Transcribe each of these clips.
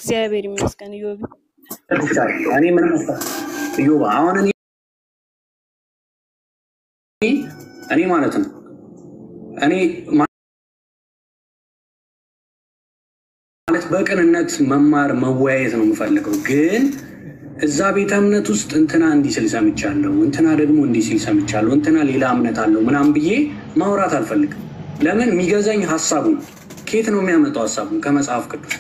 እግዚአብሔር ይመስገን። ዮቢ እኔ ምንም እዮባ አሁን እኔ እኔ ማለት ነው እኔ ማለት በቅንነት መማር መወያየት ነው የምፈልገው። ግን እዛ ቤተ እምነት ውስጥ እንትና እንዲህ ሲል ሰምቻለሁ፣ እንትና ደግሞ እንዲህ ሲል ሰምቻለሁ፣ እንትና ሌላ እምነት አለው ምናምን ብዬ ማውራት አልፈልግም። ለምን የሚገዛኝ ሀሳቡ ነው። ከየት ነው የሚያመጣው ሀሳቡን? ከመጽሐፍ ቅዱስ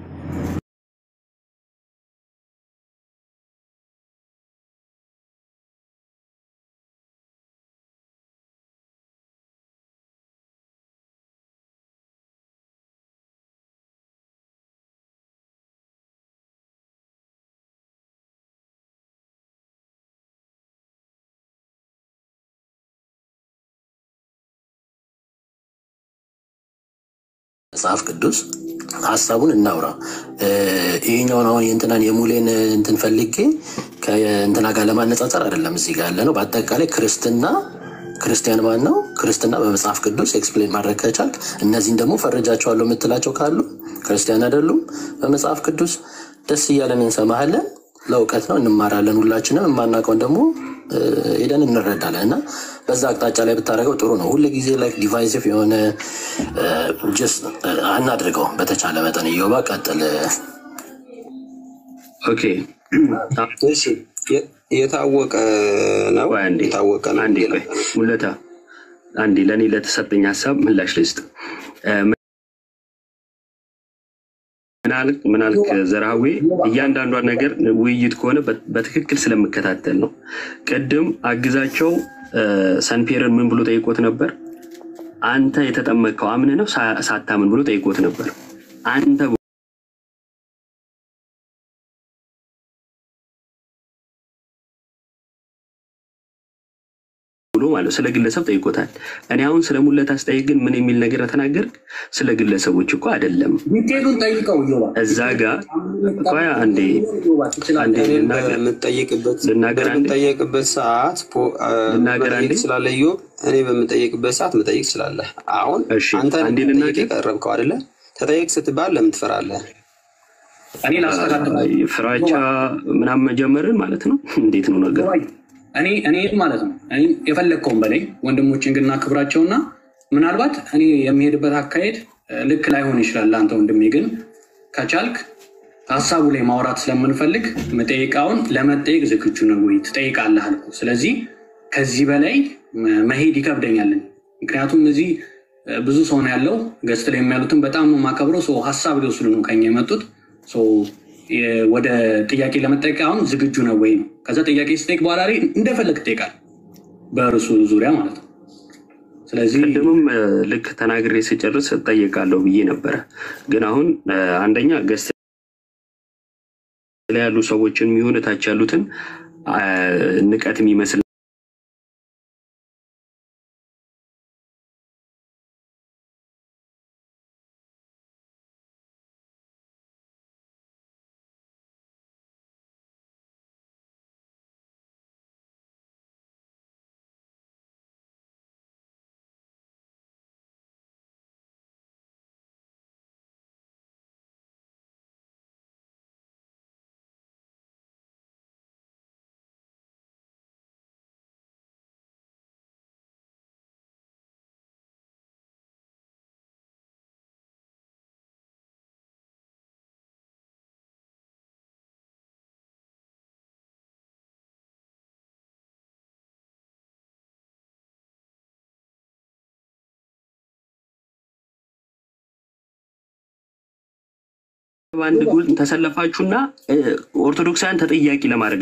መጽሐፍ ቅዱስ ሀሳቡን እናውራ። ይህኛውን አሁን የእንትናን የሙሌን እንትን ፈልጌ ከእንትና ጋር ለማነጻጸር አይደለም እዚህ ጋር ያለ ነው። በአጠቃላይ ክርስትና ክርስቲያን ማን ነው? ክርስትና በመጽሐፍ ቅዱስ ኤክስፕሌን ማድረግ ከቻልክ፣ እነዚህን ደግሞ ፈረጃቸዋለሁ የምትላቸው ካሉ ክርስቲያን አይደሉም በመጽሐፍ ቅዱስ ደስ እያለን እንሰማሃለን። ለእውቀት ነው እንማራለን። ሁላችንም የማናውቀውን ደግሞ ሄደን እንረዳለን እና በዛ አቅጣጫ ላይ ብታደርገው ጥሩ ነው። ሁል ጊዜ ላይ ዲቫይሲቭ የሆነ ጀስ አናድርገው። በተቻለ መጠን እዮባ ቀጥል። ኦኬ እሺ የ- የታወቀ ነው ቆይ አንዴ የታወቀ ነው አንዴ ቆይ ሙለታ አንዴ ለእኔ ለተሰጠኝ ሀሳብ ምላሽ ልስጥ። እ፣ ምናልክ ምናልክ ዘርሃዌ እያንዳንዷን ነገር ውይይት ከሆነ በ- በትክክል ስለምከታተል ነው። ቅድም አግዛቸው እ፣ ሰንፔርን ምን ብሎ ጠይቆት ነበር? አንተ የተጠመቅከው አምን ነው ሳ- ሳታምን ብሎ ጠይቆት ነበር። አንተ ብሎ ማለት ነው። ስለ ግለሰብ ጠይቆታል። እኔ አሁን ስለ ሙለታ ስጠይቅ ግን ምን የሚል ነገር ተናገር? ስለ ግለሰቦች እኮ አይደለም። ዲቴሉን ጠይቀው እዮባ እዛ ጋር ቆይ አንዴ አንዴ እኔን ልናገር በምጠየቅበት ልናገር አንዴ በምጠየቅበት ሰዓት ፖ- አ፣ ልናገር መጠየቅ አንዴ ትችላለህ ኢዮብ። እኔ በምጠየቅበት ሰዓት መጠየቅ ትችላለህ። አሁን እሺ አንተ አንዴ ለመጠየቅ ልናገር የቀረብከው አይደለ? ተጠየቅ ስትባል ለምን ትፈራለህ? እኔ ላስተካክል ፍራቻ ምናምን መጀመርን ማለት ነው። እንዴት ነው ነገሩ? እኔ እኔ ማለት ነው እኔ የፈለግከውን በላይ ወንድሞችን ግን እናክብራቸውና ምናልባት እኔ የሚሄድበት አካሄድ እ፣ ልክ ላይሆን ይችላል ለአንተ ወንድሜ፣ ግን ከቻልክ ሀሳቡ ላይ ማውራት ስለምንፈልግ መጠየቃውን ለመጠየቅ ዝግጁ ነው ወይ ትጠይቃለህ አልኩህ። ስለዚህ ከዚህ በላይ መ- መሄድ ይከብደኛል። ምክንያቱም እዚህ እ፣ ብዙ ሰው ነው ያለው። ገስት ላይ የሚያሉትን በጣም ነው የማከብረው። ሰው ሀሳብ ሊወስዱ ነው ከኛ የመጡት ሰው የ- ወደ ጥያቄ ለመጠየቅ አሁን ዝግጁ ነው ወይ ነው። ከዛ ጥያቄ ስጠይቅ በኋላ ላይ እንደፈለግ ትጠይቃል፣ በእርሱ ዙሪያ ማለት ነው። ስለዚህ ቅድምም እ፣ ልክ ተናግሬ ስጨርስ እጠየቃለሁ ብዬ ነበረ። ግን አሁን እ፣ አንደኛ ገስት ላይ ያሉ ሰዎችን የሚሆን እታች ያሉትን አ፣ ንቀት የሚመስል በአንድ ጎል ተሰለፋችሁና እ፣ ኦርቶዶክሳውያን ተጠያቂ ለማድረግ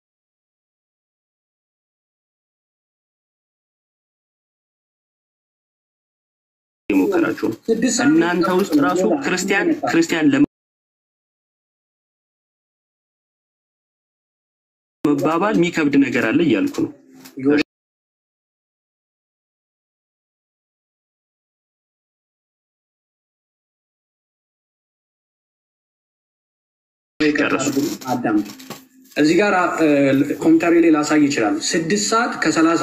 እየሞከራችሁ ነው። ስድስት ሰዓት እናንተ ውስጥ ራሱ ክርስቲያን ክርስቲያን ለመባባል የሚከብድ ነገር አለ እያልኩ ነው። ጨርሱ። አዳም እዚህ ጋር እ፣ ኮምፒውተሬ ላይ ላሳይ ይችላሉ። ስድስት ሰዓት ከሰላሳ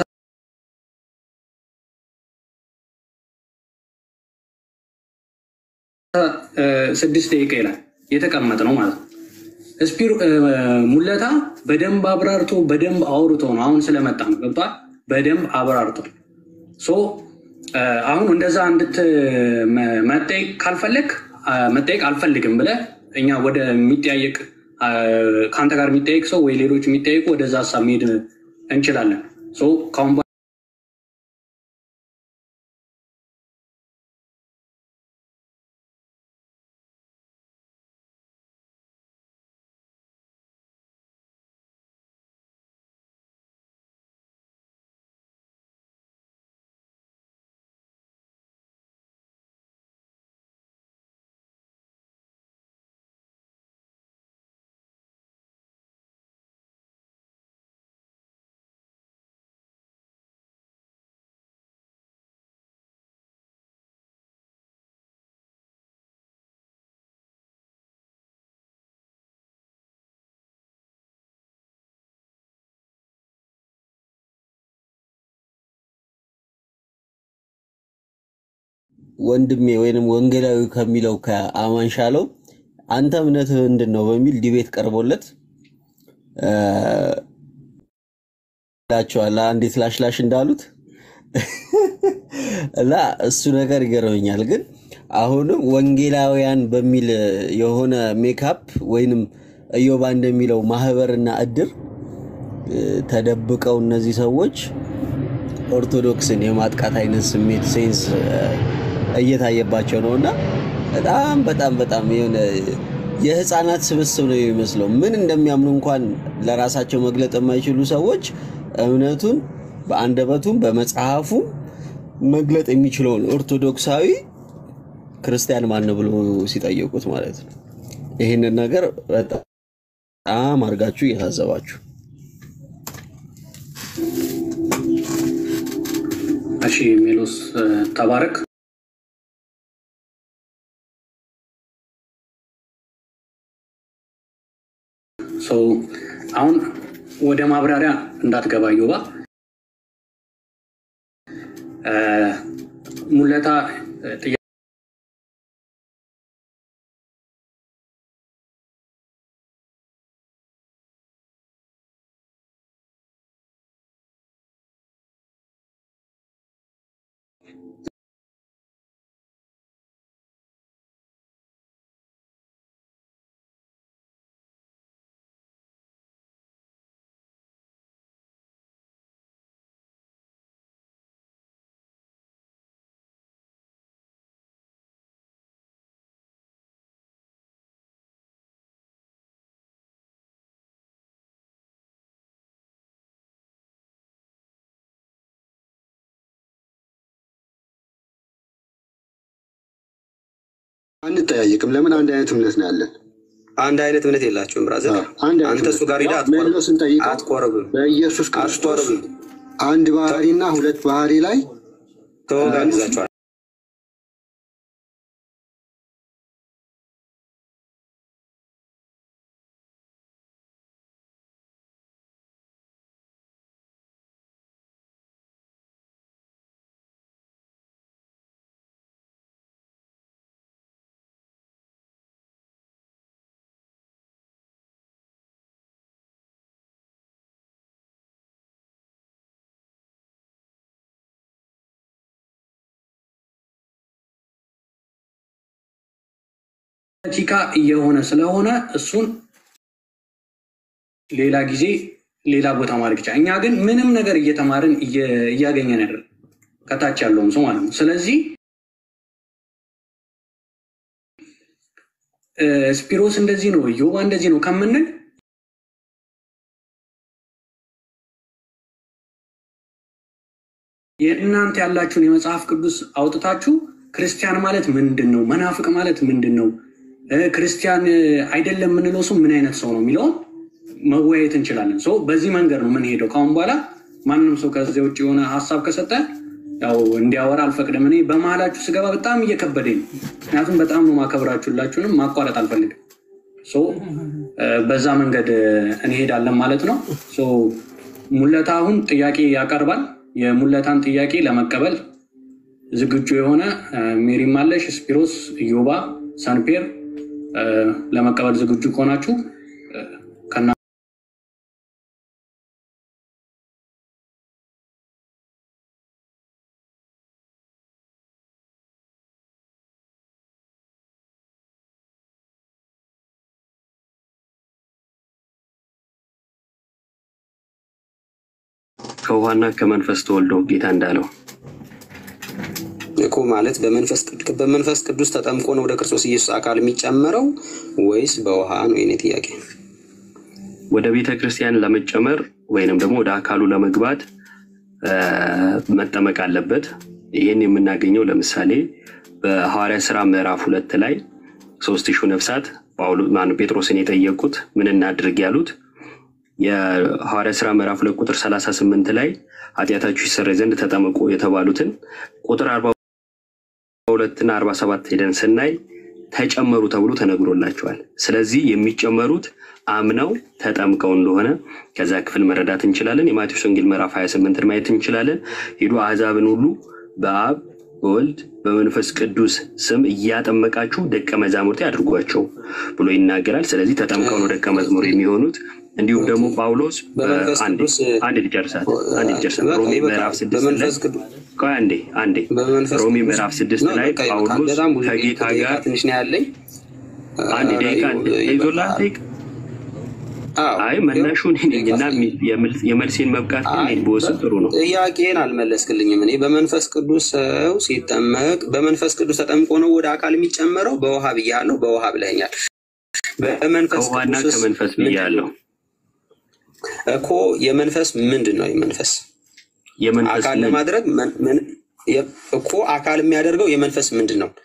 እ፣ ስድስት ደቂቃ ይላል። የተቀመጥ ነው ማለት ነው። ስፒሮ ሙለታ በደንብ አብራርቶ በደንብ አውርቶ ነው አሁን ስለመጣ ነው ገብቷል። በደንብ አብራርቶ ሶ አሁን እንደዛ እንድትመጠየቅ ካልፈለግ መጠየቅ አልፈልግም ብለህ እኛ ወደ የሚጠያየቅ ከአንተ ጋር የሚጠየቅ ሰው ወይ ሌሎች የሚጠየቁ ወደዛ ሀሳብ መሄድ እንችላለን። ሶ ከአሁን በኋላ ወንድሜ ወይንም ወንጌላዊ ከሚለው ከአማን ሻለው አንተ እምነትህ ምንድን ነው በሚል ዲቤት ቀርቦለት ላቸዋል አንዴት ላሽላሽ እንዳሉት እና እሱ ነገር ይገርመኛል። ግን አሁንም ወንጌላውያን በሚል የሆነ ሜካፕ ወይንም እዮባ እንደሚለው ማህበርና እድር ተደብቀው እነዚህ ሰዎች ኦርቶዶክስን የማጥቃት አይነት ስሜት ሴንስ እየታየባቸው ነው እና በጣም በጣም በጣም የሆነ የህፃናት ስብስብ ነው የሚመስለው። ምን እንደሚያምኑ እንኳን ለራሳቸው መግለጥ የማይችሉ ሰዎች እምነቱን በአንደበቱም በመጽሐፉም መግለጥ የሚችለውን ኦርቶዶክሳዊ ክርስቲያን ማን ብሎ ሲጠየቁት ማለት ነው። ይህንን ነገር በጣም አድርጋችሁ እየታዘባችሁ እሺ ሜሎስ ተባረክ። ሰው አሁን ወደ ማብራሪያ እንዳትገባ ዮባ ሙለታ ጥያ አንጠያየቅም። ለምን አንድ አይነት እምነት ነው ያለን። አንድ አይነት እምነት የላቸውም። ብራዘር አንድ አንተ እሱ ጋር ሄደህ ሜሎስን ጠይቀው አትቆርብም። በኢየሱስ ክርስቶስ አትቆርብም። አንድ ባህሪና ሁለት ባህሪ ላይ ተወጋግዛቸዋል። ፖለቲካ እየሆነ ስለሆነ እሱን ሌላ ጊዜ ሌላ ቦታ ማድረግ ይቻላል። እኛ ግን ምንም ነገር እየተማርን እየ- እያገኘን አይደለም፣ ከታች ያለውን ሰው ማለት ነው። ስለዚህ እ፣ ስፒሮስ እንደዚህ ነው፣ ዮባ እንደዚህ ነው ከምንል የእናንተ ያላችሁን የመጽሐፍ ቅዱስ አውጥታችሁ ክርስቲያን ማለት ምንድን ነው? መናፍቅ ማለት ምንድን ነው? እ፣ ክርስቲያን እ፣ አይደለም የምንለው ሰው ምን አይነት ሰው ነው የሚለውን መወያየት እንችላለን። ሶ በዚህ መንገድ ነው የምንሄደው። ከአሁን በኋላ ማንም ሰው ከዚያ ውጭ የሆነ ሀሳብ ከሰጠ ያው እንዲያወራ አልፈቅድም። እኔ በመሀላችሁ ስገባ በጣም እየከበደኝ ነው። ምክንያቱም በጣም ነው ማከብራችሁ፣ ሁላችሁንም ማቋረጥ አልፈልግም። ሶ እ፣ በዛ መንገድ እ፣ እንሄዳለን ማለት ነው። ሶ ሙለታ አሁን ጥያቄ ያቀርባል። የሙለታን ጥያቄ ለመቀበል ዝግጁ የሆነ እ፣ ሜሪም አለሽ፣ ስፒሮስ፣ ኢዮባ፣ ሳንፔር እ፣ ለመቀበል ዝግጁ ከሆናችሁ እ፣ ከና ከውሃና ከመንፈስ ተወልዶ ጌታ እንዳለው እኮ ማለት በመንፈስ ቅድ- በመንፈስ ቅዱስ ተጠምቆ ነው ወደ ክርስቶስ ኢየሱስ አካል የሚጨመረው ወይስ በውሃ ነው? የኔ ጥያቄ። ወደ ቤተ ክርስቲያን ለመጨመር ወይንም ደግሞ ወደ አካሉ ለመግባት እ፣ መጠመቅ አለበት። ይህን የምናገኘው ለምሳሌ በሐዋርያ ስራ ምዕራፍ ሁለት ላይ ሶስት ሺህ ነፍሳት ጳውሎ ማነው ጴጥሮስን የጠየቁት ምን እናድርግ ያሉት የሐዋርያ ስራ ምዕራፍ ሁለት ቁጥር 38 ላይ ኃጢአታችሁ ይሰረይ ዘንድ ተጠመቁ የተባሉትን ቁጥር 42 እና 47 ሄደን ስናይ ተጨመሩ ተብሎ ተነግሮላቸዋል። ስለዚህ የሚጨመሩት አምነው ተጠምቀው እንደሆነ ከዛ ክፍል መረዳት እንችላለን። የማቴዎስ ወንጌል ምዕራፍ 28ን ማየት እንችላለን። ሂዱ አሕዛብን ሁሉ በአብ በወልድ በመንፈስ ቅዱስ ስም እያጠመቃችሁ ደቀ መዛሙርቴ አድርጓቸው ብሎ ይናገራል። ስለዚህ ተጠምቀው ነው ደቀ መዝሙር የሚሆኑት። እንዲሁም ደግሞ ጳውሎስ በመንፈስ አንዴ ቅዱስ አንዴ ልጨርሳት አንዴ ልጨርሳት በቃ ሮሜ ይበቃል። ምዕራፍ ስድስት ላይ በመንፈስ ቅዱስ ቆይ አንዴ አንዴ በመንፈስ ሮሜ ቅዱስ ምዕራፍ ስድስት ነው፣ ላይ በቃ ይበቃል። ጳውሎስ በጣም ብዙ ከጌታ ደቂቃ ጋር ትንሽ ነው ያለኝ። አንድ ኧረ ደቂቃ ተይዞላ ይበቃል። አዎ፣ አይ መናሹ እኔ ነኝ እና የመልስ- የመልሴን መብቃት ግን እኔ በወስድ ጥሩ ነው። ጥያቄን አልመለስክልኝም። እኔ በመንፈስ ቅዱስ ሰው ሲጠመቅ በመንፈስ ቅዱስ ተጠምቆ ነው ወደ አካል የሚጨመረው። በውሃ ብያለሁ፣ በውሃ ብለኛል። በመንፈስ ከውሃና ቅዱስስ ከመንፈስ ብያለሁ። እኮ የመንፈስ ምንድን ነው? የመንፈስ የመንፈስ አካል ምን? ለማድረግ መን- ምን- የ- እኮ አካል የሚያደርገው የመንፈስ ምንድን ነው?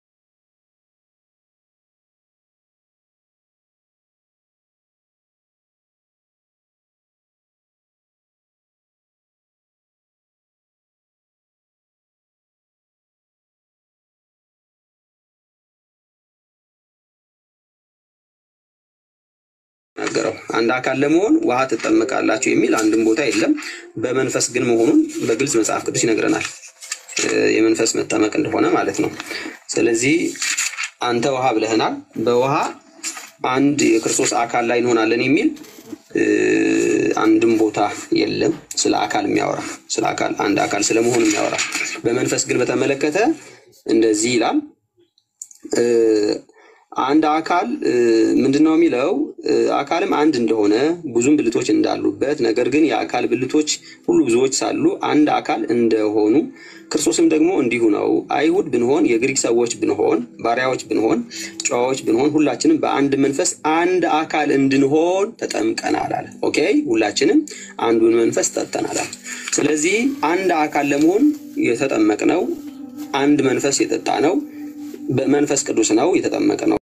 ነገረው አንድ አካል ለመሆን ውሃ ትጠመቃላችሁ የሚል አንድም ቦታ የለም። በመንፈስ ግን መሆኑን በግልጽ መጽሐፍ ቅዱስ ይነግረናል። እ፣ የመንፈስ መጠመቅ እንደሆነ ማለት ነው። ስለዚህ አንተ ውሃ ብለህናል። በውሃ አንድ የክርስቶስ አካል ላይ እንሆናለን የሚል እ፣ አንድም ቦታ የለም ስለ አካል የሚያወራ ስለ አካል አንድ አካል ስለመሆን የሚያወራ በመንፈስ ግን በተመለከተ እንደዚህ ይላል እ፣ አንድ አካል እ፣ ምንድን ነው የሚለው እ፣ አካልም አንድ እንደሆነ ብዙም ብልቶች እንዳሉበት ነገር ግን የአካል ብልቶች ሁሉ ብዙዎች ሳሉ አንድ አካል እንደሆኑ ክርስቶስም ደግሞ እንዲሁ ነው። አይሁድ ብንሆን፣ የግሪክ ሰዎች ብንሆን፣ ባሪያዎች ብንሆን፣ ጨዋዎች ብንሆን ሁላችንም በአንድ መንፈስ አንድ አካል እንድንሆን ተጠምቀናል አለ። ኦኬ ሁላችንም አንዱን መንፈስ ጠጥተናል አለ። ስለዚህ አንድ አካል ለመሆን የተጠመቅነው አንድ መንፈስ የጠጣ ነው በመንፈስ ቅዱስ ነው የተጠመቀ ነው።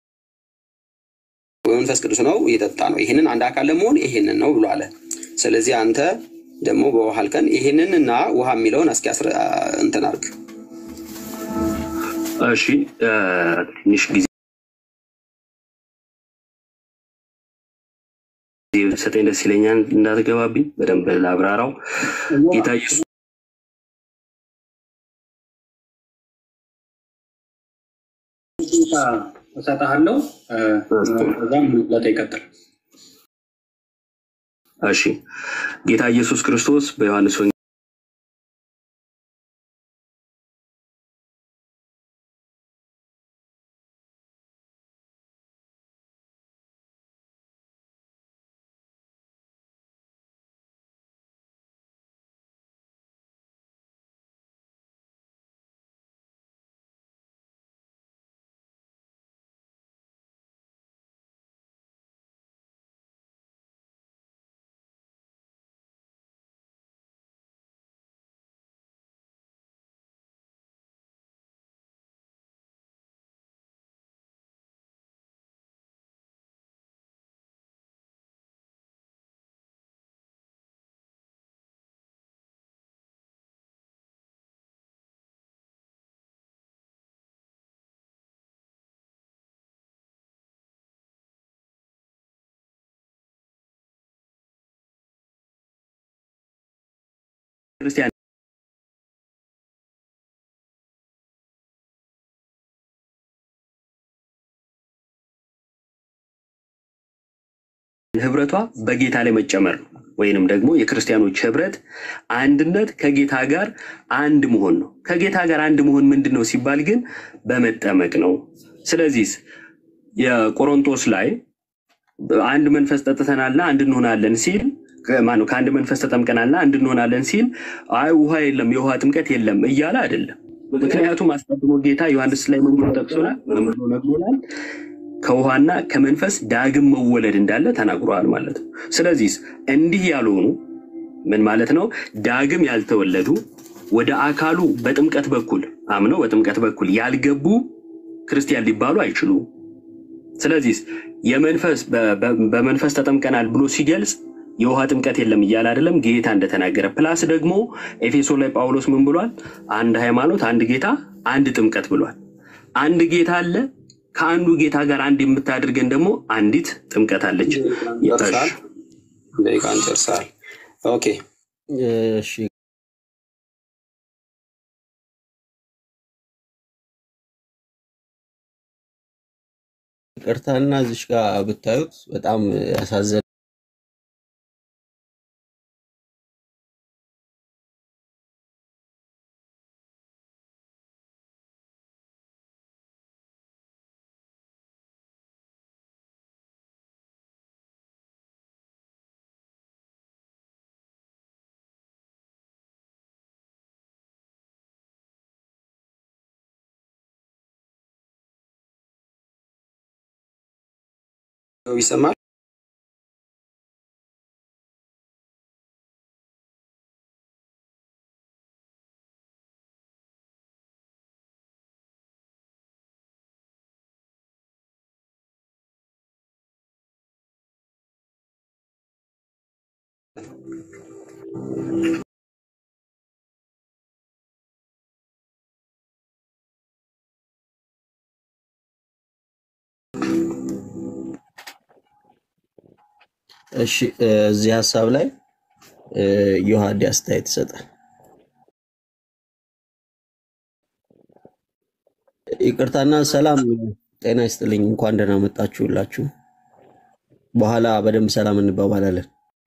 በመንፈስ ቅዱስ ነው የጠጣ ነው። ይህንን አንድ አካል ለመሆን ይሄንን ነው ብሎ አለ። ስለዚህ አንተ ደግሞ በውሃ አልከን። ይሄንን እና ውሃ የሚለውን እስኪ አስረ- እንትን አድርግ። እሺ እ፣ ትንሽ ጊዜ ሰጠኝ ደስ ይለኛል። እንዳትገባብኝ በደንብ ላብራራው። ጌታ ኢየሱስ ደቂቃ እሰጥሃለሁ። እ፣ ከዛም ለተ ይቀጥል። እሺ ጌታ ኢየሱስ ክርስቶስ በዮሐንስ ወንጌል ክርስቲያን ህብረቷ በጌታ ላይ መጨመር ነው። ወይንም ደግሞ የክርስቲያኖች ህብረት አንድነት ከጌታ ጋር አንድ መሆን ነው። ከጌታ ጋር አንድ መሆን ምንድን ነው ሲባል ግን በመጠመቅ ነው። ስለዚህ የቆሮንቶስ ላይ አንድ መንፈስ ጠጥተናልና አንድ እንሆናለን ሲል ማነው ከአንድ መንፈስ ተጠምቀናልና አንድ እንሆናለን ሲል አይ ውሃ የለም የውሃ ጥምቀት የለም እያለ አይደለም። ምክንያቱም አስቀድሞ ጌታ ዮሐንስ ላይ ምን ብሎ ጠቅሶናል? ምን ብሎ ነግሮናል? ከውሃና ከመንፈስ ዳግም መወለድ እንዳለ ተናግሯል ማለት ነው። ስለዚህ እንዲህ ያልሆኑ ምን ማለት ነው? ዳግም ያልተወለዱ ወደ አካሉ በጥምቀት በኩል አምነው በጥምቀት በኩል ያልገቡ ክርስቲያን ሊባሉ አይችሉም። ስለዚህ የመንፈስ በ- በ- በመንፈስ ተጠምቀናል ብሎ ሲገልጽ የውሃ ጥምቀት የለም እያለ አይደለም ጌታ እንደተናገረ። ፕላስ ደግሞ ኤፌሶን ላይ ጳውሎስ ምን ብሏል? አንድ ሃይማኖት፣ አንድ ጌታ፣ አንድ ጥምቀት ብሏል። አንድ ጌታ አለ። ከአንዱ ጌታ ጋር አንድ የምታደርገን ደግሞ አንዲት ጥምቀት አለች። ጨርሳል። ደቂቃን ጨርሳል። ኦኬ እሺ ይቅርታና እዚሽ ጋር ብታዩት በጣም ያሳዘነ ይሰማል። እሺ እ፣ እዚህ ሀሳብ ላይ እ፣ ዮሐዴ አስተያየት ይሰጣል። ይቅርታና ሰላም ጤና ይስጥልኝ። እንኳን ደህና መጣችሁላችሁ። በኋላ በደንብ ሰላም እንባባላለን።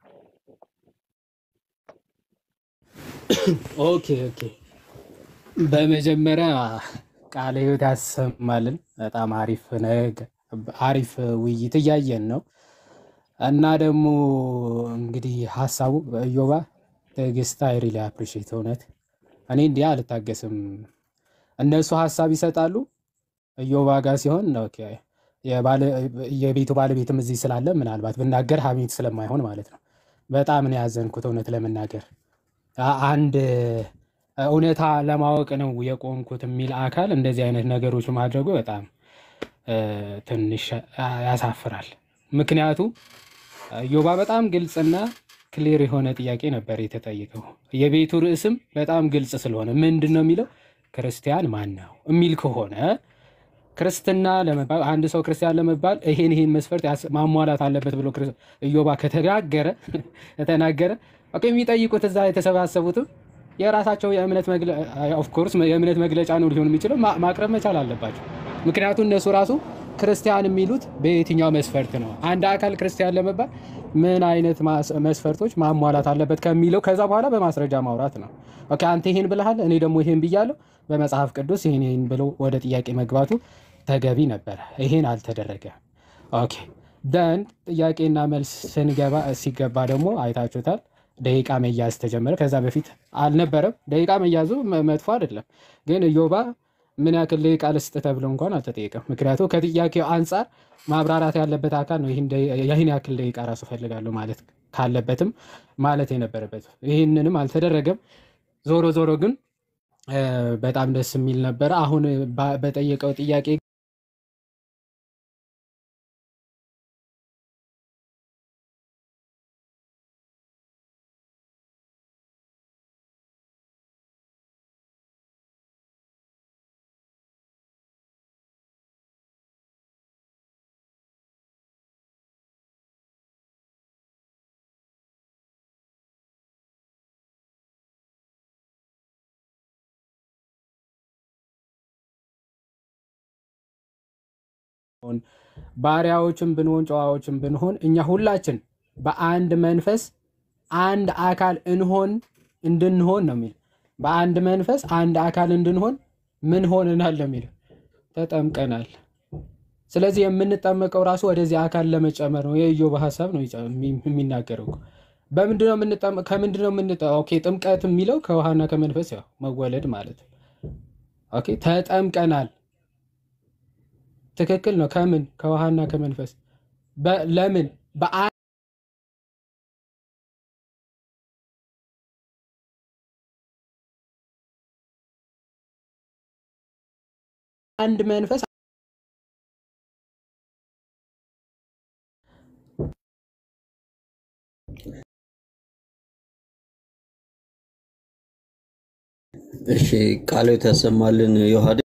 ኦኬ ኦኬ። በመጀመሪያ ቃለ ሕይወት ያሰማልን። በጣም አሪፍ ነገ አሪፍ ውይይት እያየን ነው እና ደግሞ እንግዲህ ሀሳቡ እዮባ ትዕግስት አይ ሪሊ አፕሪሺየት እውነት እኔ እንዲህ አልታገስም። እነሱ ሀሳብ ይሰጣሉ እዮባ ጋር ሲሆን ኦኬ፣ የባለ- የቤቱ ባለቤትም እዚህ ስላለ ምናልባት ብናገር ሀሜት ስለማይሆን ማለት ነው። በጣም ነው ያዘንኩት እውነት ለመናገር አ- አንድ እውነታ ለማወቅ ነው የቆምኩት የሚል አካል እንደዚህ አይነት ነገሮች ማድረጉ በጣም እ፣ ትንሽ ያ- ያሳፍራል። ምክንያቱም ዮባ በጣም ግልጽና ክሊር የሆነ ጥያቄ ነበር የተጠየቀው። የቤቱ ርዕስም በጣም ግልጽ ስለሆነ ምንድን ነው የሚለው ክርስቲያን ማን ነው የሚል ከሆነ ክርስትና ለመባል አንድ ሰው ክርስቲያን ለመባል ይሄን ይሄን መስፈርት ያስ- ማሟላት አለበት ብሎ ክርስ- ኢዮባ ከተናገረ ከተናገረ ኦኬ፣ የሚጠይቁት እዛ የተሰባሰቡትም የራሳቸው የእምነት ኦፍኮርስ የእምነት መግለጫ ነው ሊሆን የሚችለው ማ- ማቅረብ መቻል አለባቸው። ምክንያቱም እነሱ ራሱ ክርስቲያን የሚሉት በየትኛው መስፈርት ነው? አንድ አካል ክርስቲያን ለመባል ምን አይነት ማስ- መስፈርቶች ማሟላት አለበት ከሚለው ከዛ በኋላ በማስረጃ ማውራት ነው። ኦኬ አንተ ይሄን ብለሃል፣ እኔ ደግሞ ይሄን ብያለሁ፣ በመጽሐፍ ቅዱስ ይሄን ይሄን ብሎ ወደ ጥያቄ መግባቱ ተገቢ ነበረ። ይሄን አልተደረገም። ኦኬ ደን ጥያቄና መልስ ስንገባ ሲገባ ደግሞ አይታችሁታል። ደቂቃ መያዝ ተጀመረ። ከዛ በፊት አልነበረም። ደቂቃ መያዙ መ- መጥፎ አይደለም፣ ግን ኢዮባ ምን ያክል ደቂቃ ልስጥ ተብሎ እንኳን አልተጠየቀም። ምክንያቱም ከጥያቄው አንጻር ማብራራት ያለበት አካል ነው ይህን ደ- ይህን ያክል ደቂቃ ራሱ ፈልጋለሁ ማለት ካለበትም ማለት የነበረበት ይህንንም አልተደረገም። ዞሮ ዞሮ ግን እ፣ በጣም ደስ የሚል ነበረ። አሁን ባ- በጠየቀው ጥያቄ ባሪያዎችን ብንሆን ጨዋዎችን ብንሆን እኛ ሁላችን በአንድ መንፈስ አንድ አካል እንሆን እንድንሆን ነው የሚል በአንድ መንፈስ አንድ አካል እንድንሆን ምን ሆነናል ነው የሚለው ተጠምቀናል። ስለዚህ የምንጠመቀው ራሱ ወደዚህ አካል ለመጨመር ነው። የኢዮብ ሀሳብ ነው ይጨ- የሚ- የሚናገረው እኮ። በምንድነው የምንጠመ- ከምንድነው የምንጠ ኦኬ ጥምቀት የሚለው ከውሃና ከመንፈስ ያው መወለድ ማለት ነው። ኦኬ ተጠምቀናል። ትክክል ነው። ከምን ከውሃና ከመንፈስ በ- ለምን በአ አንድ መንፈስ እሺ ቃሎት ያሰማልን ዮሐዴ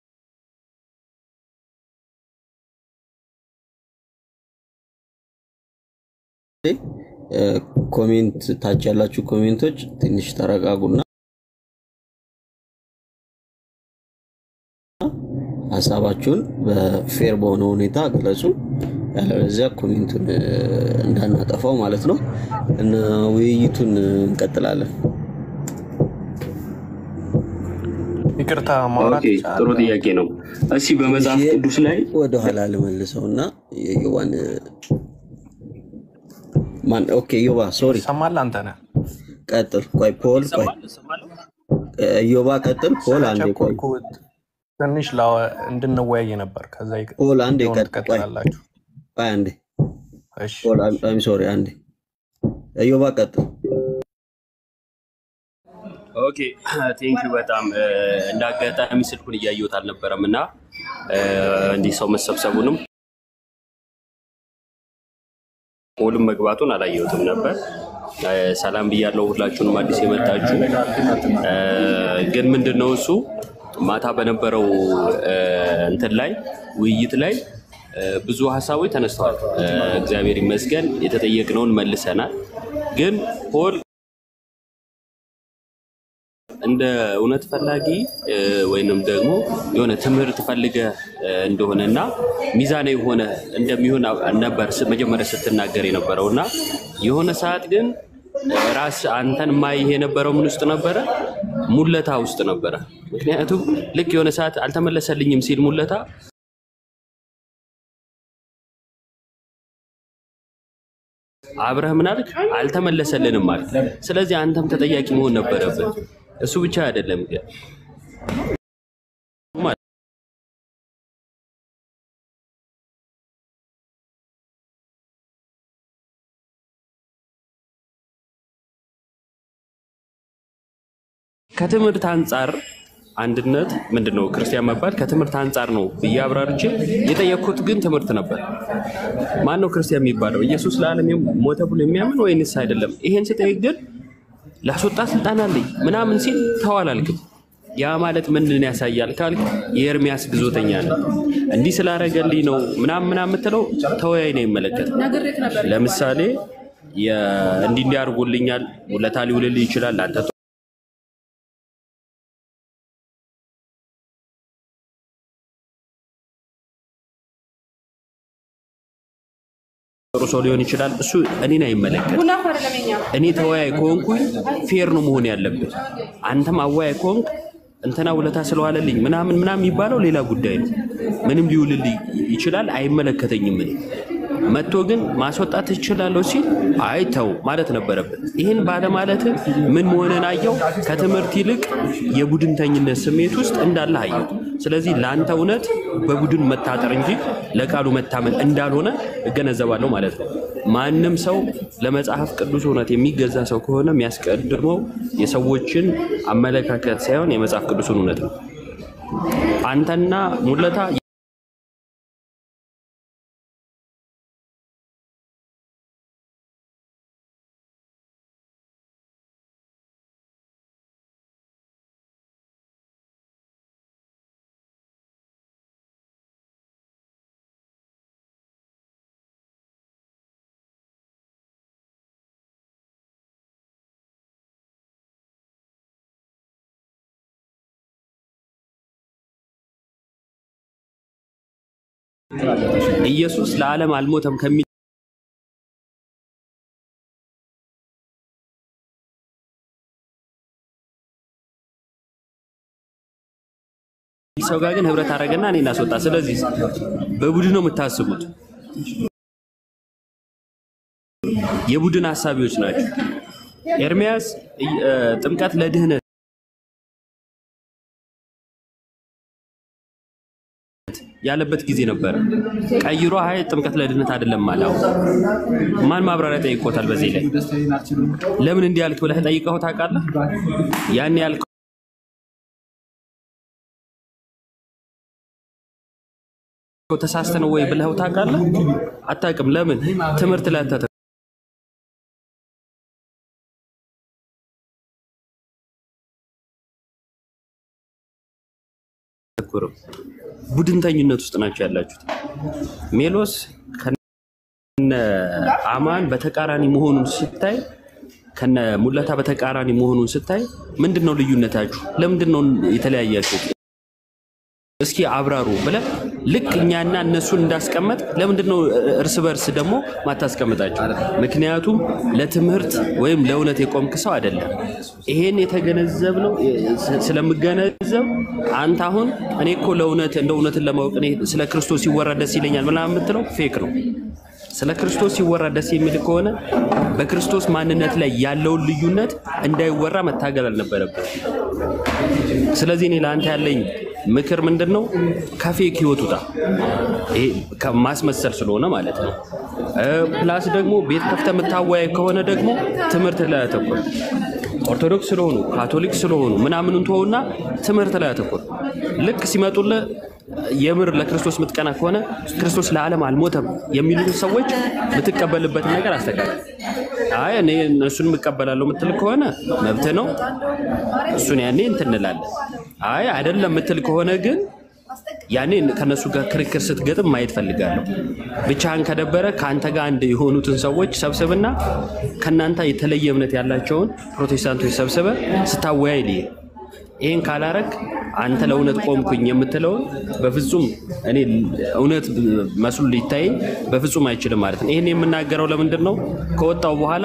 እ፣ ኮሜንት ታች ያላችሁ ኮሜንቶች ትንሽ ተረጋጉና ሀሳባችሁን በፌር በሆነ ሁኔታ ግለጹ። ያለበለዚያ ኮሜንቱን እ፣ እንዳናጠፋው ማለት ነው እና ውይይቱን እንቀጥላለን። ይቅርታ ማውራት ኦኬ፣ ይቻላል? ጥሩ ጥያቄ ነው። እስኪ በመጽሐፍ ትንሽ ቅዱስ ላይ ወደኋላ ልመልሰው እና የዮባን ማን ኦኬ ዮባ ሶሪ ይሰማል? አንተ ነህ ቀጥል። ቆይ ፖል ቆይ እ፣ ዮባ ቀጥል። ፖል አንዴ ቆይ ቸኮልኩት ትንሽ ላወ- እንድንወያይ ነበር። ከዛ ይቅ- ፖል አንዴ ሆን ቀጥል። ቆይ ትቀጥላላችሁ። ቆይ አንዴ እሺ ፖል አይም ሶሪ አንዴ ዮባ ቀጥል። ኦኬ ቴንክ ዩ በጣም እ፣ እንደ አጋጣሚ ስልኩን እያየሁት አልነበረም እና እ፣ እንዲህ ሰው መሰብሰቡንም ፖልም መግባቱን አላየሁትም ነበር። እ፣ ሰላም ብያለሁ ሁላችሁንም አዲስ የመጣችሁ እ፣ ግን ምንድን ነው እሱ ማታ በነበረው እ፣ እንትን ላይ ውይይት ላይ እ፣ ብዙ ሀሳቦች ተነስተዋል። እ፣ እግዚአብሔር ይመስገን የተጠየቅነውን መልሰናል። ግን ፖል እንደ እውነት ፈላጊ እ፣ ወይንም ደግሞ የሆነ ትምህርት ፈልገ እ፣ እንደሆነና ሚዛናዊ የሆነ እንደሚሆን አ- ነበር ስ- መጀመሪያ ስትናገር የነበረው እና የሆነ ሰዓት ግን እ፣ ራስ አንተን ማይህ የነበረው ምን ውስጥ ነበረ? ሙለታ ውስጥ ነበረ። ምክንያቱም ልክ የሆነ ሰዓት አልተመለሰልኝም ሲል ሙለታ አብረህ ምን አልክ? አልተመለሰልንም ማለት። ስለዚህ አንተም ተጠያቂ መሆን ነበረብን። እሱ ብቻ አይደለም ግን ከትምህርት አንጻር አንድነት ምንድን ነው ክርስቲያን መባል ከትምህርት አንጻር ነው ብዬ አብራርቼ የጠየቅኩት ግን ትምህርት ነበር። ማን ነው ክርስቲያን የሚባለው? ኢየሱስ ለዓለም ሞተ ብሎ የሚያምን ወይንስ አይደለም? ይሄን ስጠይቅ ግን ላስወጣ ስልጣን አለኝ ምናምን ሲል ተዋል አልክም። ያ ማለት ምንን ያሳያል ካልክ የኤርሚያስ ግዞተኛ ነው እንዲህ ስላረገልኝ ነው ምናምን ምናምን የምትለው ተወያይ ነው ይመለከት ለምሳሌ የ- እንዲህ እንዲህ አድርጎልኛል ውለታ ሊውልልህ ይችላል አንተ ጥሩ ሰው ሊሆን ይችላል። እሱ እኔን አይመለከት። እኔ ተወያይ ከሆንኩኝ ፌር ነው መሆን ያለብን። አንተም አወያይ ከሆንክ እንትና ውለታ ስለዋለልኝ ምናምን ምናምን የሚባለው ሌላ ጉዳይ ነው። ምንም ሊውልልኝ ይችላል፣ አይመለከተኝም። እኔ መጥቶ ግን ማስወጣት ትችላለሁ ሲል አይ ተው ማለት ነበረበት። ይህን ባለማለት ምን መሆንን አየው። ከትምህርት ይልቅ የቡድንተኝነት ስሜት ውስጥ እንዳለ አየው። ስለዚህ ለአንተ እውነት በቡድን መታጠር እንጂ ለቃሉ መታመን እንዳልሆነ እገነዘባለሁ ማለት ነው። ማንም ሰው ለመጽሐፍ ቅዱስ እውነት የሚገዛ ሰው ከሆነ የሚያስቀድመው የሰዎችን አመለካከት ሳይሆን የመጽሐፍ ቅዱስን እውነት ነው። አንተና ሙለታ ኢየሱስ ለዓለም አልሞተም ከሚል ሰው ጋር ግን ህብረት አደረገና እኔ እናስወጣ። ስለዚህ በቡድን ነው የምታስቡት። የቡድን ሀሳቢዎች ናቸው። ኤርሚያስ እ፣ ጥምቀት ለድህነት ያለበት ጊዜ ነበረ። ቀይሮ አይ ጥምቀት ለድህነት አይደለም አለ። አሁን ማን ማብራሪያ ጠይቆታል? በዚህ ላይ ለምን እንዲህ ያልክ ብለህ ጠይቀኸው ታውቃለህ? ያን ያልከው ተሳስተ ነው ወይ ብለኸው ታውቃለህ? አታውቅም። ለምን ትምህርት ላይ አታተ አትኩርም። ቡድንተኝነት ውስጥ ናቸው ያላችሁት። ሜሎስ ከነ አማን በተቃራኒ መሆኑን ስታይ ከነ ሙለታ በተቃራኒ መሆኑን ስታይ ምንድን ነው ልዩነታችሁ? ለምንድን ነው የተለያያችሁ? እስኪ አብራሩ ብለህ ልክ እኛና እነሱን እንዳስቀመጥ ለምንድን ነው እርስ በርስ ደግሞ ማታስቀምጣቸው? ምክንያቱም ለትምህርት ወይም ለእውነት የቆምክ ሰው አይደለም። ይሄን የተገነዘብ ነው ስለምገነዘብ አንተ አሁን እኔ እኮ ለእውነት እንደ እውነትን ለማወቅ እኔ ስለ ክርስቶስ ሲወራ ደስ ይለኛል ምናምን የምትለው ፌክ ነው። ስለ ክርስቶስ ሲወራ ደስ የሚል ከሆነ በክርስቶስ ማንነት ላይ ያለውን ልዩነት እንዳይወራ መታገል አልነበረብን። ስለዚህ እኔ ለአንተ ያለኝ ምክር ምንድን ነው? ከፌክ ህይወት ውጣ። ይሄ ከማስመሰል ስለሆነ ማለት ነው። እ፣ ፕላስ ደግሞ ቤት ከፍተህ የምታወያይ ከሆነ ደግሞ ትምህርት ላይ አተኩር። ኦርቶዶክስ ስለሆኑ ካቶሊክ ስለሆኑ ምናምኑን ተወውና ትምህርት ላይ አተኩር። ልክ ሲመጡልህ የምር ለክርስቶስ የምትቀና ከሆነ ክርስቶስ ለዓለም አልሞተም የሚሉትን ሰዎች የምትቀበልበትን ነገር አስተካክል። አይ እኔ እነሱን የምቀበላለሁ የምትል ከሆነ መብት ነው። እሱን ያኔ እንትን እንላለን። አይ አይደለም የምትል ከሆነ ግን ያኔ ከነሱ ጋር ክርክር ስትገጥም ማየት ፈልጋለሁ። ብቻህን ከደበረ ከአንተ ጋር አንድ የሆኑትን ሰዎች ሰብስብና ከእናንተ የተለየ እምነት ያላቸውን ፕሮቴስታንቶች ሰብስበ ስታወያይ ልይ ይህን ካላረግ አንተ ለእውነት ቆምኩኝ የምትለውን በፍጹም እኔ እውነት መስሉ ሊታየኝ በፍጹም አይችልም ማለት ነው። ይህን የምናገረው ለምንድን ነው? ከወጣው በኋላ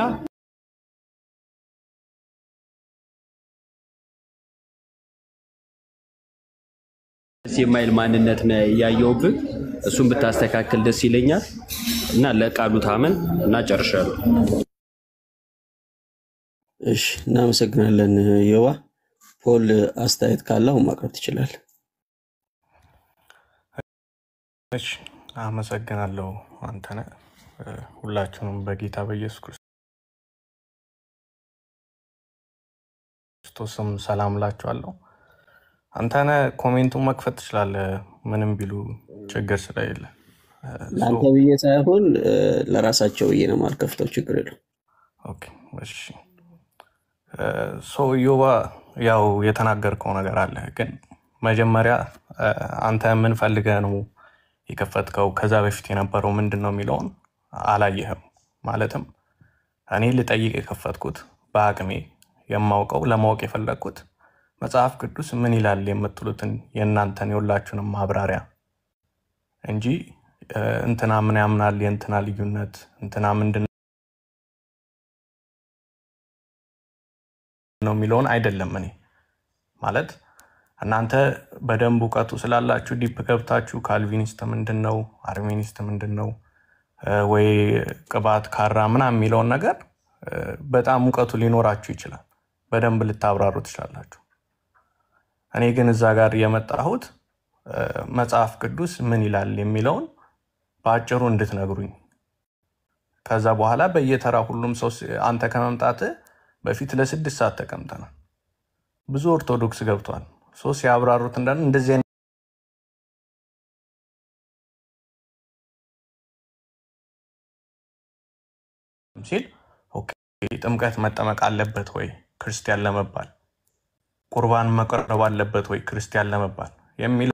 ደስ የማይል ማንነት ነው ያየውብህ። እሱን ብታስተካክል ደስ ይለኛል እና ለቃሉ ታመን እና ጨርሻለሁ። እሺ፣ እናመሰግናለን ዮባ። ፖል አስተያየት ካለው ማቅረብ ትችላል። እሺ አመሰግናለሁ አንተነህ። እ፣ ሁላችሁንም በጌታ በኢየሱስ ክርስቶስም ሰላም ላችኋለሁ። አንተነህ ኮሜንቱን መክፈት ትችላለህ፣ ምንም ቢሉ ችግር ስለሌለ። እ፣ ሶ ለአንተ ብዬ ሳይሆን እ፣ ለራሳቸው ብዬ ነው የማልከፍተው። ችግር የለው። ኦኬ፣ እሺ እ፣ ሶ ዮባ ያው የተናገርከው ነገር አለ፣ ግን መጀመሪያ እ፣ አንተ ምን ፈልገህ ነው የከፈትከው? ከዛ በፊት የነበረው ምንድን ነው የሚለውን አላየህም። ማለትም እኔ ልጠይቅ የከፈትኩት በአቅሜ የማውቀው ለማወቅ የፈለግኩት መጽሐፍ ቅዱስ ምን ይላል የምትሉትን የእናንተን የሁላችሁንም ማብራሪያ እንጂ እ፣ እንትና ምን ያምናል የእንትና ልዩነት እንትና ምንድን ነው የሚለውን አይደለም። እኔ ማለት እናንተ በደንብ እውቀቱ ስላላችሁ ዲፕ ገብታችሁ ካልቪኒስት ምንድን ነው፣ አርሜኒስት ምንድን ነው እ፣ ወይ ቅባት ካራ ምናምን የሚለውን ነገር እ፣ በጣም እውቀቱ ሊኖራችሁ ይችላል። በደንብ ልታብራሩ ትችላላችሁ። እኔ ግን እዛ ጋር የመጣሁት እ፣ መጽሐፍ ቅዱስ ምን ይላል የሚለውን በአጭሩ እንድትነግሩኝ ከዛ በኋላ በየተራ ሁሉም ሰው ስ- አንተ ከመምጣት በፊት ለስድስት ሰዓት ተቀምጠናል። ብዙ ኦርቶዶክስ ገብቷል። ሶ ሲያብራሩት እንዳለ እንደዚህ አይነት ሲል ኦኬ፣ ጥምቀት መጠመቅ አለበት ወይ ክርስቲያን ለመባል፣ ቁርባን መቅረብ አለበት ወይ ክርስቲያን ለመባል የሚለው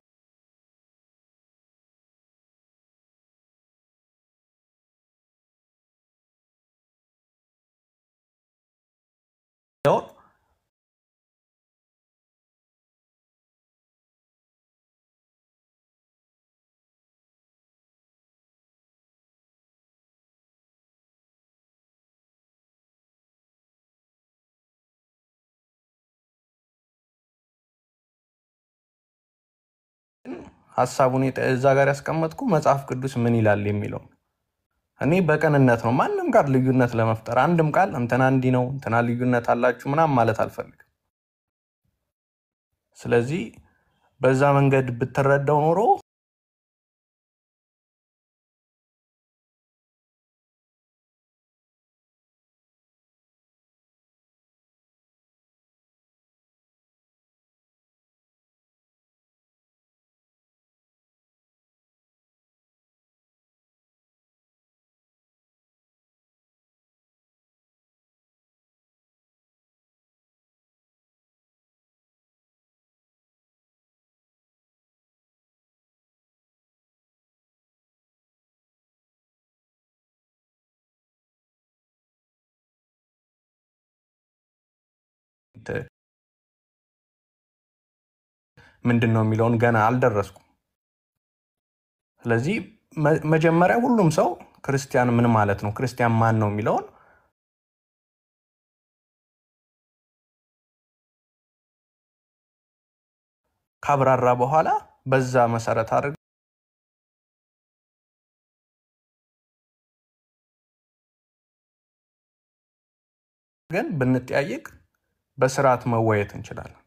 ሀሳቡን የጠ- እዛ ጋር ያስቀመጥኩ መጽሐፍ ቅዱስ ምን ይላል የሚለው እኔ በቅንነት ነው ማንም ጋር ልዩነት ለመፍጠር አንድም ቃል እንትና እንዲህ ነው እንትና ልዩነት አላችሁ ምናምን ማለት አልፈልግም። ስለዚህ በዛ መንገድ ብትረዳው ኖሮ ምንድን ነው የሚለውን ገና አልደረስኩም። ስለዚህ መ- መጀመሪያ ሁሉም ሰው ክርስቲያን ምን ማለት ነው፣ ክርስቲያን ማን ነው የሚለውን ካብራራ በኋላ በዛ መሰረት አድርገን ብንጠያየቅ በስርዓት መወያየት እንችላለን።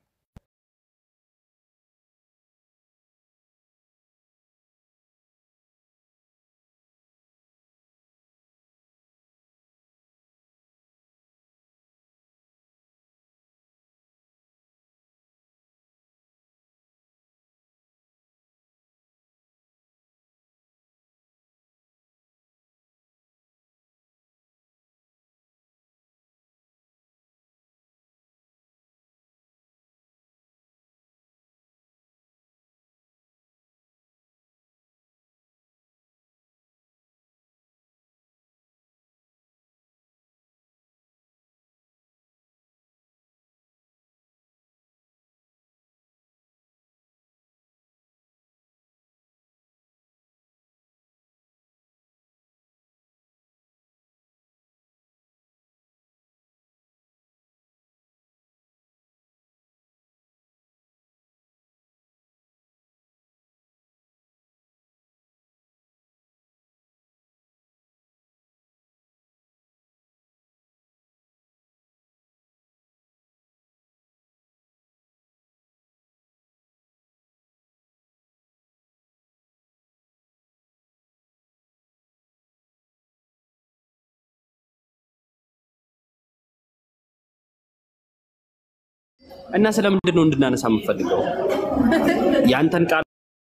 እና ስለምንድን ነው እንድናነሳ የምፈልገው ያንተን ቃል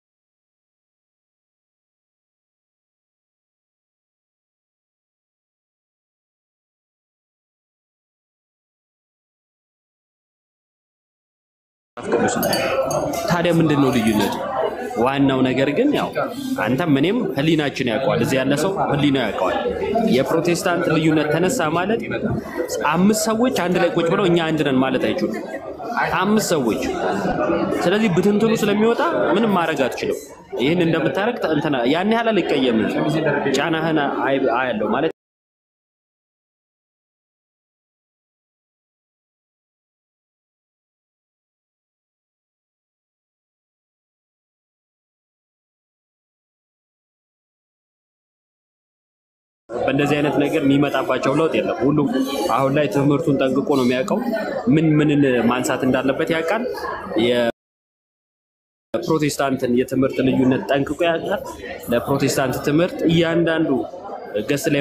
ቅዱስ ነው። ታዲያ ምንድን ነው ልዩነቱ? ዋናው ነገር ግን ያው አንተም እኔም ህሊናችን ያውቀዋል። እዚህ ያለ ሰው ህሊናው ያውቀዋል። የፕሮቴስታንት ልዩነት ተነሳ ማለት አምስት ሰዎች አንድ ላይ ቁጭ ብለው እኛ አንድ ነን ማለት አይችሉም። አምስት ሰዎች። ስለዚህ ብትንትኑ ስለሚወጣ ምንም ማድረግ አትችልም። ይህን እንደምታደርግ እንትና ያን ያህል አልቀየምም። ጫናህን አይ- አያለው ማለት በእንደዚህ አይነት ነገር የሚመጣባቸው ለውጥ የለም። ሁሉም አሁን ላይ ትምህርቱን ጠንቅቆ ነው የሚያውቀው። ምን ምንን ማንሳት እንዳለበት ያውቃል። የፕሮቴስታንትን የትምህርት ልዩነት ጠንቅቆ ያውቃል። ለፕሮቴስታንት ትምህርት እያንዳንዱ ገስ ላይ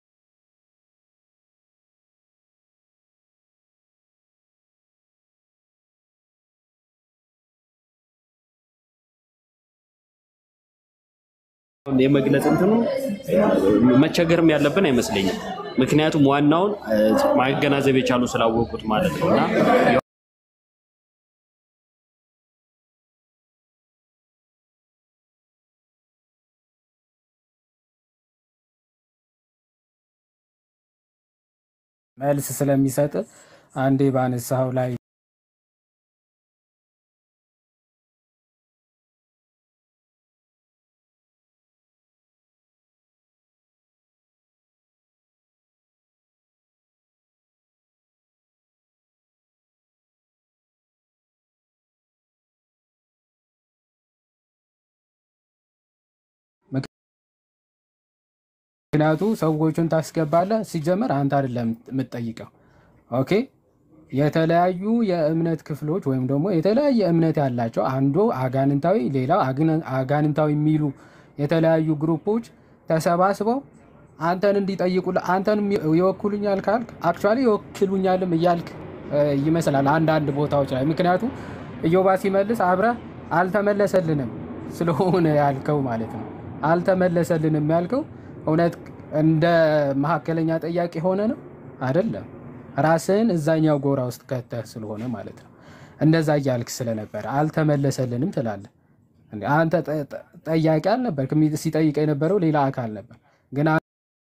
የመግለጽ እንትኑ መቸገርም ያለብን አይመስለኝም። ምክንያቱም ዋናውን እ፣ ማገናዘብ የቻሉ ስላወቁት ማለት ነው እና መልስ ስለሚሰጥ አንዴ ባነሳው ላይ ምክንያቱ ሰዎቹን ታስገባለህ። ሲጀመር አንተ አይደለም የምትጠይቀው። ኦኬ የተለያዩ የእምነት ክፍሎች ወይም ደግሞ የተለያየ እምነት ያላቸው አንዱ አጋንንታዊ ሌላው አግነ- አጋንንታዊ የሚሉ የተለያዩ ግሩፖች ተሰባስበው አንተን እንዲጠይቁ አንተን ይወክሉኛል ካልክ አክቹዋሊ ይወክሉኛልም እያልክ እ፣ ይመስላል አንዳንድ ቦታዎች ላይ ምክንያቱም ኢዮባ ሲመልስ አብረህ አልተመለሰልንም ስለሆነ ያልከው ማለት ነው። አልተመለሰልንም ያልከው እውነት እንደ መካከለኛ ጠያቂ ሆነ ነው አይደለም። ራስህን እዛኛው ጎራ ውስጥ ከተህ ስለሆነ ማለት ነው። እንደዛ እያልክ ስለነበረ አልተመለሰልንም ትላለህ። እንዴ አንተ ጠ- ጠ- ጠያቂ አልነበር። ሲጠይቅ የነበረው ሌላ አካል ነበር። ግን አ-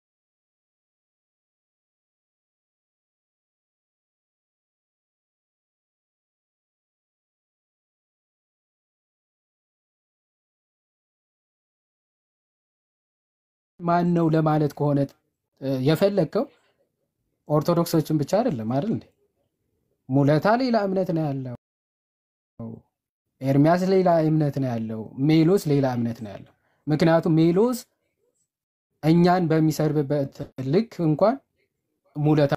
ማን ነው ለማለት ከሆነ እ፣ የፈለግከው ኦርቶዶክሶችን ብቻ አይደለም አይደል እንዴ? ሙለታ ሌላ እምነት ነው ያለው። ኤርሚያስ ሌላ እምነት ነው ያለው። ሜሎስ ሌላ እምነት ነው ያለው። ምክንያቱም ሜሎስ እኛን በሚሰርብበት ልክ እንኳን ሙለታ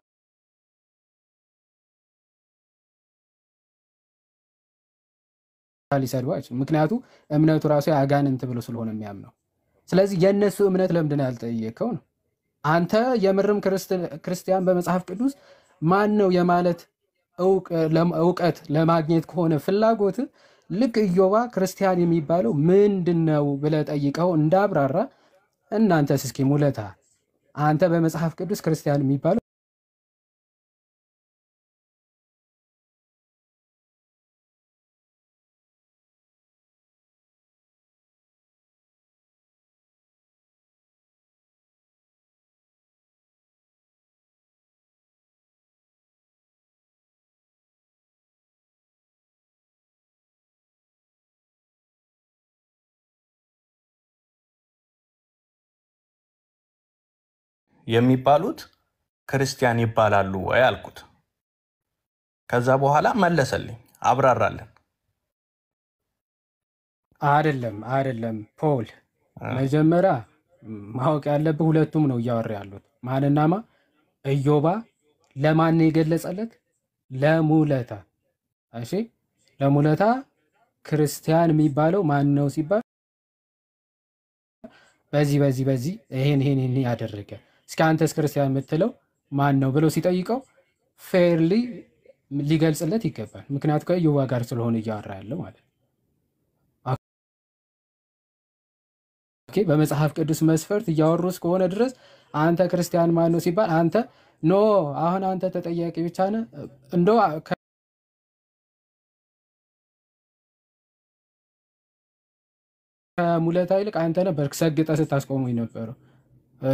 ሊሰድቡ አይችልም። ምክንያቱ እምነቱ ራሱ የአጋንንት ብሎ ስለሆነ የሚያምነው። ስለዚህ የእነሱ እምነት ለምንድን ነው ያልጠየቀው ነው? አንተ የምርም ክርስት- ክርስቲያን በመጽሐፍ ቅዱስ ማን ነው የማለት እውቅ- ለም- እውቀት ለማግኘት ከሆነ ፍላጎት ልክ ኢዮባ ክርስቲያን የሚባለው ምንድን ነው ብለህ ጠይቀው እንዳብራራ እናንተስ እስኪ ሙለታ አንተ በመጽሐፍ ቅዱስ ክርስቲያን የሚባለው የሚባሉት ክርስቲያን ይባላሉ ወይ አልኩት። ከዛ በኋላ መለሰልኝ፣ አብራራለን። አይደለም አይደለም ፖል እ፣ መጀመሪያ ማወቅ ያለብህ ሁለቱም ነው እያወራ ያሉት ማንና ማ ኢዮባ ለማን ነው የገለጸለት ለሙለታ እሺ ለሙለታ ክርስቲያን የሚባለው ማን ነው ሲባል በዚህ በዚህ በዚህ ይሄን ይሄን ይሄን ያደረገ እስኪ አንተስ ክርስቲያን የምትለው ማን ነው ብለው ሲጠይቀው ፌርሊ ሊገልጽለት ይገባል ምክንያቱ ከኢዮባ ጋር ስለሆነ እያወራ ያለው ማለት ነው ኦኬ በመጽሐፍ ቅዱስ መስፈርት እያወሩ እስከሆነ ድረስ አንተ ክርስቲያን ማን ነው ሲባል አንተ ኖ አሁን አንተ ተጠያቂ ብቻ ነህ እንደ ከሙለታ ይልቅ አንተ ነበር ሰግጠ ስታስቆሙኝ ነበረው እ፣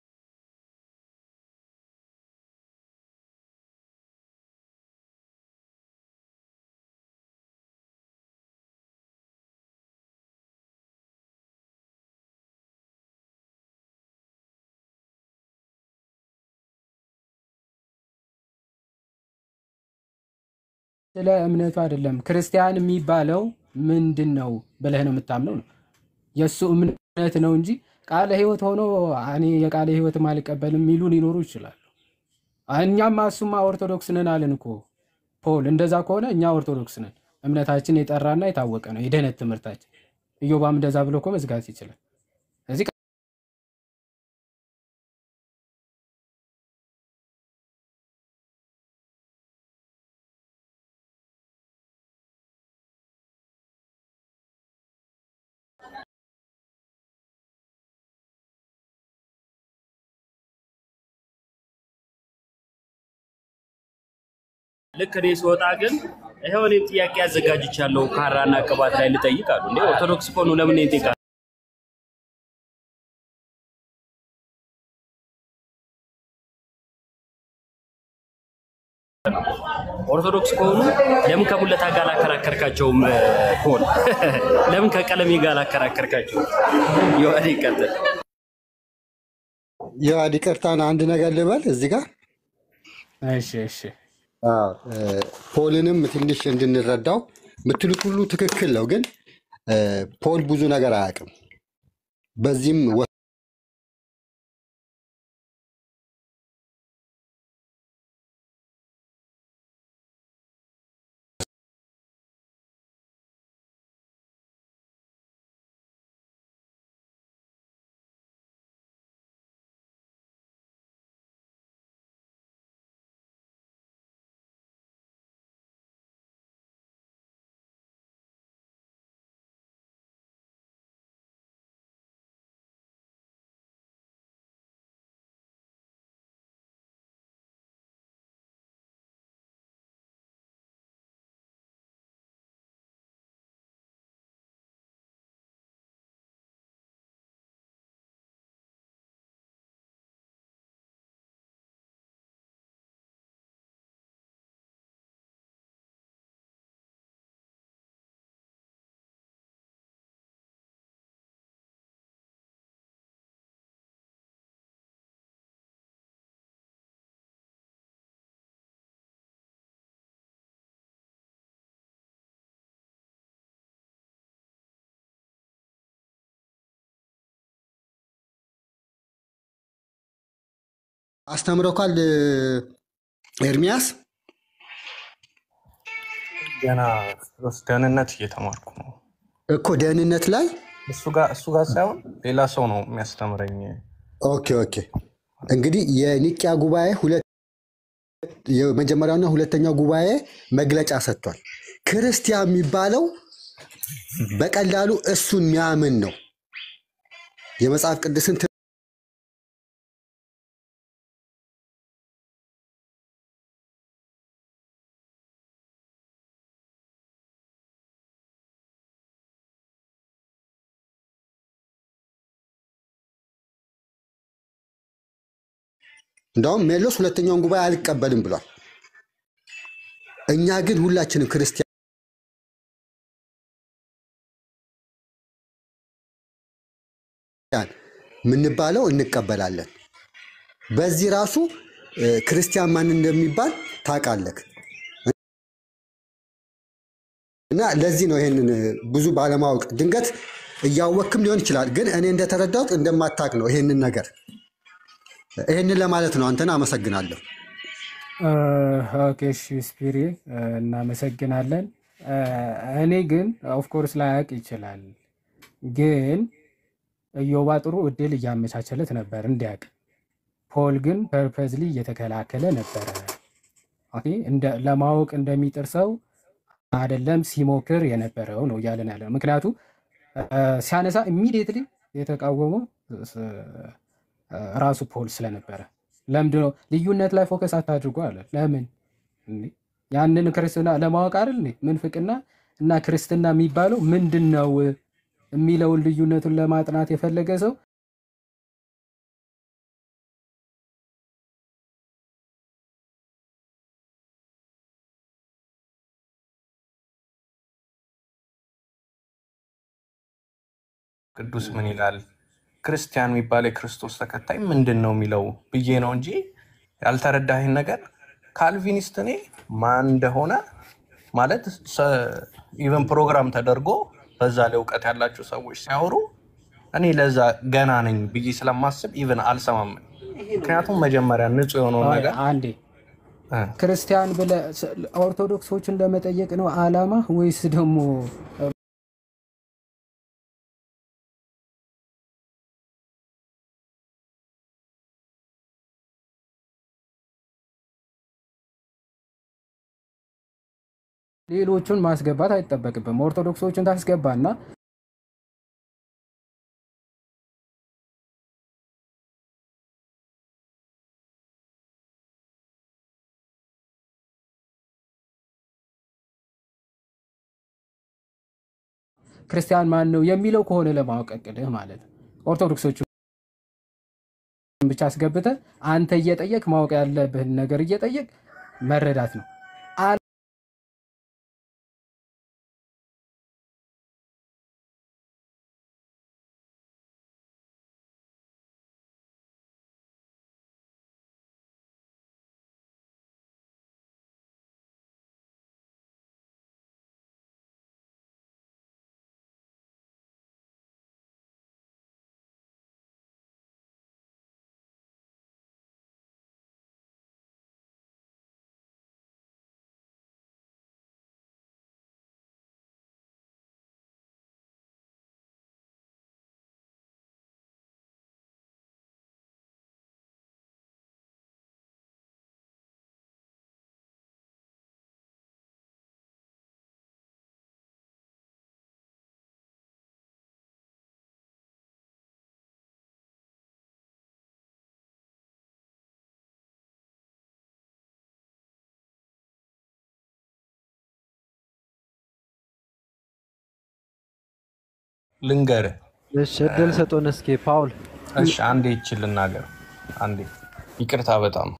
ስለ እምነቱ አይደለም ክርስቲያን የሚባለው ምንድን ነው ብለህ ነው የምታምነው ነው የእሱ እምነት ነው እንጂ ቃለ ሕይወት ሆኖ እኔ የቃለ ሕይወትም አልቀበልም የሚሉ ሊኖሩ ይችላሉ። እኛማ እሱማ ኦርቶዶክስ ነን አልን እኮ ፖል። እንደዛ ከሆነ እኛ ኦርቶዶክስ ነን፣ እምነታችን የጠራና የታወቀ ነው፣ የደህነት ትምህርታችን። ኢዮባም እንደዛ ብሎ እኮ መዝጋት ይችላል። እዚህ ልክ እኔ ስወጣ ግን ይኸው እኔም ጥያቄ አዘጋጅቻለሁ ካራና ቅባት ላይ ልጠይቅ አሉ። እንዴ ኦርቶዶክስ ከሆኑ ለምን ይጠይቃል? ኦርቶዶክስ ከሆኑ ለምን ከሙለታ ጋር አላከራከርካቸውም? ፖል ለምን ከቀለሜ ጋር አላከራከርካቸው? ዮሐዴ ይቀጥል። የዋድ ይቅርታን አንድ ነገር ልበል እዚህ ጋር እሺ እሺ አዎ፣ እ፣ ፖልንም ትንሽ እንድንረዳው የምትሉት ሁሉ ትክክል ነው፣ ግን እ፣ ፖል ብዙ ነገር አያውቅም። በዚህም አስተምረኳል ኤርሚያስ ገና ስለ ደህንነት እየተማርኩ ነው። እኮ ደህንነት ላይ እሱ ጋር እሱ ጋር ሳይሆን ሌላ ሰው ነው የሚያስተምረኝ። ኦኬ ኦኬ። እንግዲህ የኒቅያ ጉባኤ ሁለት የመጀመሪያውና ሁለተኛው ጉባኤ መግለጫ ሰጥቷል። ክርስቲያን የሚባለው በቀላሉ እሱን የሚያምን ነው። የመጽሐፍ ቅዱስን ት- እንደውም ሜሎስ ሁለተኛውን ጉባኤ አልቀበልም ብሏል። እኛ ግን ሁላችንም ክርስቲያን የምንባለው እንቀበላለን። በዚህ ራሱ እ፣ ክርስቲያን ማን እንደሚባል ታውቃለህ። እና ለዚህ ነው ይሄንን እ፣ ብዙ ባለማወቅ ድንገት እያወክም ሊሆን ይችላል። ግን እኔ እንደተረዳሁት እንደማታውቅ ነው ይሄንን ነገር ይሄንን ለማለት ነው። አንተን አመሰግናለሁ። ኦኬ እሺ ስፒሪ እናመሰግናለን። እ፣ እኔ ግን ኦፍኮርስ ላያውቅ ይችላል፣ ግን ኢዮባ ጥሩ እድል እያመቻቸለት ነበር እንዲያውቅ። ፖል ግን ፐርፐዝሊ እየተከላከለ ነበረ። ኦኬ፣ እንደ- ለማወቅ እንደሚጥር ሰው አይደለም ሲሞክር የነበረው ነው እያለን ያለ ምክንያቱ እ፣ ሲያነሳ ኢሚዲየትሊ የተቃወመው ስ- እ፣ ራሱ ፖል ስለነበረ ለምንድን ነው ልዩነት ላይ ፎከስ አታድርጉ አለ። ለምን እንዴ? ያንን ክርስትና ለማወቅ አይደል እንዴ? ምንፍቅና እና ክርስትና የሚባለው ምንድን ነው የሚለውን ልዩነቱን ለማጥናት የፈለገ ሰው ቅዱስ ምን ይላል? ክርስቲያን የሚባል የክርስቶስ ተከታይ ምንድን ነው የሚለው ብዬ ነው እንጂ ያልተረዳህን ነገር ካልቪኒስት እኔ ማን እንደሆነ ማለት ኢቨን ፕሮግራም ተደርጎ በዛ ላይ እውቀት ያላቸው ሰዎች ሲያወሩ እኔ ለዛ ገና ነኝ ብዬ ስለማስብ ኢቨን አልሰማም። ምክንያቱም መጀመሪያ ንጹህ የሆነውን አይ፣ ነገር አንዴ እ፣ ክርስቲያን ብለህ ስ- ኦርቶዶክሶችን ለመጠየቅ ነው አላማ ወይስ ደግሞ ሌሎቹን ማስገባት አይጠበቅብም? ኦርቶዶክሶችን ታስገባና ክርስቲያን ማን ነው የሚለው ከሆነ ለማወቅ እቅድህ ማለት ነው። ኦርቶዶክሶቹን ብቻ አስገብተህ አንተ እየጠየቅ ማወቅ ያለብህን ነገር እየጠየቅ መረዳት ነው። አ- ልንገርህ እሺ እድል ስጡን እስኪ ፓውል። እሺ አንዴ ይችል ልናገር። አንዴ ይቅርታ በጣም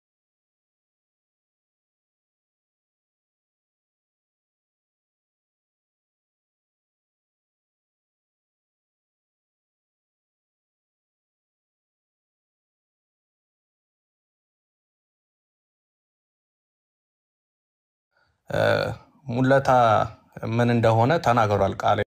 እ፣ ሙለታ ምን እንደሆነ ተናግሯል ቃል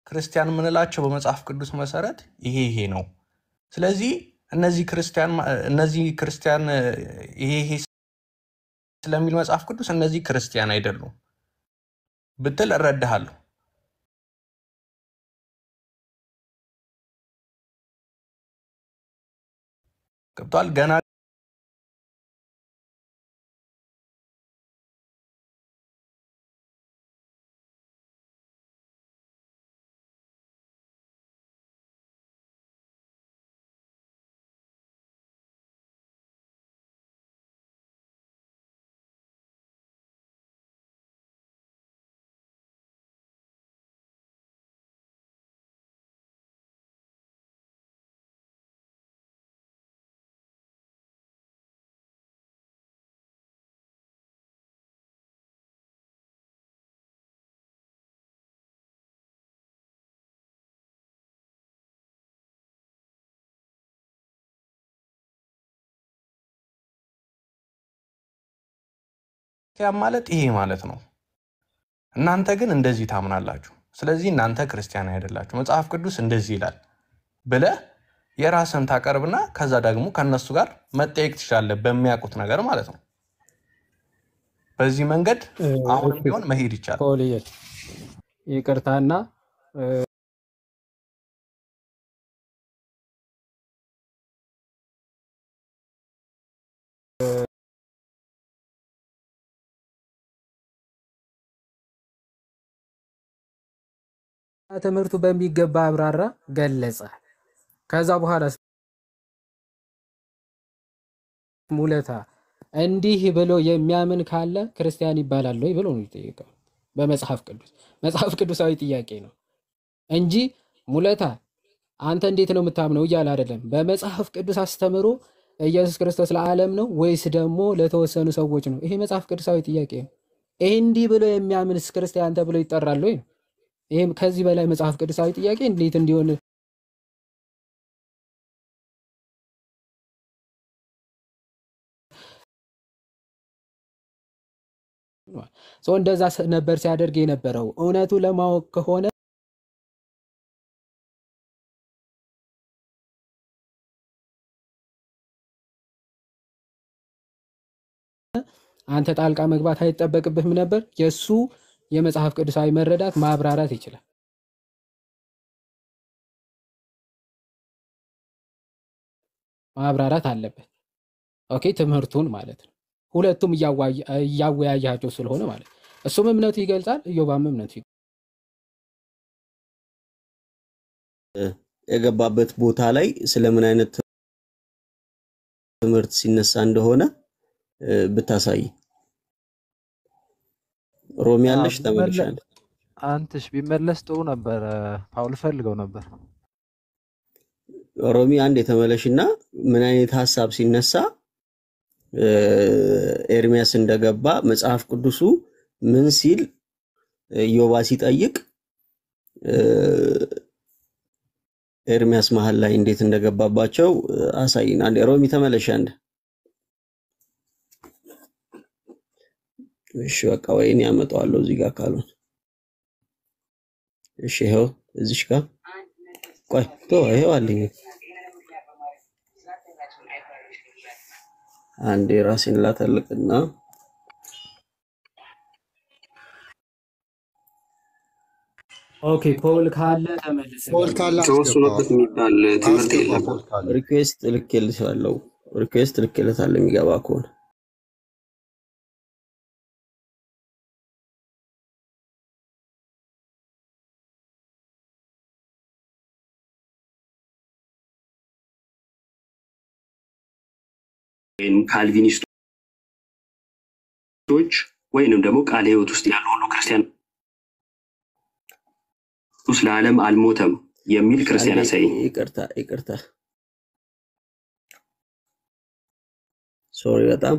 ክርስቲያን የምንላቸው በመጽሐፍ ቅዱስ መሰረት ይሄ ይሄ ነው። ስለዚህ እነዚህ ክርስቲያን እነዚህ ክርስቲያን ይሄ ይሄ ስለሚል መጽሐፍ ቅዱስ እነዚህ ክርስቲያን አይደሉም ብትል እረዳሃለሁ። ገብቷል። ገና ክርስቲያን ማለት ይሄ ማለት ነው። እናንተ ግን እንደዚህ ታምናላችሁ። ስለዚህ እናንተ ክርስቲያን አይደላችሁ፣ መጽሐፍ ቅዱስ እንደዚህ ይላል ብለህ የራስን ታቀርብና ከዛ ደግሞ ከነሱ ጋር መጠየቅ ትችላለህ፣ በሚያውቁት ነገር ማለት ነው። በዚህ መንገድ አሁንም ቢሆን መሄድ ይቻላል። ፖልዬ ይቅርታና እ፣ ትምህርቱ በሚገባ አብራራ፣ ገለጸ። ከዛ በኋላ ሙለታ እንዲህ ብሎ የሚያምን ካለ ክርስቲያን ይባላል ወይ ብሎ ነው የጠየቀው። በመጽሐፍ ቅዱስ መጽሐፍ ቅዱሳዊ ጥያቄ ነው እንጂ ሙለታ አንተ እንዴት ነው የምታምነው እያለ አይደለም። በመጽሐፍ ቅዱስ አስተምሮ ኢየሱስ ክርስቶስ ለዓለም ነው ወይስ ደግሞ ለተወሰኑ ሰዎች ነው? ይሄ መጽሐፍ ቅዱሳዊ ጥያቄ ነው። ይሄ እንዲህ ብሎ የሚያምንስ ክርስቲያን ተብሎ ይጠራል ወይ ነው? ይሄም ከዚህ በላይ መጽሐፍ ቅዱሳዊ ጥያቄ እንዴት እንዲሆን ሰው እንደዛ ስ- ነበር ሲያደርግ የነበረው። እውነቱ ለማወቅ ከሆነ አንተ ጣልቃ መግባት አይጠበቅብህም ነበር። የእሱ የመጽሐፍ ቅዱሳዊ መረዳት ማብራራት ይችላል። ማብራራት አለበት። ኦኬ፣ ትምህርቱን ማለት ነው። ሁለቱም እያዋየ- እያወያያቸው ስለሆነ ማለት ነው። እሱም እምነቱ ይገልጻል፣ እዮባም እምነቱ ይገልጻል። የገባበት ቦታ ላይ ስለምን አይነት ትምህርት ሲነሳ እንደሆነ እ፣ ብታሳይ። ሮሚ አዎ፣ ያለሽ ቢመለ- ተመልሻለሁ። አንትሽ ቢመለስ ጥሩ ነበረ። ፓውል ፈልገው ነበር። ሮሚ አንድ የተመለሽና ምን አይነት ሀሳብ ሲነሳ እ፣ ኤርሚያስ እንደገባ መጽሐፍ ቅዱሱ ምን ሲል ኢዮባ ሲጠይቅ እ፣ ኤርሚያስ መሀል ላይ እንዴት እንደገባባቸው እ፣ አሳይን። አንዴ ሮሚ ተመለሽ አንድ። እሺ በቃ ወይኔ ያመጣዋለሁ እዚህ ጋር ካልሆነ እሺ ይኸው እዚሽ ጋር ቆይ ቶ ይኸው አለኝ አንዴ ራሴን ላተልቅና ኦኬ ፖል ካለ ተመልስ። ፖል ካለ ተወስኖበት የሚባል ትምህርት አስገባ የለም። ፖል ካለ ሪኩዌስት ልኬልሻለሁ ሪኩዌስት ልኬለታለሁ የሚገባ ከሆነ ወይም ካልቪኒስቶች ወይንም ደግሞ ቃለ ሕይወት ውስጥ ያሉ ሁሉ ክርስቲያን ኢየሱስ ለዓለም አልሞተም የሚል ክርስቲያን አንዴ ያሳየኝ። ይቅርታ ይቅርታ ሶሪ በጣም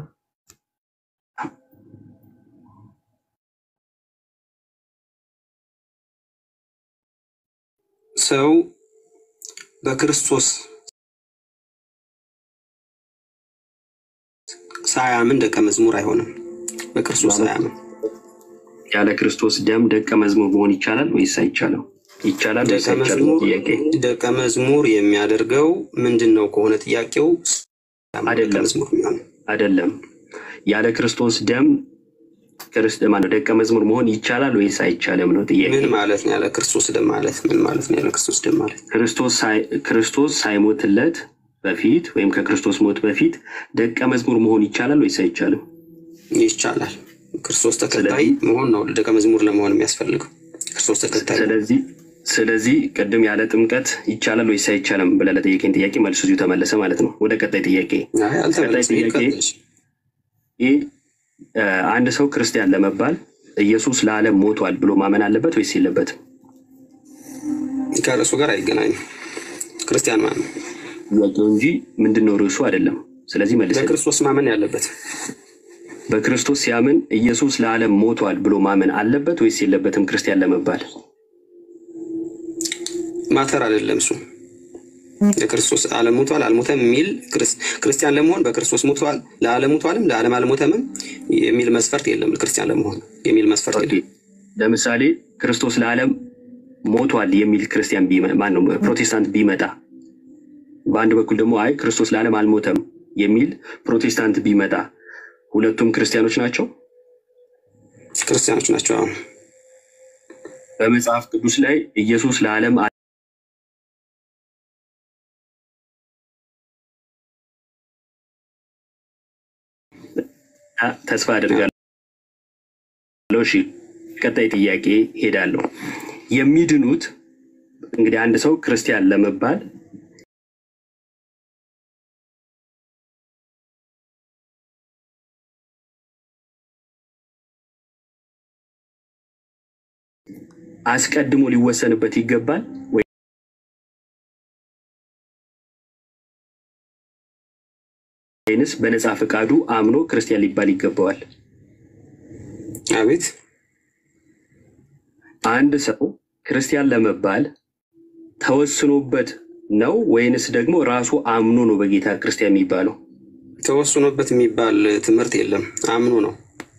ሰው በክርስቶስ ሳያምን ደቀ መዝሙር አይሆንም። በክርስቶስ ሳያምን ያለ ክርስቶስ ደም ደቀ መዝሙር መሆን ይቻላል ወይስ አይቻልም? ይቻላል ወይስ ደቀ አይቻልም? መዝሙር ጥያቄ ደቀ መዝሙር የሚያደርገው ምንድን ነው ከሆነ ጥያቄው ደቀ አይደለም መዝሙር የሚሆነው አይደለም። ያለ ክርስቶስ ደም ክርስት ማነው ደቀ መዝሙር መሆን ይቻላል ወይስ አይቻልም ነው ጥያቄ። ምን ማለት ነው? ያለ ክርስቶስ ደም ማለት ምን ማለት ነው? ያለ ክርስቶስ ደም ማለት ክርስቶስ ሳይ- ክርስቶስ ሳይሞትለት በፊት ወይም ከክርስቶስ ሞት በፊት ደቀ መዝሙር መሆን ይቻላል ወይስ አይቻልም? ይቻላል። ክርስቶስ ተከታይ መሆን ነው ደቀ መዝሙር ለመሆን የሚያስፈልገው ክርስቶስ ተከታይ ነው። ስለዚህ ስለዚህ ቅድም ያለ ጥምቀት ይቻላል ወይስ አይቻልም ብለህ ለጠየቀኝ ጥያቄ መልሱ እዚሁ ተመለሰ ማለት ነው። ወደ ቀጣይ ጥያቄ አይ ቀጣይ አልተመለሰም። ጥያቄ ይቀጥል። ይህ እ፣ አንድ ሰው ክርስቲያን ለመባል ኢየሱስ ለዓለም ሞቷል ብሎ ማመን አለበት ወይስ የለበትም? ከርዕሱ ጋር አይገናኝም። ክርስቲያን ማመን ጥያቄው እንጂ ምንድን ነው ርዕሱ አይደለም። ስለዚህ መልስ በክርስቶስ ማመን ያለበት በክርስቶስ ሲያምን ኢየሱስ ለዓለም ሞቷል ብሎ ማመን አለበት ወይስ የለበትም? ክርስቲያን ለመባል ማተር አይደለም እሱ የክርስቶስ ዓለም ሞቷል አልሞተም የሚል ክርስ- ክርስቲያን ለመሆን በክርስቶስ ሞቷል ለዓለም ሞቷልም ለዓለም አልሞተምም የሚል መስፈርት የለም። ክርስቲያን ለመሆን የሚል መስፈርት የለም። ለምሳሌ ክርስቶስ ለዓለም ሞቷል የሚል ክርስቲያን ቢመ- ማነው ፕሮቴስታንት ቢመጣ፣ በአንድ በኩል ደግሞ አይ ክርስቶስ ለዓለም አልሞተም የሚል ፕሮቴስታንት ቢመጣ ሁለቱም ክርስቲያኖች ናቸው። ክርስቲያኖች ናቸው። አሁን በመጽሐፍ ቅዱስ ላይ ኢየሱስ ለዓለም አ- አ- ተስፋ አድርጋለሁ። እሺ፣ ቀጣይ ጥያቄ ሄዳለሁ። የሚድኑት እንግዲህ አንድ ሰው ክርስቲያን ለመባል አስቀድሞ ሊወሰንበት ይገባል ወይ ወይንስ በነፃ ፈቃዱ አምኖ ክርስቲያን ሊባል ይገባዋል? አቤት አንድ ሰው ክርስቲያን ለመባል ተወስኖበት ነው ወይንስ ደግሞ ራሱ አምኖ ነው በጌታ ክርስቲያን የሚባለው? ተወስኖበት የሚባል ትምህርት የለም። አምኖ ነው።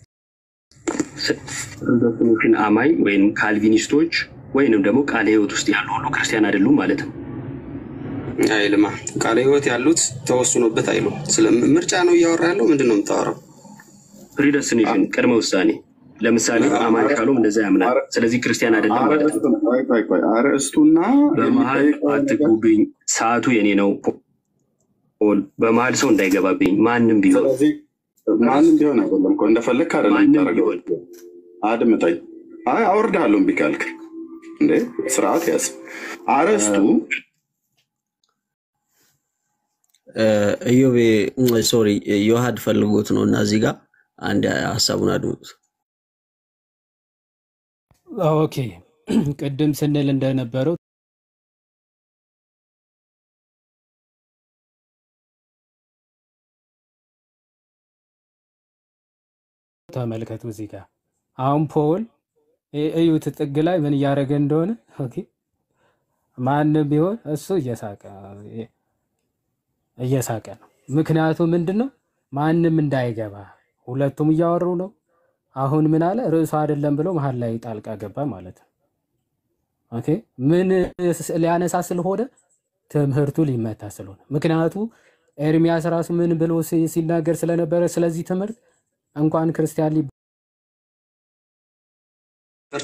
ፕሮቴስታንቶችን አማኝ ወይም ካልቪኒስቶች ወይንም ደግሞ ቃለ ሕይወት ውስጥ ያሉ ሁሉ ክርስቲያን አይደሉም ማለት ነው። አይልማ ቃለ ሕይወት ያሉት ተወስኖበት አይሉ። ስለ ምርጫ ነው እያወራ ያለው። ምንድን ነው የምታወራው? ፕሪደስቲኔሽን ቅድመ ውሳኔ ለምሳሌ አማኝ ካሉም እንደዛ ያምናል። ስለዚህ ክርስቲያን አይደለም ማለት ነው። አርዕስቱን ቆይ ቆይ ቆይ አርዕስቱና በመሀል አትግቡብኝ፣ ሰዓቱ የኔ ነው። ፖል በመሀል ሰው እንዳይገባብኝ ማንም ቢሆን ስለዚህ ማንም ቢሆን አይደለም እኮ እንደፈለግህ አይደለም ማንም የምታደርገው። ቢሆን አድምጠኝ። አይ አወርድሃለሁ እምቢ ካልክ እንዴ ስርዓት ያዝ። አርዕስቱ እዮቤ ሶሪ ዮሐድ ፈልጎት ነው እና እዚህ ጋር አንድ ሀሳቡን አድምጡት። ኦኬ ቅድም ስንል እንደነበረው ተመልከቱ እዚህ ጋር አሁን ፖል እ- እዩት ጥግ ላይ ምን እያደረገ እንደሆነ ኦኬ ማንም ቢሆን እሱ እየሳቀ እየሳቀ ነው ምክንያቱ ምንድን ነው ማንም እንዳይገባ ሁለቱም እያወሩ ነው አሁን ምን አለ ርዕሱ አይደለም ብሎ መሀል ላይ ጣልቃ ገባ ማለት ነው ኦኬ ምን ስ- ሊያነሳ ስለሆነ ትምህርቱ ሊመታ ስለሆነ ምክንያቱ ኤርሚያስ ራሱ ምን ብሎ ሲ- ሲናገር ስለነበረ ስለዚህ ትምህርት እንኳን ክርስቲያን ሊ መስፈርት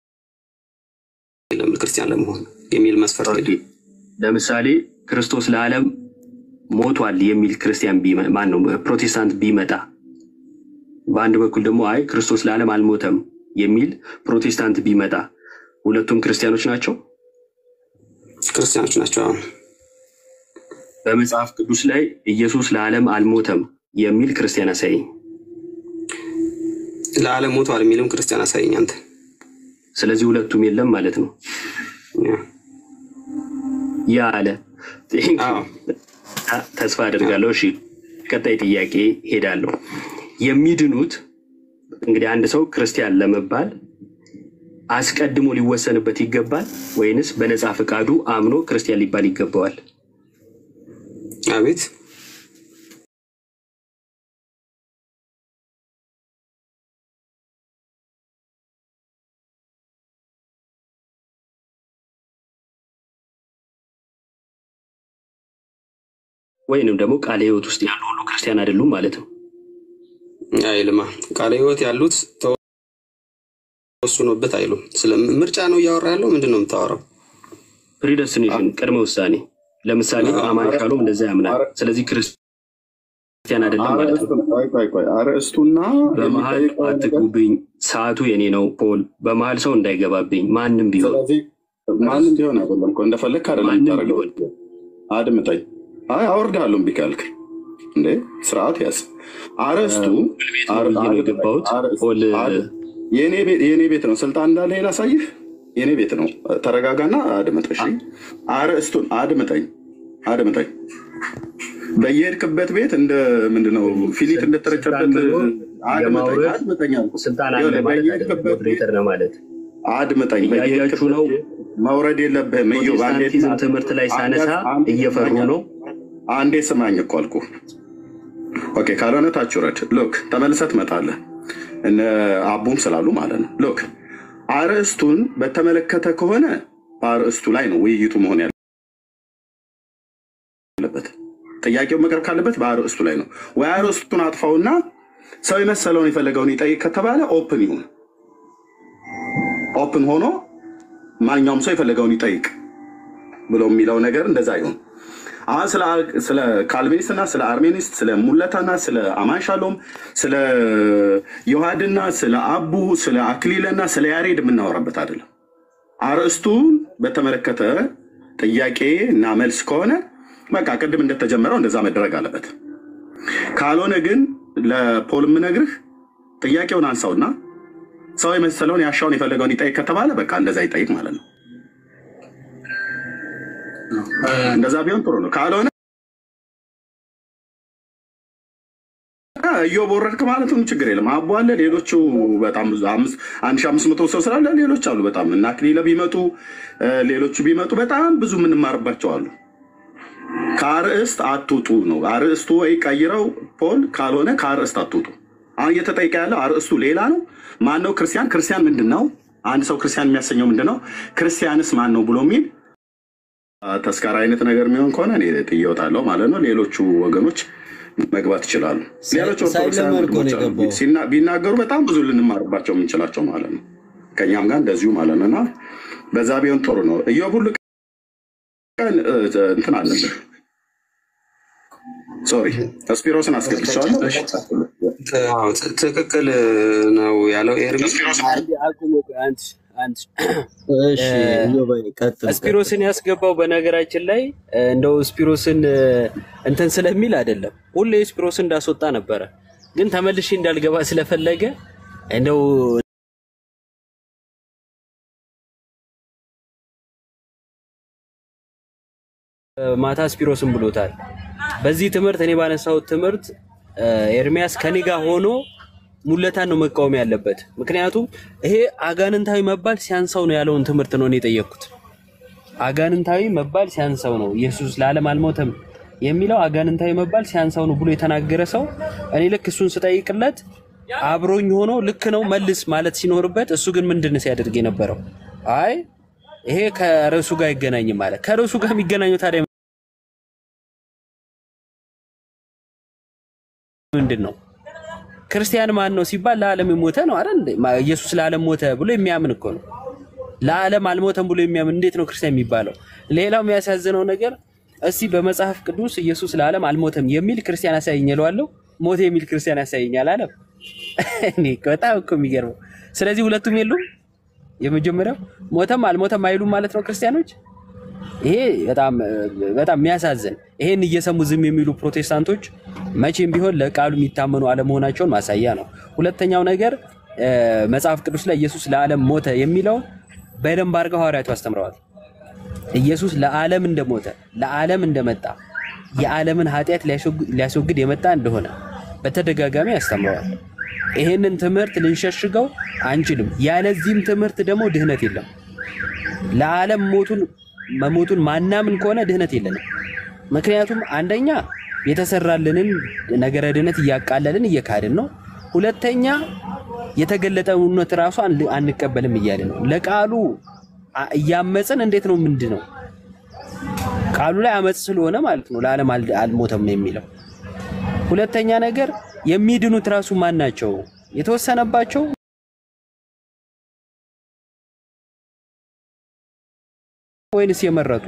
የለም። ክርስቲያን ለመሆን የሚል መስፈርት የለም። ለምሳሌ ክርስቶስ ለዓለም ሞቷል የሚል ክርስቲያን ቢመ- ማን ነው ፕሮቴስታንት ቢመጣ፣ በአንድ በኩል ደግሞ አይ ክርስቶስ ለዓለም አልሞተም የሚል ፕሮቴስታንት ቢመጣ ሁለቱም ክርስቲያኖች ናቸው። ክርስቲያኖች ናቸው። አሁን በመጽሐፍ ቅዱስ ላይ ኢየሱስ ለዓለም አልሞተም የሚል ክርስቲያን አሳየኝ። ለዓለም ሞቷል የሚልም ክርስቲያን አሳየኝ አንተ። ስለዚህ ሁለቱም የለም ማለት ነው። ያ አለ Thank you። አ- ተስፋ አድርጋለሁ። እሺ ቀጣይ ጥያቄ ሄዳለሁ። የሚድኑት እንግዲህ አንድ ሰው ክርስቲያን ለመባል አስቀድሞ ሊወሰንበት ይገባል ወይንስ በነፃ ፈቃዱ አምኖ ክርስቲያን ሊባል ይገባዋል? አቤት ወይንም ደግሞ ቃለ ሕይወት ውስጥ ያሉ ሁሉ ክርስቲያን አይደሉም ማለት ነው። አይልማ ቃለ ሕይወት ያሉት ተወስኖበት አይሉም። ስለ ምርጫ ነው እያወራ ያለው። ምንድን ነው የምታወራው? ፕሪደስቲኔሽን ቅድመ ውሳኔ። ለምሳሌ አማን ሻሎም እንደዛ ያምናል። ስለዚህ ክርስቲያን አይደለም ማለት ነው። ቆይ ቆይ ቆይ፣ አርዕስቱና በመሀል የሚጠይቀው ነገር አትግቡብኝ፣ ሰዓቱ የኔ ነው ፖል። በመሀል ሰው እንዳይገባብኝ ማንም ቢሆን ስለዚህ ማንም ቢሆን አይደለም እኮ እንደፈለግክ አይደለም ማንም የምታደርገው። ቢሆን አድምጠኝ። አይ አወርድሃለሁ እምቢ ካልክ እንዴ ስርዓት ያዝ። አርዕስቱ ቤት ነው ብዬ ነው የገባሁት። ፖል የኔ ቤት የኔ ቤት ነው። ስልጣን እንዳለ ላሳይህ። የኔ ቤት ነው። ተረጋጋና አድምጥ። እሺ አርዕስቱን አድምጠኝ፣ አድምጠኝ። በየሄድክበት ቤት እንደ ምንድነው ፊሊት እንደተረጨበት አድምጠኝ፣ የማውረድ አድምጠኝ አልኩህ። ስልጣን አለ ይኸውልህ፣ ማለት አይደለም። በየሄድክበት ቤት ሞዴሬተር ነው ማለት አድምጠኝ። እያያችሁ ነው። መውረድ የለብህም። እዩ ፕሮቴስታንቲዝም ትምህርት ላይ ሳነሳ እየፈሩ ነው። አንዴ ስማኝ እኮ አልኩህ። ኦኬ፣ ካልሆነ ታች ውረድ። ሎክ ተመልሰህ ትመጣለህ። እነ አቡም ስላሉ ማለት ነው። ሎክ አርዕስቱን በተመለከተ ከሆነ በአርዕስቱ ላይ ነው ውይይቱ መሆን ያለበት። ጥያቄው መቅረብ ካለበት በአርዕስቱ ላይ ነው። ወይ አርዕስቱን አጥፋውና ሰው የመሰለውን የፈለገውን ይጠይቅ ከተባለ ኦፕን ይሁን። ኦፕን ሆኖ ማንኛውም ሰው የፈለገውን ይጠይቅ ብሎ የሚለው ነገር እንደዛ ይሁን። አሁን ስለ ስለ ካልቪኒስትና ስለ አርሜኒስት ስለ ሙለታና ስለ አማንሻሎም ስለ ዮሐድና ስለ አቡ ስለ አክሊለና ስለ ያሬድ የምናወራበት አይደለም። አርዕስቱን በተመለከተ ጥያቄ እና መልስ ከሆነ በቃ ቅድም እንደተጀመረው እንደዛ መደረግ አለበት። ካልሆነ ግን ለፖል የምነግርህ ጥያቄውን አንሳውና ሰው የመሰለውን ያሻውን የፈለገውን ይጠይቅ ከተባለ በቃ እንደዛ ይጠይቅ ማለት ነው። እንደዛ ቢሆን ጥሩ ነው። ካልሆነ እዮብ ወረድክ ማለት ነው ችግር የለም። አቦ አለ፣ ሌሎቹ በጣም ብዙ አምስት- አንድ ሺህ አምስት መቶ ሰው ስላለ ሌሎች አሉ በጣም እና አክሊለ ቢመጡ እ፣ ሌሎቹ ቢመጡ በጣም ብዙ የምንማርባቸው አሉ። ከአርዕስት አትውጡ ነው። አርዕስቱ ወይ ቀይረው ፖል፣ ካልሆነ ከአርዕስት አትውጡ። አሁን እየተጠየቀ ያለው አርዕስቱ ሌላ ነው። ማን ነው ክርስቲያን? ክርስቲያን ምንድን ነው? አንድ ሰው ክርስቲያን የሚያሰኘው ምንድን ነው? ክርስቲያንስ ማን ነው ብሎ የሚል ተስካር አይነት ነገር የሚሆን ከሆነ እኔ ጥዬ እወጣለሁ ማለት ነው። ሌሎቹ ወገኖች መግባት ይችላሉ። ሌሎች ኦርቶዶክሳውያን ሳይለመድ እኮ ነው ወንድሞች አሉ የገባው። ሲና- ቢናገሩ በጣም ብዙ ልንማርባቸው የምንችላቸው ማለት ነው። ከእኛም ጋር እንደዚሁ ማለት ነው እና በዛ ቢሆን ጥሩ ነው። እዮብ ሁሉ ቀን እ፣ እንትን አለብህ። ሶሪ ስፒሮስን አስገብቻለሁ። አዎ፣ ት- ትክክል ነው ያለው ኤርሚ። አንድ አቁሙ። አንድ አንድ እሺ እዮባይ ቀጥል። ስፒሮስን ያስገባው በነገራችን ላይ እ፣ እንደው ስፒሮስን እ፣ እንትን ስለሚል አይደለም። ሁሌ ስፒሮስን እንዳስወጣ ነበረ፣ ግን ተመልሼ እንዳልገባ ስለፈለገ እንደው እ፣ ማታ ስፒሮስን ብሎታል። በዚህ ትምህርት እኔ ባነሳሁት ትምህርት እ፣ ኤርሚያስ ከኔ ጋር ሆኖ ሙለታን ነው መቃወም ያለበት። ምክንያቱም ይሄ አጋንንታዊ መባል ሲያንሰው ነው ያለውን ትምህርት ነው እኔ የጠየቅኩት። አጋንንታዊ መባል ሲያንሰው ነው ኢየሱስ ለዓለም አልሞተም የሚለው አጋንንታዊ መባል ሲያንሰው ነው ብሎ የተናገረ ሰው እኔ ልክ እሱን ስጠይቅለት አብሮኝ ሆኖ ልክ ነው መልስ ማለት ሲኖርበት እሱ ግን ምንድን ነው ሲያደርግ የነበረው? አይ ይሄ ከርዕሱ ጋር አይገናኝም ማለት ከርዕሱ ጋር የሚገናኘው ታዲያ ምንድን ነው? ክርስቲያን ማን ነው ሲባል ለዓለም የሞተ ነው አይደል? እንዴ? ማ- ኢየሱስ ለዓለም ሞተ ብሎ የሚያምን እኮ ነው። ለዓለም አልሞተም ብሎ የሚያምን እንዴት ነው ክርስቲያን የሚባለው? ሌላው የሚያሳዝነው ነገር እስቲ በመጽሐፍ ቅዱስ ኢየሱስ ለዓለም አልሞተም የሚል ክርስቲያን ያሳየኝ እለዋለሁ። ሞተ የሚል ክርስቲያን ያሳየኛል አለም። እኔ እኮ በጣም እኮ የሚገርመው። ስለዚህ ሁለቱም የሉም። የመጀመሪያው ሞተም አልሞተም አይሉም ማለት ነው ክርስቲያኖች። ይሄ በጣም በጣም የሚያሳዝን ይሄን እየሰሙ ዝም የሚሉ ፕሮቴስታንቶች መቼም ቢሆን ለቃሉ የሚታመኑ አለመሆናቸውን ማሳያ ነው። ሁለተኛው ነገር እ፣ መጽሐፍ ቅዱስ ላይ ኢየሱስ ለዓለም ሞተ የሚለውን በደንብ አድርገው ሐዋርያቱ አስተምረዋል። ኢየሱስ ለዓለም እንደሞተ ለዓለም እንደመጣ የዓለምን ኃጢአት ሊያስወግ- ሊያስወግድ የመጣ እንደሆነ በተደጋጋሚ አስተምረዋል። ይሄንን ትምህርት ልንሸሽገው አንችልም። ያለዚህም ትምህርት ደግሞ ድህነት የለም። ለዓለም ሞቱን መሞቱን ማናምን ከሆነ ድህነት የለንም። ምክንያቱም አንደኛ የተሰራልንን ነገረ ድህነት እያቃለልን እየካድን ነው። ሁለተኛ የተገለጠ እውነት ራሱ አን- አንቀበልም እያልን ነው። ለቃሉ አ- እያመፅን እንዴት ነው ምንድን ነው ቃሉ ላይ አመፅ ስለሆነ ማለት ነው ለዓለም አል- አልሞተም የሚለው። ሁለተኛ ነገር የሚድኑት ራሱ ማን ናቸው? የተወሰነባቸው ወይንስ የመረጡ?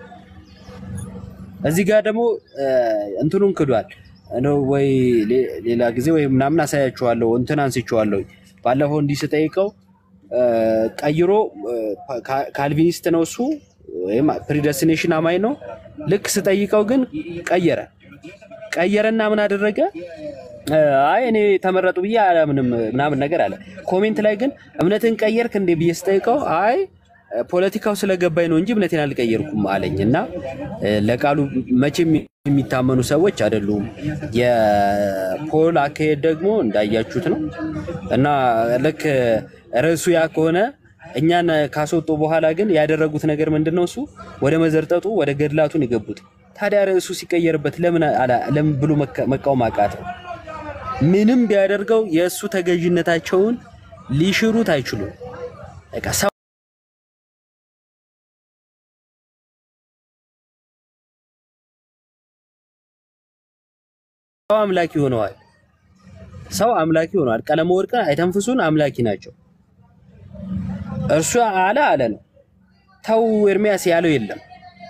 እዚህ ጋር ደግሞ እ፣ እንትኑን ክዷል እንደው ወይ ሌ- ሌላ ጊዜ ወይ ምናምን አሳያችኋለሁ። እንትን አንስቼዋለሁ ባለፈው እንዲህ ስጠይቀው እ፣ ቀይሮ እ፣ ካ- ካልቪኒስት ነው እሱ ወይም ፕሪደስቲኔሽን አማኝ ነው። ልክ ስጠይቀው ግን ቀየረ ቀየረና ምን አደረገ? እ፣ አይ እኔ ተመረጡ ብዬ አላምንም ምናምን ነገር አለ። ኮሜንት ላይ ግን እምነትን ቀየርክ እንዴ ብዬ ስጠይቀው አይ ፖለቲካው ስለገባኝ ነው እንጂ እምነቴን አልቀየርኩም አለኝ። እና እ፣ ለቃሉ መቼም የሚታመኑ ሰዎች አይደሉም። የፖል አካሄድ ደግሞ እንዳያችሁት ነው። እና ልክ ርዕሱ ያ ከሆነ እኛን ካስወጡ በኋላ ግን ያደረጉት ነገር ምንድን ነው? እሱ ወደ መዘርጠጡ ወደ ገድላቱን የገቡት። ታዲያ ርዕሱ ሲቀየርበት ለምን አላ- ለምን ብሎ መካ- መቃወም አቃተው? ምንም ቢያደርገው የእሱ ተገዥነታቸውን ሊሽሩት አይችሉም። በቃ ሰው ሰው አምላኪ ሆነዋል። ሰው አምላኪ ሆነዋል። ቀለመ ወርቅን አይተንፍሱን አምላኪ ናቸው። እርሱ አለ አለ ነው። ተው ኤርሚያስ ያለው የለም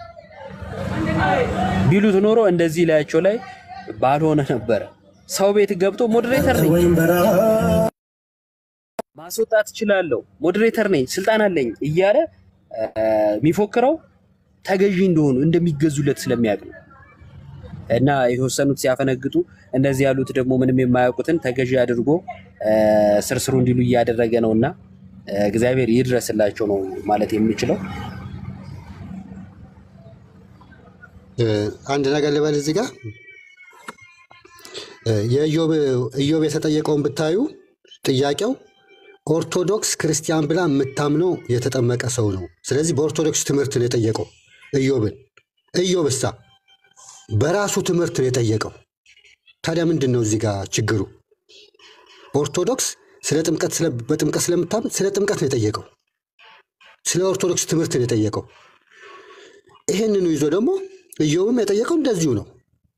ቢሉት ኖሮ እንደዚህ ላያቸው ላይ ባልሆነ ነበረ። ሰው ቤት ገብቶ ሞዴሬተር ነኝ ማስወጣት እችላለሁ፣ ሞዴሬተር ነኝ፣ ስልጣን አለኝ እያለ እ፣ የሚፎክረው ተገዢ እንደሆኑ እንደሚገዙለት ስለሚያውቅ ነው። እና የተወሰኑት ሲያፈነግጡ እንደዚህ ያሉት ደግሞ ምንም የማያውቁትን ተገዢ አድርጎ እ፣ ስርስሩ እንዲሉ እያደረገ ነው። እና እ፣ እግዚአብሔር ይድረስላቸው ነው ማለት የምችለው። እ፣ አንድ ነገር ልበል እዚህ ጋር እ፣ የኢዮብ ኢዮብ የተጠየቀውን ብታዩ ጥያቄው ኦርቶዶክስ ክርስቲያን ብላ የምታምነው የተጠመቀ ሰው ነው። ስለዚህ በኦርቶዶክስ ትምህርት ነው የጠየቀው ኢዮብን። ኢዮብሳ በራሱ ትምህርት ነው የጠየቀው። ታዲያ ምንድን ነው እዚህ ጋር ችግሩ? ኦርቶዶክስ ስለ ጥምቀት ስለ- በጥምቀት ስለምታምን ስለ ጥምቀት ነው የጠየቀው። ስለ ኦርቶዶክስ ትምህርት ነው የጠየቀው። ይህንኑ ይዞ ደግሞ ኢዮብም የጠየቀው እንደዚሁ ነው።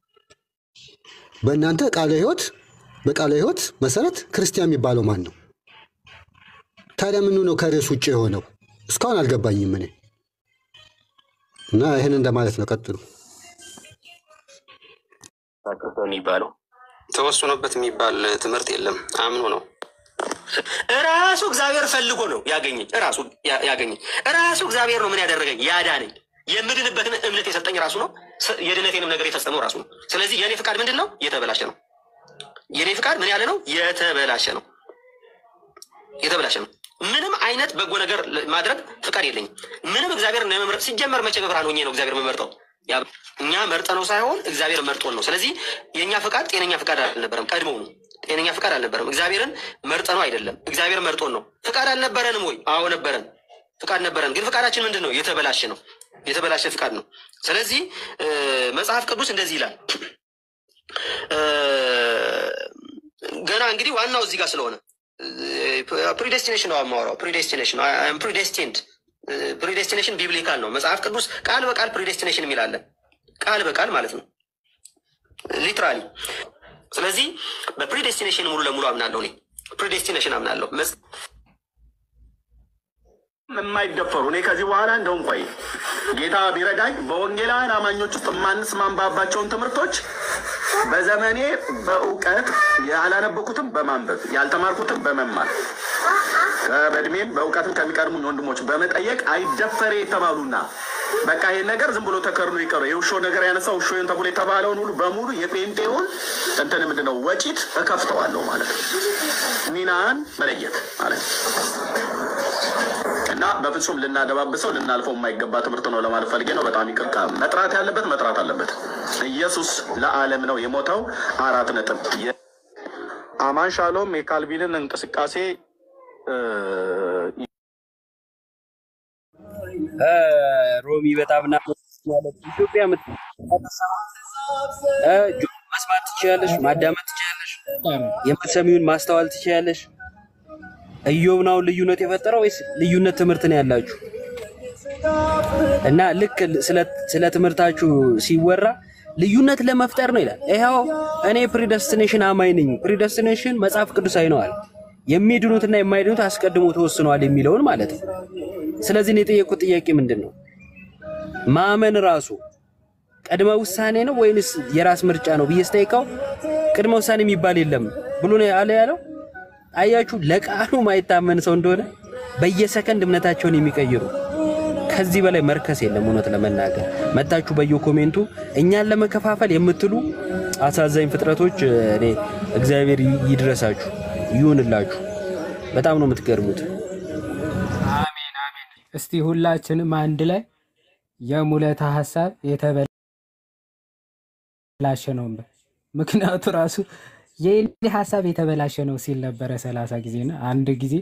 በእናንተ ቃለ ሕይወት በቃለ ሕይወት መሰረት ክርስቲያን የሚባለው ማን ነው? ታዲያ ምኑ ነው ከርዕስ ውጭ የሆነው? እስካሁን አልገባኝም እኔ እና ይህን እንደማለት ነው። ቀጥሉ። የሚባለው ተወስኖበት የሚባል ትምህርት የለም። አምኖ ነው ራሱ እግዚአብሔር ፈልጎ ነው ያገኘኝ። ራሱ ያ- ያገኘኝ ራሱ እግዚአብሔር ነው ምን ያደረገኝ ያዳነኝ። የምድንበትን እምነት የሰጠኝ ራሱ ነው። ስ- የድነቴንም ነገር የፈጸመው ራሱ ነው። ስለዚህ የእኔ ፍቃድ ምንድን ነው? የተበላሸ ነው። የእኔ ፍቃድ ምን ያለ ነው? የተበላሸ ነው። የተበላሸ ነው። ምንም አይነት በጎ ነገር ለ- ማድረግ ፍቃድ የለኝም። ምንም እግዚአብሔር ነው የመምረጥ ሲጀመር መቼ በብርሃን ሆኜ ነው እግዚአብሔር የምመርጠው? ያ እኛ መርጠ ነው ሳይሆን እግዚአብሔር መርጦን ነው። ስለዚህ የእኛ ፍቃድ ጤነኛ ፍቃድ አልነበረም። ቀድሞው ነው ጤነኛ ፍቃድ አልነበረም። እግዚአብሔርን መርጠ ነው አይደለም፣ እግዚአብሔር መርጦን ነው። ፍቃድ አልነበረንም ወይ? አዎ ነበረን፣ ፍቃድ ነበረን። ግን ፍቃዳችን ምንድን ነው? የተበላሸ ነው። የተበላሸ ፍቃድ ነው። ስለዚህ እ፣ መጽሐፍ ቅዱስ እንደዚህ ይላል እ፣ ገና እንግዲህ ዋናው እዚህ ጋር ስለሆነ ፕሪዴስቲኔሽን ነው የማወራው። ፕሪዴስቲኔሽን ፕሪዴስቲንድ ፕሪዴስቲኔሽን ቢብሊካል ነው። መጽሐፍ ቅዱስ ቃል በቃል ፕሪዴስቲኔሽን የሚላለ ቃል በቃል ማለት ነው ሊትራሊ። ስለዚህ በፕሪዴስቲኔሽን ሙሉ ለሙሉ አምናለሁ እኔ ፕሪዴስቲኔሽን አምናለሁ። መጽ- የማይደፈሩ እኔ ከዚህ በኋላ እንደውም ቆይ ጌታ ቢረዳኝ በወንጌላውያን አማኞች ውስጥ የማንስማማባቸውን ትምህርቶች በዘመኔ በእውቀት ያላነበኩትም በማንበብ ያልተማርኩትም በመማር በእድሜም በእውቀትም ከሚቀድሙኝ ወንድሞች በመጠየቅ አይደፈሬ የተባሉና በቃ ይሄን ነገር ዝም ብሎ ተከርኖ ይቀሩ የውሾ ነገር ያነሳው ውሾን ተብሎ የተባለውን ሁሉ በሙሉ የጴንጤውን እንትን ምንድን ነው ወጪት እከፍተዋለሁ ማለት ነው። ሚናን መለየት ማለት ነው። እና በፍጹም ልናደባብሰው ልናልፈው የማይገባ ትምህርት ነው ለማለት ፈልጌ ነው። በጣም ይቅርታ። መጥራት ያለበት መጥራት አለበት። ኢየሱስ ለዓለም ነው የሞተው። አራት ነጥብ። አማን ሻሎም የካልቪንን እንቅስቃሴ እ፣ እ፣ ሮሚ በጣም ና ኢትዮጵያ ምት እ፣ ጆሮ መስማት ትችያለሽ፣ ማዳመጥ ትችያለሽ፣ የምትሰሚውን ማስተዋል ትችያለሽ። ኢዮብ ነው ልዩነት የፈጠረው ወይስ ልዩነት ትምህርት ነው ያላችሁ? እና ልክ ስለ ትምህርታችሁ ሲወራ ልዩነት ለመፍጠር ነው ይላል። ይኸው እኔ ፕሪደስቲኔሽን አማኝ ነኝ። ፕሪደስቲኔሽን መጽሐፍ ቅዱሳዊ ነው አለ። የሚድኑትና የማይድኑት አስቀድሞ ተወስነዋል የሚለውን ማለት ነው። ስለዚህ እኔ የጠየቁት ጥያቄ ምንድን ነው? ማመን ራሱ ቅድመ ውሳኔ ነው ወይንስ የራስ ምርጫ ነው ብዬ ስጠይቀው ቅድመ ውሳኔ የሚባል የለም ብሎ ነው ያለ ያለው። አያችሁ፣ ለቃሉ ማይታመን ሰው እንደሆነ በየሰከንድ እምነታቸውን የሚቀይሩ ከዚህ በላይ መርከስ የለም። እውነት ለመናገር መታችሁ በየኮሜንቱ እኛን ለመከፋፈል የምትሉ አሳዛኝ ፍጥረቶች፣ እኔ እግዚአብሔር ይድረሳችሁ ይሁንላችሁ። በጣም ነው የምትገርሙት። እስቲ ሁላችንም አንድ ላይ የሙለታ ሀሳብ የተበላሸ ነው እንበል። ምክንያቱ ራሱ የኔ ሀሳብ የተበላሸ ነው ሲል ነበረ ሰላሳ ጊዜና አንድ ጊዜ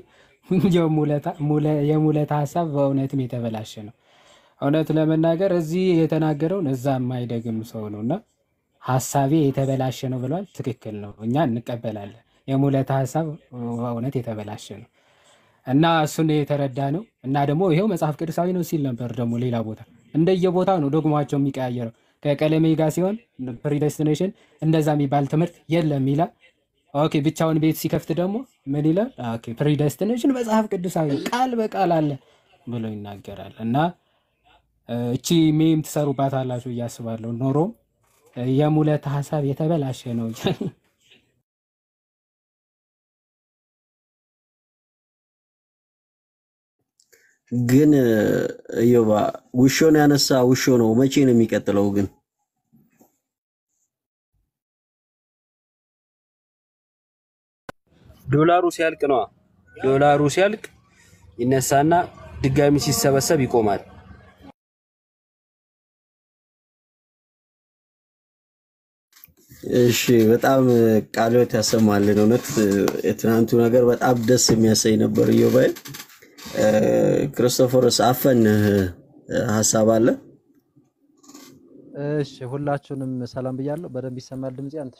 የሙለታ ሀሳብ በእውነትም የተበላሸ ነው። እውነት ለመናገር እዚህ የተናገረውን እዛ የማይደግም ሰው ነው እና ሀሳቤ የተበላሸ ነው ብሏል። ትክክል ነው፣ እኛ እንቀበላለን። የሙለታ ሀሳብ በእውነት የተበላሸ ነው እና እሱን የተረዳ ነው እና ደግሞ ይኸው መጽሐፍ ቅዱሳዊ ነው ሲል ነበር። ደግሞ ሌላ ቦታ እንደየቦታው ነው ዶግማቸው የሚቀያየረው። ከቀለሜ ጋር ሲሆን ፕሪደስቲኔሽን እንደዛ የሚባል ትምህርት የለም ይላል። ኦኬ ብቻውን ቤት ሲከፍት ደግሞ ምን ይላል? ኦኬ ፕሪደስቲኔሽን መጽሐፍ ቅዱሳዊ ቃል በቃል አለ ብሎ ይናገራል። እና እቺ ሜም ትሰሩባት አላችሁ እያስባለሁ። ኖሮም የሙለት ሀሳብ የተበላሸ ነው። ግን እዮባ ውሾን ያነሳ ውሾ ነው። መቼ ነው የሚቀጥለው ግን? ዶላሩ ሲያልቅ ነዋ። ዶላሩ ሲያልቅ ይነሳና ድጋሚ ሲሰበሰብ ይቆማል። እሺ በጣም ቃልዎት ያሰማልን። እውነት የትናንቱ ነገር በጣም ደስ የሚያሰኝ ነበር። እዮባይ ክርስቶፎርስ አፈንህ ሀሳብ አለ? እሺ ሁላችሁንም ሰላም ብያለሁ። በደንብ ይሰማል ድምጼ አንተ?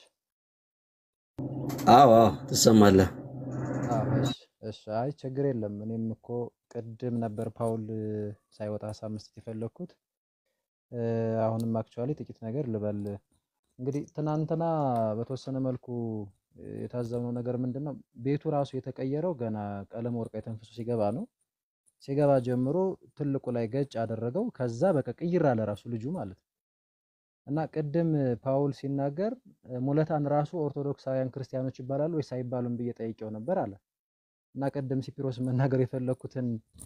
አዎ አዎ ትሰማለህ። አዎ እሺ እሺ። አይ ችግር የለም። እኔም እኮ ቅድም ነበር ፓውል ሳይወጣ ሀሳብ መስጠት የፈለግኩት። አሁንም አክቹዋሊ ጥቂት ነገር ልበል። እንግዲህ ትናንትና በተወሰነ መልኩ የታዘብነው ነገር ምንድን ነው? ቤቱ ራሱ የተቀየረው ገና ቀለም ወርቃ የተንፍሶ ሲገባ ነው። ሲገባ ጀምሮ ትልቁ ላይ ገጭ አደረገው። ከዛ በቃ ቅይር አለ ራሱ ልጁ ማለት ነው። እና ቅድም ፓውል ሲናገር ሙለታን ራሱ ኦርቶዶክሳውያን ክርስቲያኖች ይባላሉ ወይስ አይባሉም ብዬ ጠይቄው ነበር አለ። እና ቅድም ሲፒሮስ መናገር የፈለኩትን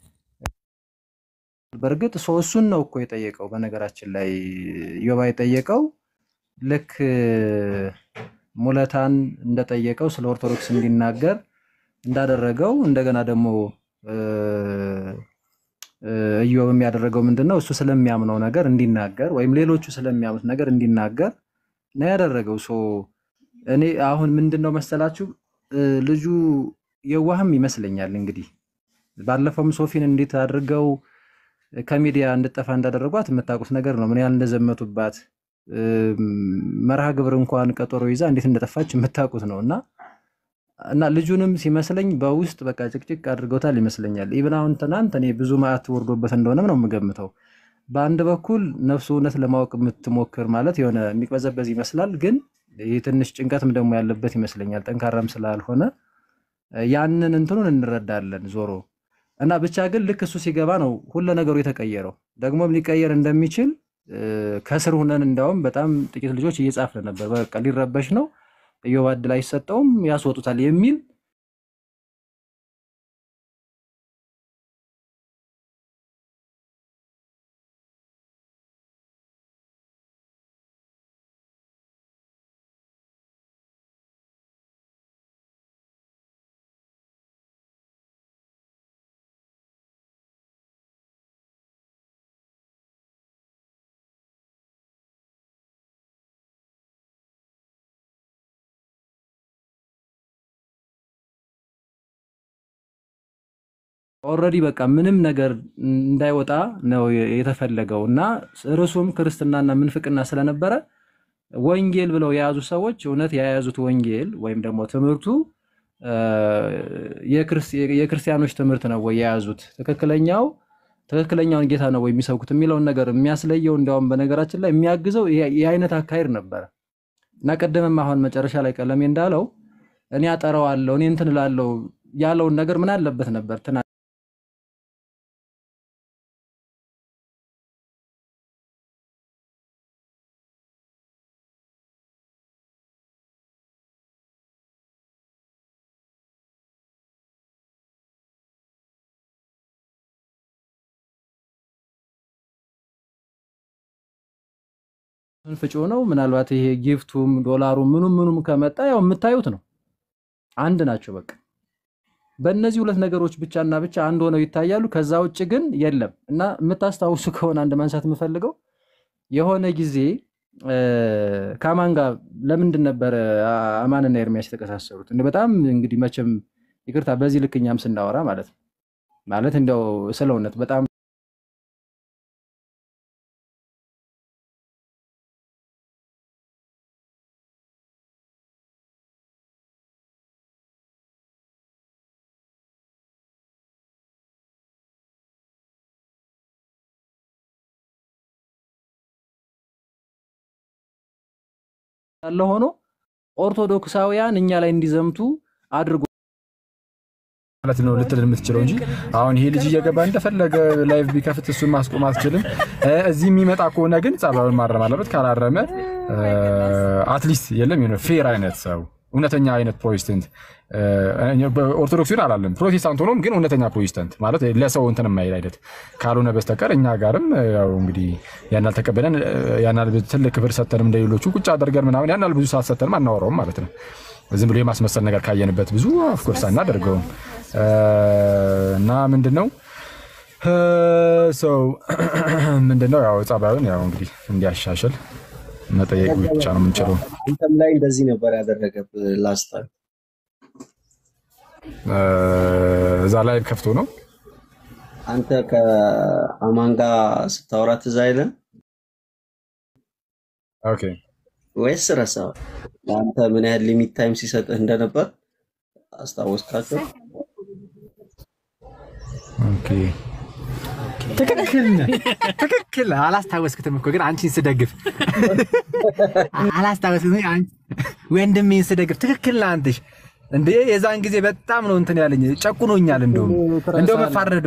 በእርግጥ ሰው እሱን ነው እኮ የጠየቀው። በነገራችን ላይ ዮባ የጠየቀው ልክ ሙለታን እንደጠየቀው ስለ ኦርቶዶክስ እንዲናገር እንዳደረገው እንደገና ደግሞ ኢዮብ የሚያደረገው ምንድን ነው? እሱ ስለሚያምነው ነገር እንዲናገር ወይም ሌሎቹ ስለሚያምኑት ነገር እንዲናገር ነው ያደረገው። ሶ እኔ አሁን ምንድን ነው መሰላችሁ ልጁ የዋህም ይመስለኛል። እንግዲህ ባለፈውም ሶፊን እንዴት አድርገው ከሚዲያ እንድጠፋ እንዳደረጓት የምታውቁት ነገር ነው። ምን ያህል እንደዘመቱባት መርሃ ግብር እንኳን ቀጠሮ ይዛ እንዴት እንደጠፋች የምታውቁት ነው እና እና ልጁንም ሲመስለኝ በውስጥ በቃ ጭቅጭቅ አድርገውታል ይመስለኛል። ኢብን አሁን ትናንት እኔ ብዙ መዓት ወርዶበት እንደሆነም ነው የምገምተው። በአንድ በኩል ነፍሱ እውነት ለማወቅ የምትሞክር ማለት የሆነ የሚቅበዘበዝ ይመስላል፣ ግን ይህ ትንሽ ጭንቀትም ደግሞ ያለበት ይመስለኛል። ጠንካራም ስላልሆነ ያንን እንትኑን እንረዳለን ዞሮ እና ብቻ ግን ልክ እሱ ሲገባ ነው ሁለ ነገሩ የተቀየረው። ደግሞም ሊቀየር እንደሚችል ከስር ሁነን እንዳውም በጣም ጥቂት ልጆች እየጻፍን ነበር። በቃ ሊረበሽ ነው ኢዮብ ዕድል አይሰጠውም ያስወጡታል የሚል ኦልሬዲ በቃ ምንም ነገር እንዳይወጣ ነው የተፈለገው እና ርዕሱም ክርስትናና ምንፍቅና ስለነበረ ወንጌል ብለው የያዙ ሰዎች እውነት የያዙት ወንጌል ወይም ደግሞ ትምህርቱ የክርስቲያኖች ትምህርት ነው ወይ የያዙት? ትክክለኛው ትክክለኛውን ጌታ ነው ወይ የሚሰብኩት የሚለውን ነገር የሚያስለየው እንዲያውም በነገራችን ላይ የሚያግዘው ይህ ይህ አይነት አካሄድ ነበረ እና ቀደምም አሁን መጨረሻ ላይ ቀለሜ እንዳለው እኔ አጠራዋለሁ እኔ እንትን እላለሁ ያለውን ነገር ምን አለበት ነበር ትና ፍጮ ነው። ምናልባት ይሄ ጊፍቱም ዶላሩም ምኑም ምኑም ከመጣ ያው የምታዩት ነው። አንድ ናቸው በቃ በእነዚህ ሁለት ነገሮች ብቻና ብቻ አንድ ሆነው ይታያሉ። ከዛ ውጭ ግን የለም እና የምታስታውሱ ከሆነ አንድ ማንሳት የምፈልገው የሆነ ጊዜ እ፣ ከአማን ጋር ለምንድን ነበረ አ- አማንና ኤርሚያስ የተቀሳሰሩት? እንደ በጣም እንግዲህ መቼም ይቅርታ በዚህ ልክ እኛም ስናወራ ማለት ነው ማለት እንዲያው ስለ እውነት በጣም ያለ ሆኖ ኦርቶዶክሳውያን እኛ ላይ እንዲዘምቱ አድርጎ ማለት ነው ልትል የምትችለው እንጂ አሁን ይሄ ልጅ እየገባ እንደፈለገ ላይቭ ቢከፍት እሱን ማስቆም አትችልም። እ፣ እዚህ የሚመጣ ከሆነ ግን ጸባዩን ማረም አለበት። ካላረመ አትሊስት የለም የሆነ ፌር አይነት ሰው እውነተኛ አይነት ፕሮቴስታንት ኦርቶዶክሱን አላለም ፕሮቴስታንት ሆኖም ግን እውነተኛ ፕሮቴስታንት ማለት ለሰው እንትን የማይል አይነት ካልሆነ በስተቀር እኛ ጋርም ያው እንግዲህ ያናል ተቀበለን ያናል ትልቅ ክብር ሰተንም እንደሌሎቹ ቁጭ አድርገን ምናምን ያናል ብዙ ሰዓት ሰተንም አናወራውም ማለት ነው። ዝም ብሎ የማስመሰል ነገር ካየንበት ብዙ ኦፍኮርስ አናደርገውም እና ምንድን ነው ሰው ምንድን ነው ያው ጸባዩን ያው እንግዲህ እንዲያሻሽል መጠየቅ ብቻ ነው የምንችለው። አንተም ላይ እንደዚህ ነበር ያደረገብህ ላስት ታይም። እዛ ላይ ከፍቶ ነው አንተ ከአማን ጋር ስታወራ ትዝ አይልም ኦኬ ወይስ ረሳው? ለአንተ ምን ያህል ሊሚት ታይም ሲሰጥህ እንደነበር አስታወስካቸው? ኦኬ ትክክል ነህ፣ ትክክል ነህ። አላስታወስክትም እኮ ግን አንቺን ስደግፍ አላስታወስክትም። አንቺ ወንድሜን ስደግፍ ትክክል ነህ አንተሽ። እንዴ የዛን ጊዜ በጣም ነው እንትን ያለኝ ጨቁኖኛል። እንደውም እንደው መፋረዷ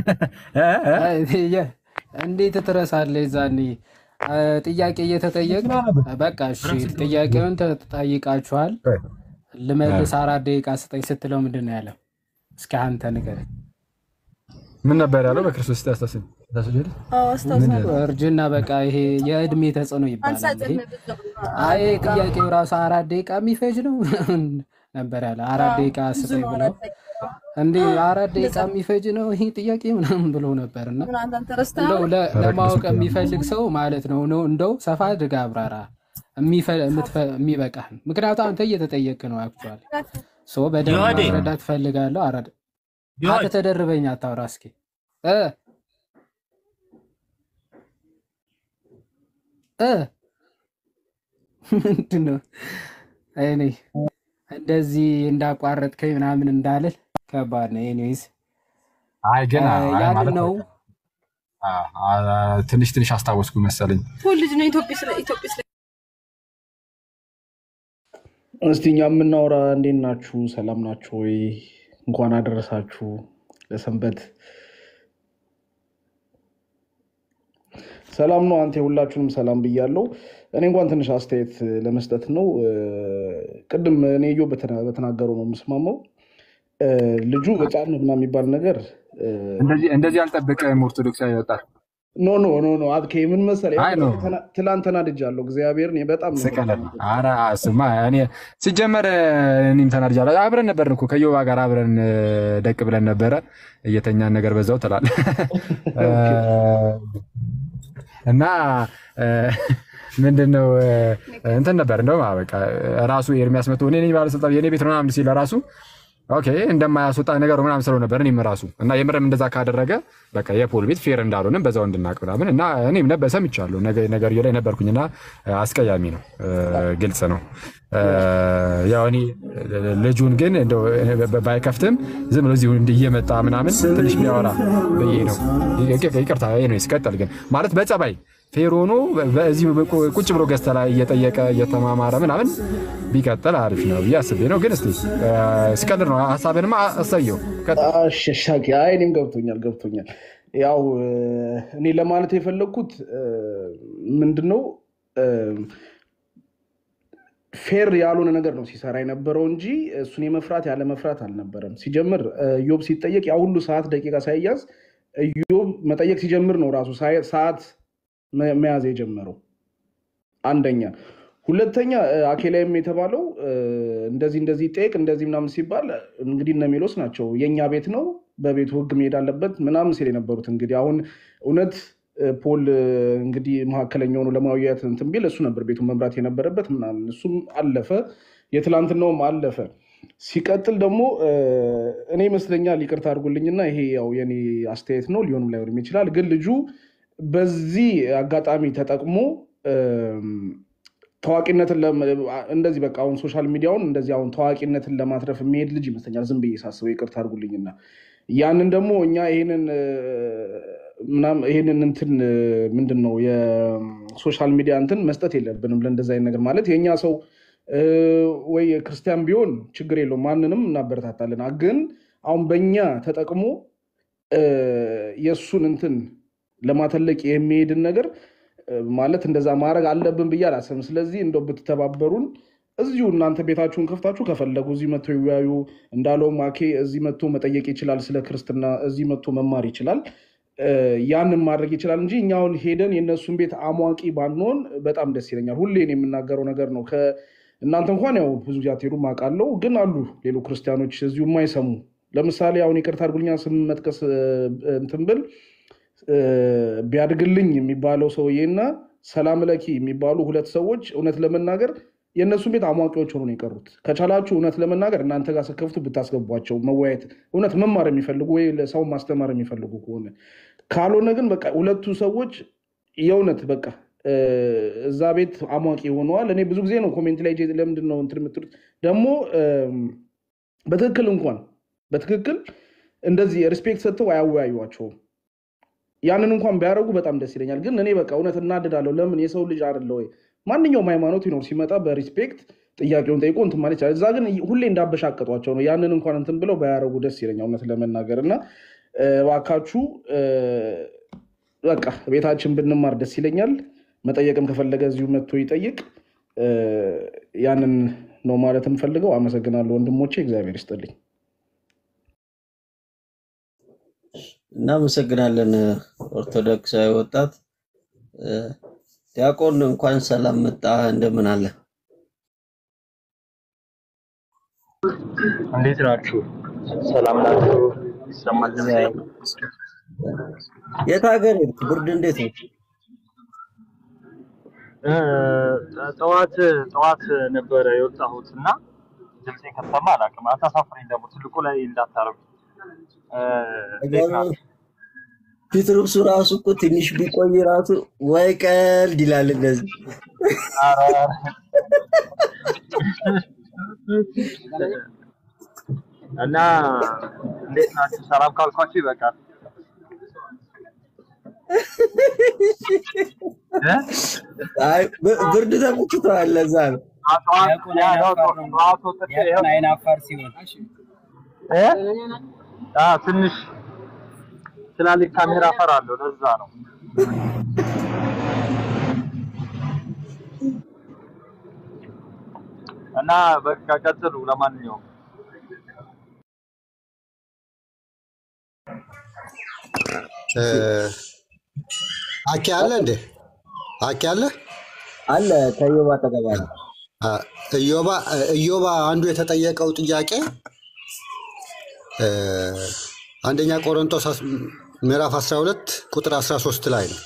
እንዴት ትረሳለህ? ዛኔ ጥያቄ እየተጠየቅ በቃ እሺ ጥያቄውን ተጠይቃችኋል ልመልስ አራት ደቂቃ ስጠኝ ስትለው ምንድን ነው ያለው? እስኪ አንተ ንገረኝ። ምን ነበር ያለው? በክርስቶስ ያስታስብ እርጅና በቃ ይሄ የእድሜ ተጽዕኖ ይባላል። ይሄ አይ ጥያቄው ራሱ አራት ደቂቃ የሚፈጅ ነው ነበር ያለ። አራት ደቂቃ ስጠኝ ብለው እንዴ አራት ደቂቃ የሚፈጅ ነው ይሄ ጥያቄ ምናምን ብሎ ነበር። እና እንደው ለ- ለማወቅ የሚፈልግ ሰው ማለት ነው ነው እንደው ሰፋ አድርገህ አብራራ የሚበቃህን። ምክንያቱም አንተ እየተጠየቅ ነው አክቹዋሊ ሶ በደንብ ዮሐዴ። ማስረዳት ትፈልጋለሁ። አረ ዮሐዴ። አንተ ተደርበኝ አታውራ እስኪ እ እ ምንድን ነው እኔ እንደዚህ እንዳቋረጥከኝ ምናምን እንዳልል ከባድ ነው። ኤኒዌይስ አይ ግን አይ ያን ማለት ነው አ- አ- ትንሽ ትንሽ አስታወስኩ መሰለኝ። ልጅ ነው ኢትዮጵያ ስለ ኢትዮጵያ ስለ እስቲ እኛ የምናወራ እንዴት ናችሁ? ሰላም ናችሁ ወይ? እንኳን አደረሳችሁ ለሰንበት። ሰላም ነው። አንተ ሁላችሁንም ሰላም ብያለሁ። እኔ እንኳን ትንሽ አስተያየት ለመስጠት ነው። እ፣ ቅድም እኔ ዮ በተናገረው ነው የምስማማው። እ፣ ልጁ ሕፃን ነው ምናምን የሚባል ነገር እ፣ እንደዚህ እንደዚህ አልጠብቅም። ኦርቶዶክሳዊ ወጣት ኖ ኖ ኖ ኖ አትኬ ምን መሰለህ፣ አይ ኖ ትላንት ተናድጃለሁ። እግዚአብሔርን በጣም ነው ስቀለድ ነው። ኧረ ስማ እኔ ሲጀመር እኔም ተናድጃለሁ። አብረን ነበርን እኮ ከዮባ ጋር አብረን እ፣ ደቅ ብለን ነበረ እየተኛን ነገር በዛው ትላለህ እ፣ እና እ፣ ምንድን ነው እ፣ እንትን ነበር እንደውም በቃ ራሱ ኤርሚያስ መቶ እኔ ነኝ ባለስልጣን የኔ ቤት ነው ምናምን ሲል ራሱ ኦኬ እንደማያስወጣ ነገር ምናምን ስለው ነበር እኔም ራሱ እና የምርም እንደዛ ካደረገ በቃ የፖል ቤት ፌር እንዳልሆንም በዛው እንድናቅ ምናምን እና እኔም ነበር ሰምቻለሁ ነገ- ነገርየው ላይ ነበርኩኝና አስቀያሚ ነው፣ ግልጽ ነው። ያው እኔ ልጁን ግን እንደው ባይከፍትም ዝም ብሎ እዚሁ እንዲህ እየመጣ ምናምን ትንሽ ቢያወራ ብዬ ነው። ይቅርታ ነው ሲቀጥል ግን ማለት በጸባይ ፌር ሆኖ በዚህ ቁጭ ብሎ ገዝተ ላይ እየጠየቀ እየተማማረ ምናምን ቢቀጥል አሪፍ ነው ብዬ አስቤ ነው። ግን እስኪ ሲቀጥል ነው ሀሳብንማ አሳየው። ሻኪ አይ እኔም ገብቶኛል ገብቶኛል። ያው እኔ ለማለት የፈለግኩት ምንድን ነው ፌር ያልሆነ ነገር ነው ሲሰራ የነበረው እንጂ እሱን የመፍራት ያለ መፍራት አልነበረም። ሲጀምር ኢዮብ ሲጠየቅ ያ ሁሉ ሰዓት ደቂቃ ሳይያዝ ኢዮብ መጠየቅ ሲጀምር ነው ራሱ ሰዓት መያዝ የጀመረው። አንደኛ። ሁለተኛ አኬላይም የተባለው እንደዚህ እንደዚህ ጠየቅ እንደዚህ ምናምን ሲባል እንግዲህ እነ ሜሎስ ናቸው የእኛ ቤት ነው በቤቱ ሕግ መሄድ አለበት ምናምን ሲል የነበሩት እንግዲህ አሁን እውነት ፖል እንግዲህ መካከለኛ ሆኖ ለማውያት እንትን ቢል እሱ ነበር ቤቱን መምራት የነበረበት ምናምን። እሱም አለፈ፣ የትላንትናውም አለፈ። ሲቀጥል ደግሞ እኔ ይመስለኛል ይቅርታ አድርጉልኝና ይሄ ያው የኔ አስተያየት ነው፣ ሊሆንም ላይሆንም ይችላል። ግን ልጁ በዚህ አጋጣሚ ተጠቅሞ ታዋቂነትን እንደዚህ በቃ አሁን ሶሻል ሚዲያውን እንደዚህ አሁን ታዋቂነትን ለማትረፍ የሚሄድ ልጅ ይመስለኛል፣ ዝም ብዬ ሳስበው፣ ይቅርታ አድርጉልኝና ያንን ደግሞ እኛ ይሄንን ምናምን ይሄንን እንትን ምንድን ነው የሶሻል ሚዲያ እንትን መስጠት የለብንም ለእንደዚህ አይነት ነገር ማለት የእኛ ሰው ወይ ክርስቲያን ቢሆን ችግር የለውም ማንንም እናበረታታለን። ግን አሁን በእኛ ተጠቅሞ የእሱን እንትን ለማተለቅ የሚሄድን ነገር ማለት እንደዛ ማድረግ አለብን ብዬ አላሰብም። ስለዚህ እንደው ብትተባበሩን እዚሁ እናንተ ቤታችሁን ከፍታችሁ ከፈለጉ እዚህ መጥቶ ይወያዩ። እንዳለው ማኬ እዚህ መጥቶ መጠየቅ ይችላል፣ ስለ ክርስትና እዚህ መጥቶ መማር ይችላል። ያንን ማድረግ ይችላል እንጂ እኛውን ሄደን የእነሱን ቤት አሟቂ ባንሆን በጣም ደስ ይለኛል። ሁሌን የምናገረው ነገር ነው። እናንተ እንኳን ያው ብዙ ጊዜ አትሄዱም አውቃለሁ፣ ግን አሉ ሌሎ ክርስቲያኖች እዚሁ የማይሰሙ ለምሳሌ አሁን ይቅርታ አድርጉልኛ ስም መጥቀስ እንትን ብል ቢያድግልኝ የሚባለው ሰውዬና ሰላም ለኪ የሚባሉ ሁለት ሰዎች እውነት ለመናገር የእነሱን ቤት አሟቂዎች ሆኖ ነው የቀሩት። ከቻላችሁ እውነት ለመናገር እናንተ ጋር ስከፍቱ ብታስገቧቸው መወያየት እውነት መማር የሚፈልጉ ወይ ሰው ማስተማር የሚፈልጉ ከሆነ ካልሆነ ግን በቃ ሁለቱ ሰዎች የእውነት በቃ እዛ ቤት አሟቂ ሆነዋል። እኔ ብዙ ጊዜ ነው ኮሜንት ላይ ለምንድን ነው እንትን የምትሉት ደግሞ በትክክል እንኳን በትክክል እንደዚህ ሪስፔክት ሰጥተው አያወያዩቸውም። ያንን እንኳን ቢያደርጉ በጣም ደስ ይለኛል። ግን እኔ በቃ እውነት እናድዳለሁ። ለምን የሰው ልጅ አይደለ ወይ? ማንኛውም ሃይማኖት ይኖር ሲመጣ በሪስፔክት ጥያቄውን ጠይቆ እንትን ማለት ይቻላል። እዛ ግን ሁሌ እንዳበሻቀጧቸው ነው። ያንን እንኳን እንትን ብለው ባያደርጉ ደስ ይለኛል እውነት ለመናገር እና እባካችሁ በቃ ቤታችን ብንማር ደስ ይለኛል። መጠየቅም ከፈለገ እዚሁ መጥቶ ይጠይቅ። ያንን ነው ማለት የምፈልገው። አመሰግናለሁ ወንድሞቼ፣ እግዚአብሔር ይስጥልኝ። እናመሰግናለን ኦርቶዶክሳዊ ወጣት ዲያቆን እንኳን ሰላም መጣ። እንደምን አለ? እንዴት ናችሁ? ሰላም ናችሁ? ይሰማል ድምጼ? የት ሀገር ሄድክ? ብርድ እንዴት ነው? እ፣ ጠዋት ጠዋት ነበረ የወጣሁት እና ድምጼ ከተሰማ አላውቅም። አታሳፍረኝ ደግሞ ትልቁ ላይ እንዳታረጉ። እንዴት ናችሁ? ፊት ልብሱ ራሱ እኮ ትንሽ ቢቆይ ራሱ ወይ ቀልድ ይላል እንደዚህ። ኧረ፣ እና እንዴት ናችሁ? ሰላም ካልኳችሁ ይበቃል። እ? አይ ብ- ብርድ ተመችቶሃል፣ ለዛ ነው። ጠዋት ያው ጠዋት ወጥቼ ይኸው አይናፋር ሲሆን እ? አዎ፣ ትንሽ ትላልቅ ካሜራ እፈራለሁ። ለዛ ነው። እና በቃ ቀጥሉ። ለማንኛውም አኬ አለ እንዴ? አኬ አለ አለ ከዮባ አጠገብ አለ። እዮባ እዮባ አንዱ የተጠየቀው ጥያቄ እ፣ አንደኛ ቆሮንቶስ አስ- ምዕራፍ 12 ቁጥር 13 ላይ ነው።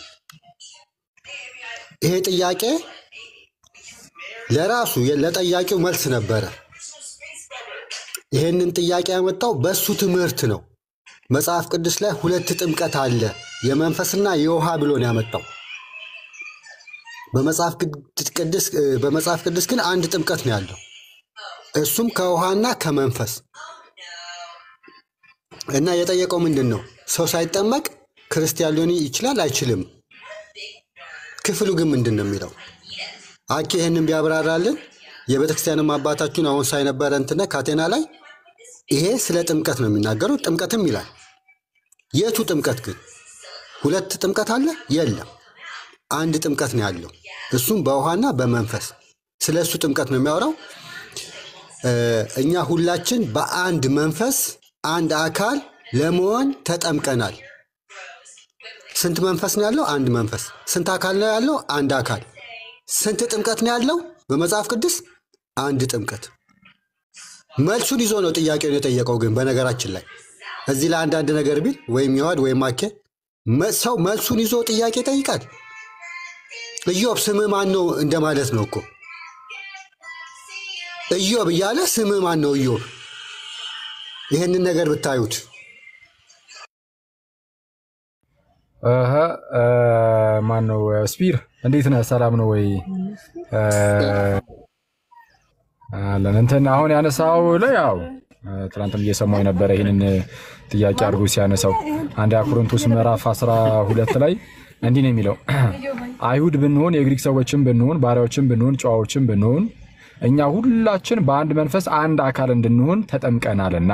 ይሄ ጥያቄ ለራሱ የ- ለጠያቂው መልስ ነበረ። ይሄንን ጥያቄ ያመጣው በሱ ትምህርት ነው። መጽሐፍ ቅዱስ ላይ ሁለት ጥምቀት አለ የመንፈስና የውሃ ብሎ ነው ያመጣው። በመጽሐፍ ቅዱስ በመጽሐፍ ቅዱስ ግን አንድ ጥምቀት ነው ያለው፣ እሱም ከውሃና ከመንፈስ እና የጠየቀው ምንድን ነው? ሰው ሳይጠመቅ ክርስቲያን ሊሆን ይችላል አይችልም? ክፍሉ ግን ምንድን ነው የሚለው? አኬ ይህንን ቢያብራራልን የቤተክርስቲያንም አባታችሁን አሁን ሳይነበረ እንትነ ካቴና ላይ ይሄ ስለ ጥምቀት ነው የሚናገረው። ጥምቀትም ይላል። የቱ ጥምቀት ግን? ሁለት ጥምቀት አለ? የለም። አንድ ጥምቀት ነው ያለው፣ እሱም በውሃና በመንፈስ። ስለ እሱ ጥምቀት ነው የሚያወራው። እኛ ሁላችን በአንድ መንፈስ አንድ አካል ለመሆን ተጠምቀናል። ስንት መንፈስ ነው ያለው? አንድ መንፈስ። ስንት አካል ነው ያለው? አንድ አካል። ስንት ጥምቀት ነው ያለው በመጽሐፍ ቅዱስ? አንድ ጥምቀት። መልሱን ይዞ ነው ጥያቄውን የጠየቀው። ግን በነገራችን ላይ እዚህ ላይ አንዳንድ ነገር ቢል ወይም ይዋድ ወይም አኬ ሰው መልሱን ይዞ ጥያቄ ይጠይቃል። ኢዮብ ስምህ ማን ነው እንደማለት ነው እኮ ኢዮብ እያለ ስምህ ማን ነው ኢዮብ። ይህንን ነገር ብታዩት ማን ነው ስፒር፣ እንዴት ነህ? ሰላም ነው ወይ? አለን እንትን አሁን ያነሳው ላይ ያው ትናንትም እየሰማው የነበረ ይህንን ጥያቄ አድርጎ ሲያነሳው አንደኛ ቆሮንቶስ ምዕራፍ 12 ላይ እንዲህ ነው የሚለው አይሁድ ብንሆን የግሪክ ሰዎችን ብንሆን ባሪያዎችን ብንሆን ጨዋዎችን ብንሆን እኛ ሁላችን በአንድ መንፈስ አንድ አካል እንድንሆን ተጠምቀናልና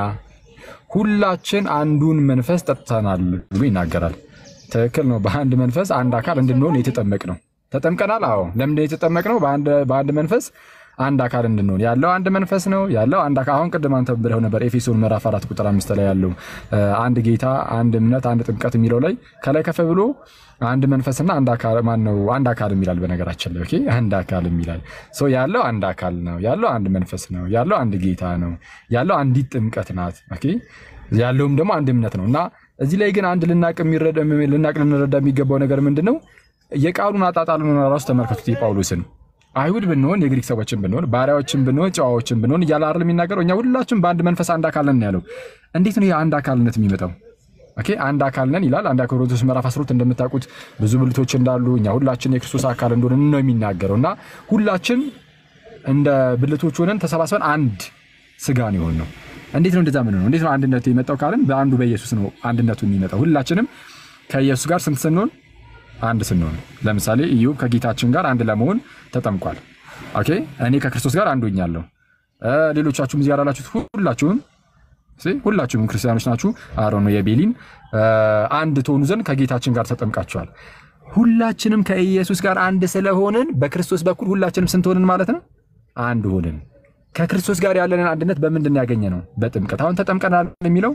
ሁላችን አንዱን መንፈስ ጠጥተናል ብሎ ይናገራል። ትክክል ነው። በአንድ መንፈስ አንድ አካል እንድንሆን የተጠመቅ ነው። ተጠምቀናል። አዎ። ለምንድን የተጠመቅ ነው? በአንድ መንፈስ አንድ አካል እንድንሆን ያለው አንድ መንፈስ ነው ያለው አንድ አካል። አሁን ቅድም አንተ ብለው ነበር ኤፌሶን ምዕራፍ አራት ቁጥር አምስት ላይ ያለው አንድ ጌታ፣ አንድ እምነት፣ አንድ ጥምቀት የሚለው ላይ ከላይ ከፍ ብሎ አንድ መንፈስና አንድ አካል ማን ነው? አንድ አካል የሚላል በነገራችን ላይ ኦኬ፣ አንድ አካል የሚላል ሰው ያለው አንድ አካል ነው ያለው አንድ መንፈስ ነው ያለው አንድ ጌታ ነው ያለው አንዲት ጥምቀት ናት። ኦኬ፣ ያለውም ደግሞ አንድ እምነት ነው እና እዚህ ላይ ግን አንድ ልናቅ ልናቅ ልንረዳ የሚገባው ነገር ምንድን ነው? የቃሉን አጣጣሉን ራሱ ተመልከቱት የጳውሎስን አይሁድ ብንሆን የግሪክ ሰዎችን ብንሆን ባሪያዎችን ብንሆን ጨዋዎችን ብንሆን እያለ አይደል የሚናገረው? እኛ ሁላችን በአንድ መንፈስ አንድ አካል ነን ያለው። እንዴት ነው የአንድ አካልነት የሚመጣው? ኦኬ አንድ አካል ነን ይላል። አንድ ቆሮንቶስ ምዕራፍ 12 እንደምታውቁት ብዙ ብልቶች እንዳሉ እኛ ሁላችን የክርስቶስ አካል እንደሆነ ነው የሚናገረው እና ሁላችን እንደ ብልቶች ሆነን ተሰባስበን አንድ ስጋ ነው የሆን ነው። እንዴት ነው እንደዛ ምን ነው? እንዴት ነው አንድነቱ የመጣው ካልን በአንዱ በኢየሱስ ነው አንድነቱ የሚመጣው። ሁላችንም ከኢየሱስ ጋር ስንት ስንሆን አንድ ስንሆን ለምሳሌ ኢዮብ ከጌታችን ጋር አንድ ለመሆን ተጠምቋል። ኦኬ እኔ ከክርስቶስ ጋር አንዱ ሆኛለሁ። ሌሎቻችሁም እዚህ ጋር ያላችሁት ሁላችሁም ሁላችሁም ክርስቲያኖች ናችሁ። አሮኖ የቤሊን አንድ ትሆኑ ዘንድ ከጌታችን ጋር ተጠምቃችኋል። ሁላችንም ከኢየሱስ ጋር አንድ ስለሆንን በክርስቶስ በኩል ሁላችንም ስንት ሆንን ማለት ነው? አንድ ሆንን። ከክርስቶስ ጋር ያለንን አንድነት በምንድን ያገኘ ነው? በጥምቀት። አሁን ተጠምቀናል የሚለው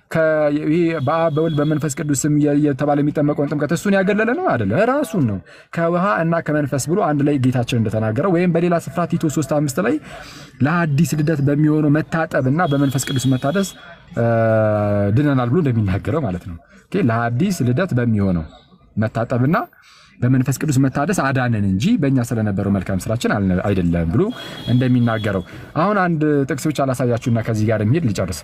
በአብ በወልድ በመንፈስ ቅዱስ ስም እየተባለ የሚጠመቀውን ጥምቀት እሱን ያገለለ ነው አይደለም፣ ራሱን ነው ከውሃ እና ከመንፈስ ብሎ አንድ ላይ ጌታችን እንደተናገረው ወይም በሌላ ስፍራ ቲቶ 3 አምስት ላይ ለአዲስ ልደት በሚሆነው መታጠብ እና በመንፈስ ቅዱስ መታደስ ድነናል ብሎ እንደሚናገረው ማለት ነው። ለአዲስ ልደት በሚሆነው መታጠብና በመንፈስ ቅዱስ መታደስ አዳነን እንጂ በእኛ ስለነበረው መልካም ስራችን አይደለም ብሎ እንደሚናገረው አሁን አንድ ጥቅስ ብቻ ላሳያችሁና ከዚህ ጋር የሚሄድ ልጨርስ።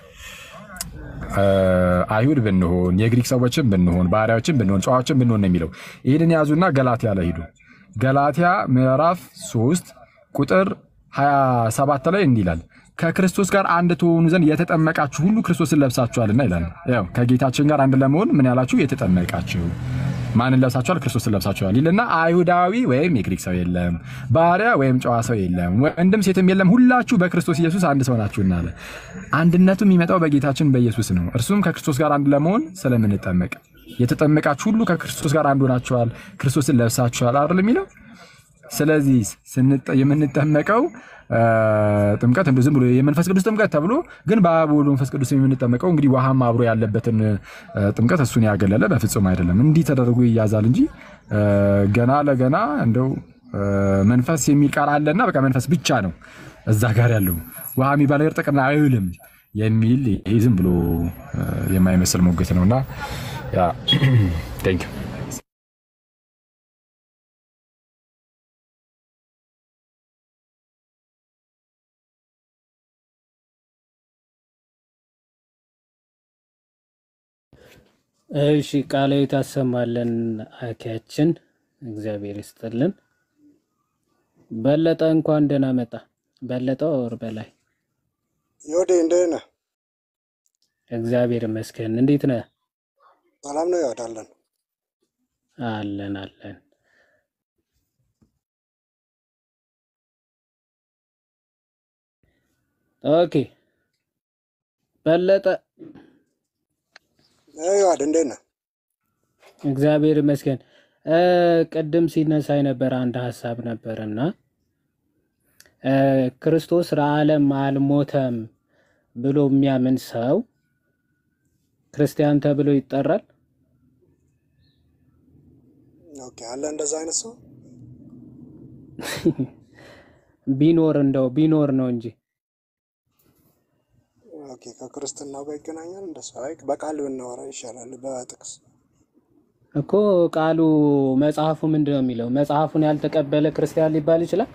አይሁድ ብንሆን የግሪክ ሰዎችን ብንሆን ባሪያዎችን ብንሆን ጨዋዎችን ብንሆን ነው የሚለው። ይህንን ያዙና ገላትያ ላይ ሂዱ። ገላትያ ምዕራፍ 3 ቁጥር 27 ላይ እንዲህ ይላል ከክርስቶስ ጋር አንድ ትሆኑ ዘንድ የተጠመቃችሁ ሁሉ ክርስቶስን ለብሳችኋልና ይላል። ያው ከጌታችን ጋር አንድ ለመሆን ምን ያላችሁ የተጠመቃችሁ ማንን ለብሳችኋል? ክርስቶስን ለብሳችኋል ይልና አይሁዳዊ ወይም የግሪክ ሰው የለም፣ ባሪያ ወይም ጨዋ ሰው የለም፣ ወንድም ሴትም የለም፣ ሁላችሁ በክርስቶስ ኢየሱስ አንድ ሰው ናችሁና አለ። አንድነቱ የሚመጣው በጌታችን በኢየሱስ ነው። እርሱም ከክርስቶስ ጋር አንድ ለመሆን ስለምንጠመቅ የተጠመቃችሁ ሁሉ ከክርስቶስ ጋር አንድ ሆናችኋል፣ ክርስቶስን ለብሳችኋል አይደል የሚለው ስለዚህ የምንጠመቀው ጥምቀት እንደ ዝም ብሎ የመንፈስ ቅዱስ ጥምቀት ተብሎ ግን በአብ ወልድ መንፈስ ቅዱስ የምንጠመቀው እንግዲህ ውሃም አብሮ ያለበትን ጥምቀት እሱን ያገለለ በፍጹም አይደለም። እንዲህ ተደርጎ ይያዛል እንጂ ገና ለገና እንደው መንፈስ የሚል ቃል አለና በቃ መንፈስ ብቻ ነው እዛ ጋር ያለው ውሃ የሚባል ነገር ጥቅም ላይ አይውልም የሚል ይህ ዝም ብሎ የማይመስል ሞገት ነውና ቴንክ ዩ እሺ ቃለ ታሰማለን አኪያችን እግዚአብሔር ይስጥልን። በለጠ እንኳን ደህና መጣ። በለጠ ወር በላይ ዮዴ እንዴት ነህ? እግዚአብሔር ይመስገን። እንዴት ነህ? ሰላም ነው ይወዳለን። አለን አለን። ኦኬ በለጠ ይዋድ እንዴት ነህ? እግዚአብሔር ይመስገን። እ ቅድም ሲነሳ የነበረ አንድ ሀሳብ ነበርና እ ክርስቶስ ለዓለም አልሞተም ብሎ የሚያምን ሰው ክርስቲያን ተብሎ ይጠራል? ኦኬ አለ እንደዛ አይነት ሰው ቢኖር እንደው ቢኖር ነው እንጂ ኦኬ ከክርስትናው ጋር ይገናኛል። እንደሱ አይ በቃል ብናወራ ይሻላል በጥቅስ እኮ ቃሉ መጽሐፉ ምንድን ነው የሚለው? መጽሐፉን ያልተቀበለ ክርስቲያን ሊባል ይችላል?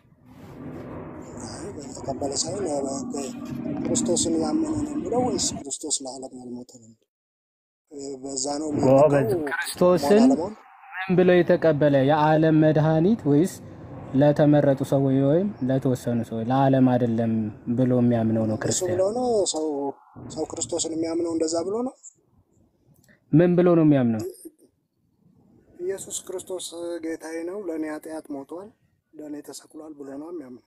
አይ በተቀበለ ሳይሆን ያ በ- ክርስቶስን ያመነ ነው የሚለው ወይስ ክርስቶስ ለዓለም ያልሞተ ነው የሚለው? በዛ ነው ጎበዝ። የሚያመልከው ክርስቶስን መሆን አለመሆን ምን ብሎ የተቀበለ የዓለም መድኃኒት ወይስ ለተመረጡ ሰዎች ወይም ለተወሰኑ ሰዎች ለዓለም አይደለም ብሎ የሚያምነው ነው እሱ ክርስቲያን? ብሎ ነው ሰው ሰው ክርስቶስን የሚያምነው እንደዛ ብሎ ነው። ምን ብሎ ነው የሚያምነው? ኢየሱስ ክርስቶስ ጌታዬ ነው፣ ለእኔ ኃጢአት ሞቷል፣ ለእኔ ተሰቅሏል ብሎ ነው የሚያምነው።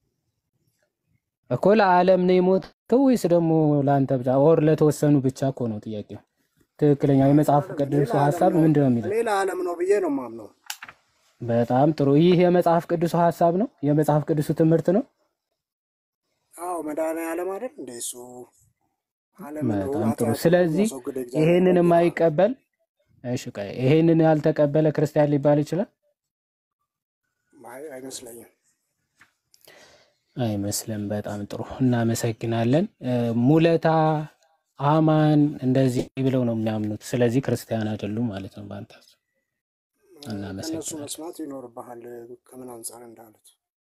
እኮ ለዓለም ነው የሞተው ወይስ ደግሞ ለአንተ ብቻ ኦር ለተወሰኑ ብቻ እኮ ነው ጥያቄው። ትክክለኛው የመጽሐፍ ቅዱስ ሀሳብ ምንድን ነው የሚለው? እኔ ለዓለም ነው ብዬ ነው የማምነው። በጣም ጥሩ። ይህ የመጽሐፍ ቅዱስ ሀሳብ ነው፣ የመጽሐፍ ቅዱሱ ትምህርት ነው። አዎ መድኃኔዓለም አይደል እንደ እሱ ዓለምን በጣም ጥሩ። ኃጢአትን ስለዚህ የሚያስወግድ እግዚአብሔር ይሄንን ነው። የማይቀበል እሺ፣ ቆይ ይሄንን ያልተቀበለ ክርስቲያን ሊባል ይችላል? አይ አይመስለኝም። አይመስልም። በጣም ጥሩ እናመሰግናለን። እ፣ ሙለታ አማን እንደዚህ ብለው ነው የሚያምኑት። ስለዚህ ክርስቲያን አይደሉም ማለት ነው በአንተ ሀሳብ። ከእነሱ እናመሰግናለን። መስማት ይኖርብሃል ከምን አንጻር እንዳሉት።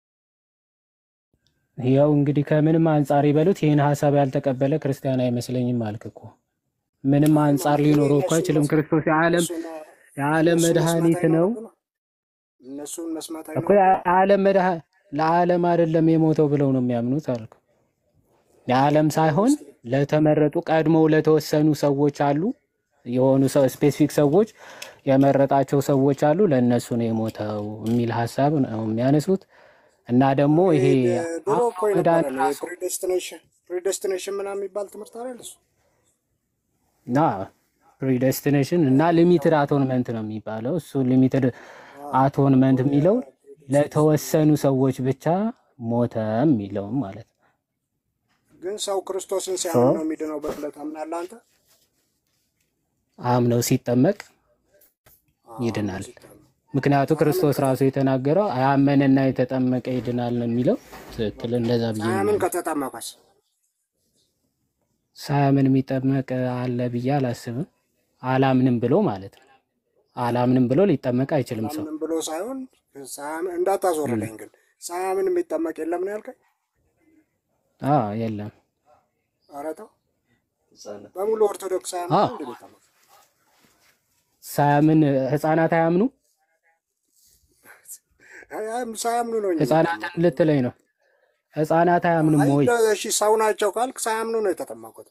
ያው እንግዲህ ከምንም አንጻር ይበሉት ይህን ሀሳብ ያልተቀበለ ክርስቲያን አይመስለኝም አልክ እኮ። ምንም አንጻር እኔ ሊኖረው እኮ እነሱን አይችልም። መስ- ክርስቶስ የዓለም እነሱን የዓለም እነሱን መስማት መድኃኒት ነው አይኖርብንም። እነሱን መስማት እኮ አይኖርብንም። የዓለም መድኃ ለዓለም አይደለም የሞተው ብለው ነው የሚያምኑት አልኩ። የዓለም ሳይሆን ለተመረጡ ቀድሞው ለተወሰኑ ሰዎች አሉ የሆኑ ሰው ስፔሲፊክ ሰዎች የመረጣቸው ሰዎች አሉ ለእነሱ ነው የሞተው የሚል ሀሳብ ነው የሚያነሱት። እና ደግሞ ይሄ ይሄ ድሮ እኮ የነበረ መድኃኒት ነው ራሱ ፕሪዴስቲኔሽን ፕሪዴስቲኔሽን ምናምን የሚባል ትምህርት አይደል እሱ? እና ፕሪደስቲኔሽን እና ሊሚትድ አቶንመንት ነው የሚባለው። እሱ ሊሚትድ አቶንመንት የሚለው ለተወሰኑ ሰዎች ብቻ ሞተ የሚለውም ማለት ነው። ግን ሰው ክርስቶስን ሶ ሲያምን ነው የሚድነው ብለህ ታምናለህ አንተ? አምነው ሲጠመቅ አምነው ይድናል። ሲጠመቅ ምክንያቱ ሳያምን ክርስቶስ ራሱ ከተጠመቀ የተናገረው ያመነና የተጠመቀ ይድናል ነው የሚለው። ትክክል፣ እንደዛ ብዬ ነው ሳያምን የማምነው። ከተጠመቀስ ሳያምን የሚጠመቅ አለ ብዬ አላስብም። አላምንም ብሎ ማለት ነው። አላምንም ብሎ ሊጠመቅ አይችልም ሰው። አላምንም ብሎ ሳይሆን ሳያምን እም። እንዳታዞርልኝ ግን ሳያምን የሚጠመቅ የለም ነው ያልከኝ? አዎ የለም። ኧረ ተው በሙሉ ኦርቶዶክስ ሳያምን አዎ ነው እንደ የሚጠመቅ? ሳያምን ህፃናት አያምኑ አይ፣ አይ፣ ሳያምኑ ነው እንጂ ህፃናትን የሚጠመቁት። ልትለኝ ነው። ህፃናት አያምኑም አይ ወይ? እንደ- እሺ ሰው ናቸው ካልክ ሳያምኑ ነው የተጠመቁት።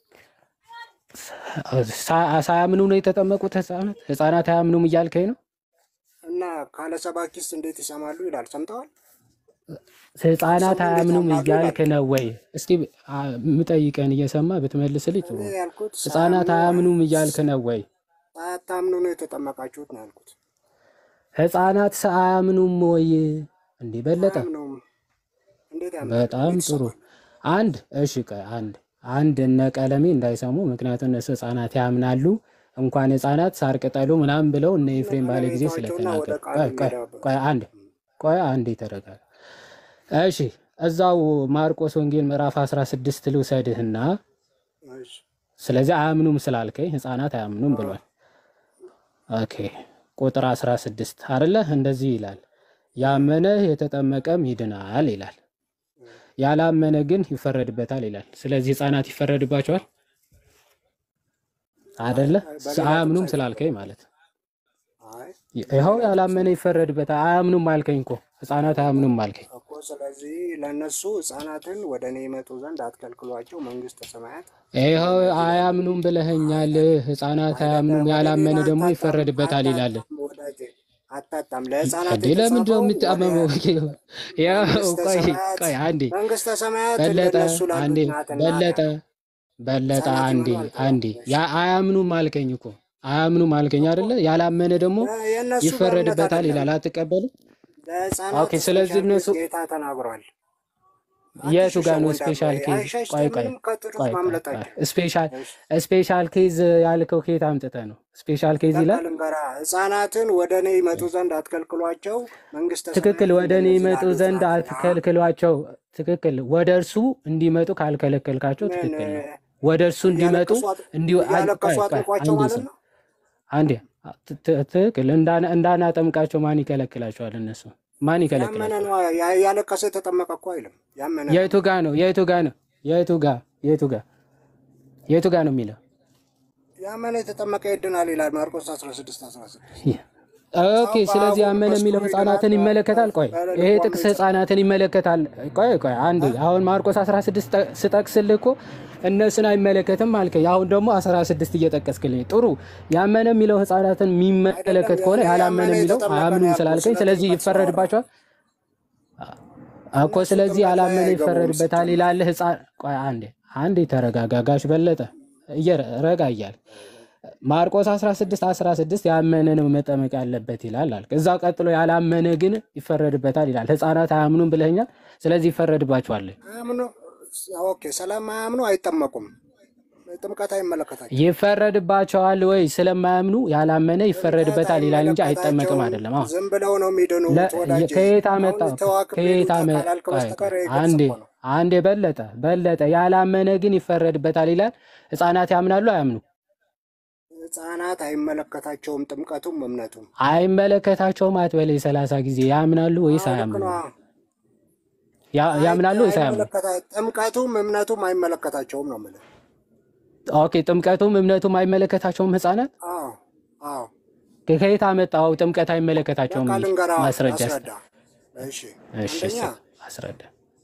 ሳ- ሳያምኑ ነው የተጠመቁት ህፃናት? ህፃናት አያምኑም እያልከኝ ነው? እና ካለ ሰባኪስ እንዴት ይሰማሉ ይላል። ሰምተዋል? ህፃናት ሳይሰሙ እንዴት አያምኑም ያምናሉ እያልክ ይላል። ነው ወይ? እስቲ አ- የምጠይቀን እየሰማ ብትመልስልኝ ጥሩ እኔ ነው። ያልኩት ህፃናት ሳያምኑ አያምኑም እያልክ ነው ወይ? ሳያታምኑ ነው የተጠመቃችሁት ነው ያልኩት። ህፃናት ሰ- አያምኑም ወይ? እንዲህ በለጠ አያምኑም። እንዴት ያምናሉ? በጣም እንዴት ጥሩ። ይሰማሉ? አንድ እሺ፣ ቆይ አንድ አንድ እነ ቀለሜ እንዳይሰሙ፣ ምክንያቱም እነሱ ህፃናት ያምናሉ። እንኳን ህፃናት ሳር ቅጠሉ ምናምን ብለው እነ እነ ኤፍሬም ባለ ጊዜ ቀለሜታቸውና ወደ ስለተናገሩ፣ ቃል ቆይ ቆይ እንሄዳበት። ቆይ አንድ ቆይ አንድ ተረጋጋ። እሺ እዛው ማርቆስ ወንጌል ምዕራፍ 16 ልውሰድህና እሺ፣ ስለዚህ አያምኑም ስላልከኝ ህፃናት አያምኑም ብሏል። ኦኬ ቁጥር 16 አይደለ? እንደዚህ ይላል፣ ያመነ የተጠመቀም ይድናል ይላል፣ ያላመነ ግን ይፈረድበታል ይላል። ስለዚህ ህፃናት ይፈረድባቸዋል አደለ? በሌላ አያምኑም ጥቅስ ስላልከኝ ማለት ነው። አይ ይኸው ያላመነ ይፈረድበታል። አያምኑም አልከኝ እኮ ህፃናት አያምኑም አልከኝ። እኮ ስለዚህ ለእነሱ ህፃናትን ወደ እኔ ይመጡ ዘንድ አትከልክሏቸው፣ መንግስተ ሰማያት ይኸው አያምኑም ብለኸኛል። ህፃናት አያምኑም፣ ያላመነ ደግሞ ይፈረድበታል ይላል። ወዳጄ አታጣም። ለህፃናት እንዴ ለምንድን ነው የተጻፈው ወደ የምታመመው? ያው መንግስተ ቆይ ሰማያት ቆይ አንዴ መንግስተ ሰማያት በለጠ ለእነሱ አንዴ ላሉት ናትና በለጠ በለጠ ህፃናት አንዴ ይመኑ አልተባለም። አንዴ ያ አያምኑም አልከኝ እኮ አያምኑም አልከኝ አይደለ? ያላመነ ደግሞ የእነሱ በእምነት ይፈረድበታል አይደለም ይላል። አትቀበልም? ለህፃናት ኦኬ። ስለዚህ ስፔሻል እነሱ ኬዝ ጌታ ተናግሯል። የቱ ጋር ነው አትሽሸው ስፔሻል ወንድሜ፣ ኬዝ? አይሸሽ ቆይ ቆይ ምንም ከጥሩት ቆይ ቆይ ማምለጥ ቆይ አይችልም። ስፔሻል እሺ ስፔሻል ኬዝ ያልከው ኬት አምጥተህ ነው? ስፔሻል ኬዝ በቃ ይላል። ልንገራ፣ ህፃናትን ወደ እኔ ይመጡ ዘንድ አትከልክሏቸው፣ መንግስተ ትክክል። ሰማያት ወደ እኔ እንደነዚህ ይመጡ ላሉት ዘንድ ናትና። አትከልክሏቸው። ትክክል። ወደ እርሱ እንዲመጡ ካልከለከልካቸው ምን ትክክል ነው። ወደ እርሱ እንዲመጡ እያለቀሱ አጥ- እንዲሁ አን- እያለቀሱ ቆይ ቆይ አጥምቋቸው አንዴ ማለት ስም ነው? አንዴ ት- ት- ትክክል። እንዳና እንዳናጠምቃቸው ማን ይከለክላቸዋል? እነሱ ማን ያመነ ይከለክላቸዋል? ነው ያ- ያለቀሰ የተጠመቀ እኮ አይልም። ያመነ ነው። የቱ ጋ ነው? የቱ ጋ ነው? የቱ ጋ የቱ ጋ የቱ ጋ ነው የሚለው? ያመነ የተጠመቀ ይድናል ይላል ማርቆስ 16 16 ኦኬ። ስለዚህ ያመነ የሚለው ህፃናትን ይመለከታል። ቆይ ይሄ ጥቅስ ህፃናትን ይመለከታል። ቆይ ቆይ አንዴ አሁን ማርቆስ 16 ጠ- ስጠቅስልህ እኮ እነሱን አይመለከትም አልከኝ። አሁን ደግሞ 16 እየጠቀስክልኝ ጥሩ። ያመነ የሚለው ህፃናትን የሚመለከት ከሆነ ያላመነ የሚለው አያምኑም ስላልከኝ ስለዚህ ይፈረድባቸዋል እኮ። ስለዚህ ያላመነ ይፈረድበታል ይላል ህፃን። ቆይ አንዴ አንዴ ተረጋጋ ጋሽ በለጠ እየረ- ረጋ እያል ማርቆስ 16 16 ያመነ ነው መጠመቅ ያለበት ይላል አልክ። እዛ ቀጥሎ ያላመነ ግን ይፈረድበታል ይላል። ህፃናት አያምኑም ብለኛል። ስለዚህ ይፈረድባቸዋል። አያምኑ ኦኬ፣ ስለማያምኑ አይጠመቁም። ጥምቀት አይመለከታቸው ይፈረድባቸዋል ወይ ስለማያምኑ ያላመነ ይፈረድበታል ይላል እንጂ አይጠመቅም አይደለም። አሁን ዝም ብለው ነው የሚድኑት። ለ- ወዳጄ ከየት አመጣ? አሁን ተዋክብ ከየት አመ ካላልክ ቆይ በስተቀር ቆይ ይሄ ግልጽ አንዴ እኮ ነው። አንዴ በለጠ በለጠ ያላመነ ግን ይፈረድበታል ይላል። ህፃናት ያምናሉ አያምኑ? ህፃናት አይመለከታቸውም ጥምቀቱም እምነቱም። አይመለከታቸውም አትበለኝ ሰላሳ ጊዜ ያምናሉ ወይስ አዎ ልክ አያምኑ? ነው። ያ- ያምናሉ ወይስ አያምኑ? አይመለከታ- ጥምቀቱም እምነቱም አይመለከታቸውም ነው የምልህ። ኦኬ ጥምቀቱም እምነቱም አይመለከታቸውም ህፃናት አዎ አዎ ከየት አመጣው? ጥምቀት አይመለከታቸውም በቃ የሚል ልንገራ ማስረጃ ስጥ። አስረዳ። እሺ እሺ አንደኛ ስጥ፣ አስረዳ።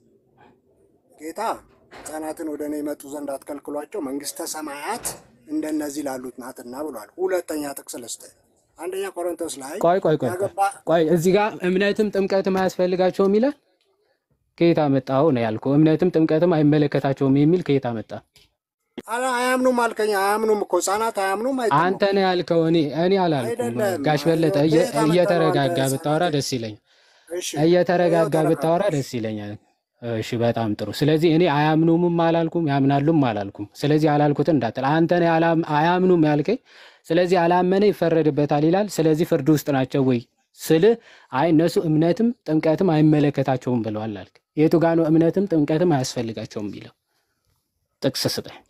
ጌታ ህፃናትን ወደ እኔ ይመጡ ዘንድ አትከልክሏቸው መንግስተ ሰማያት እንደነዚህ ላሉት ናትና ብሏል። ሁለተኛ ጥቅስ ልስጥህ። አንደኛ ቆሮንቶስ ላይ ቆይ ቆይ ቆይ ቆይ ያገባ ቆይ እዚህ ጋር እምነትም ጥምቀትም አያስፈልጋቸውም ይላል። ከየት አመጣው ነው ያልከው? እምነትም ጥምቀትም አይመለከታቸውም የሚል ከየት አመጣ? አላ አያምኑም አልከኝ። አያምኑም እኮ ህፃናት አያምኑም፣ አንተ አይጠመቁም። ነው ያልከው። እኔ እኔ አላልኩም። አይደለም ጋሽ በለጠ እየ- ከየት አመጣ ነው አንተ እየተረጋጋ ህፃናት? ብታወራ ደስ ይለኛል። እሺ እየተረጋጋ ይኸው ብታወራ ተረጋጋ። ደስ ይለኛል። እሺ በጣም ጥሩ። ስለዚህ እኔ አያምኑምም አላልኩም፣ ያምናሉም አላልኩም። ስለዚህ ያላልኩትን እንዳትል። አንተ ነው ያላም- አያምኑም ያልከኝ። ስለዚህ ያላመነ ይፈረድበታል ይላል። ስለዚህ ፍርድ ውስጥ ናቸው ወይ ስልህ፣ አይ እነሱ እምነትም ጥምቀትም አይመለከታቸውም ብለዋል አልክ። የቱ ጋ ነው እምነትም ጥምቀትም አያስፈልጋቸውም የሚለው ጥቅስ ስጠኝ።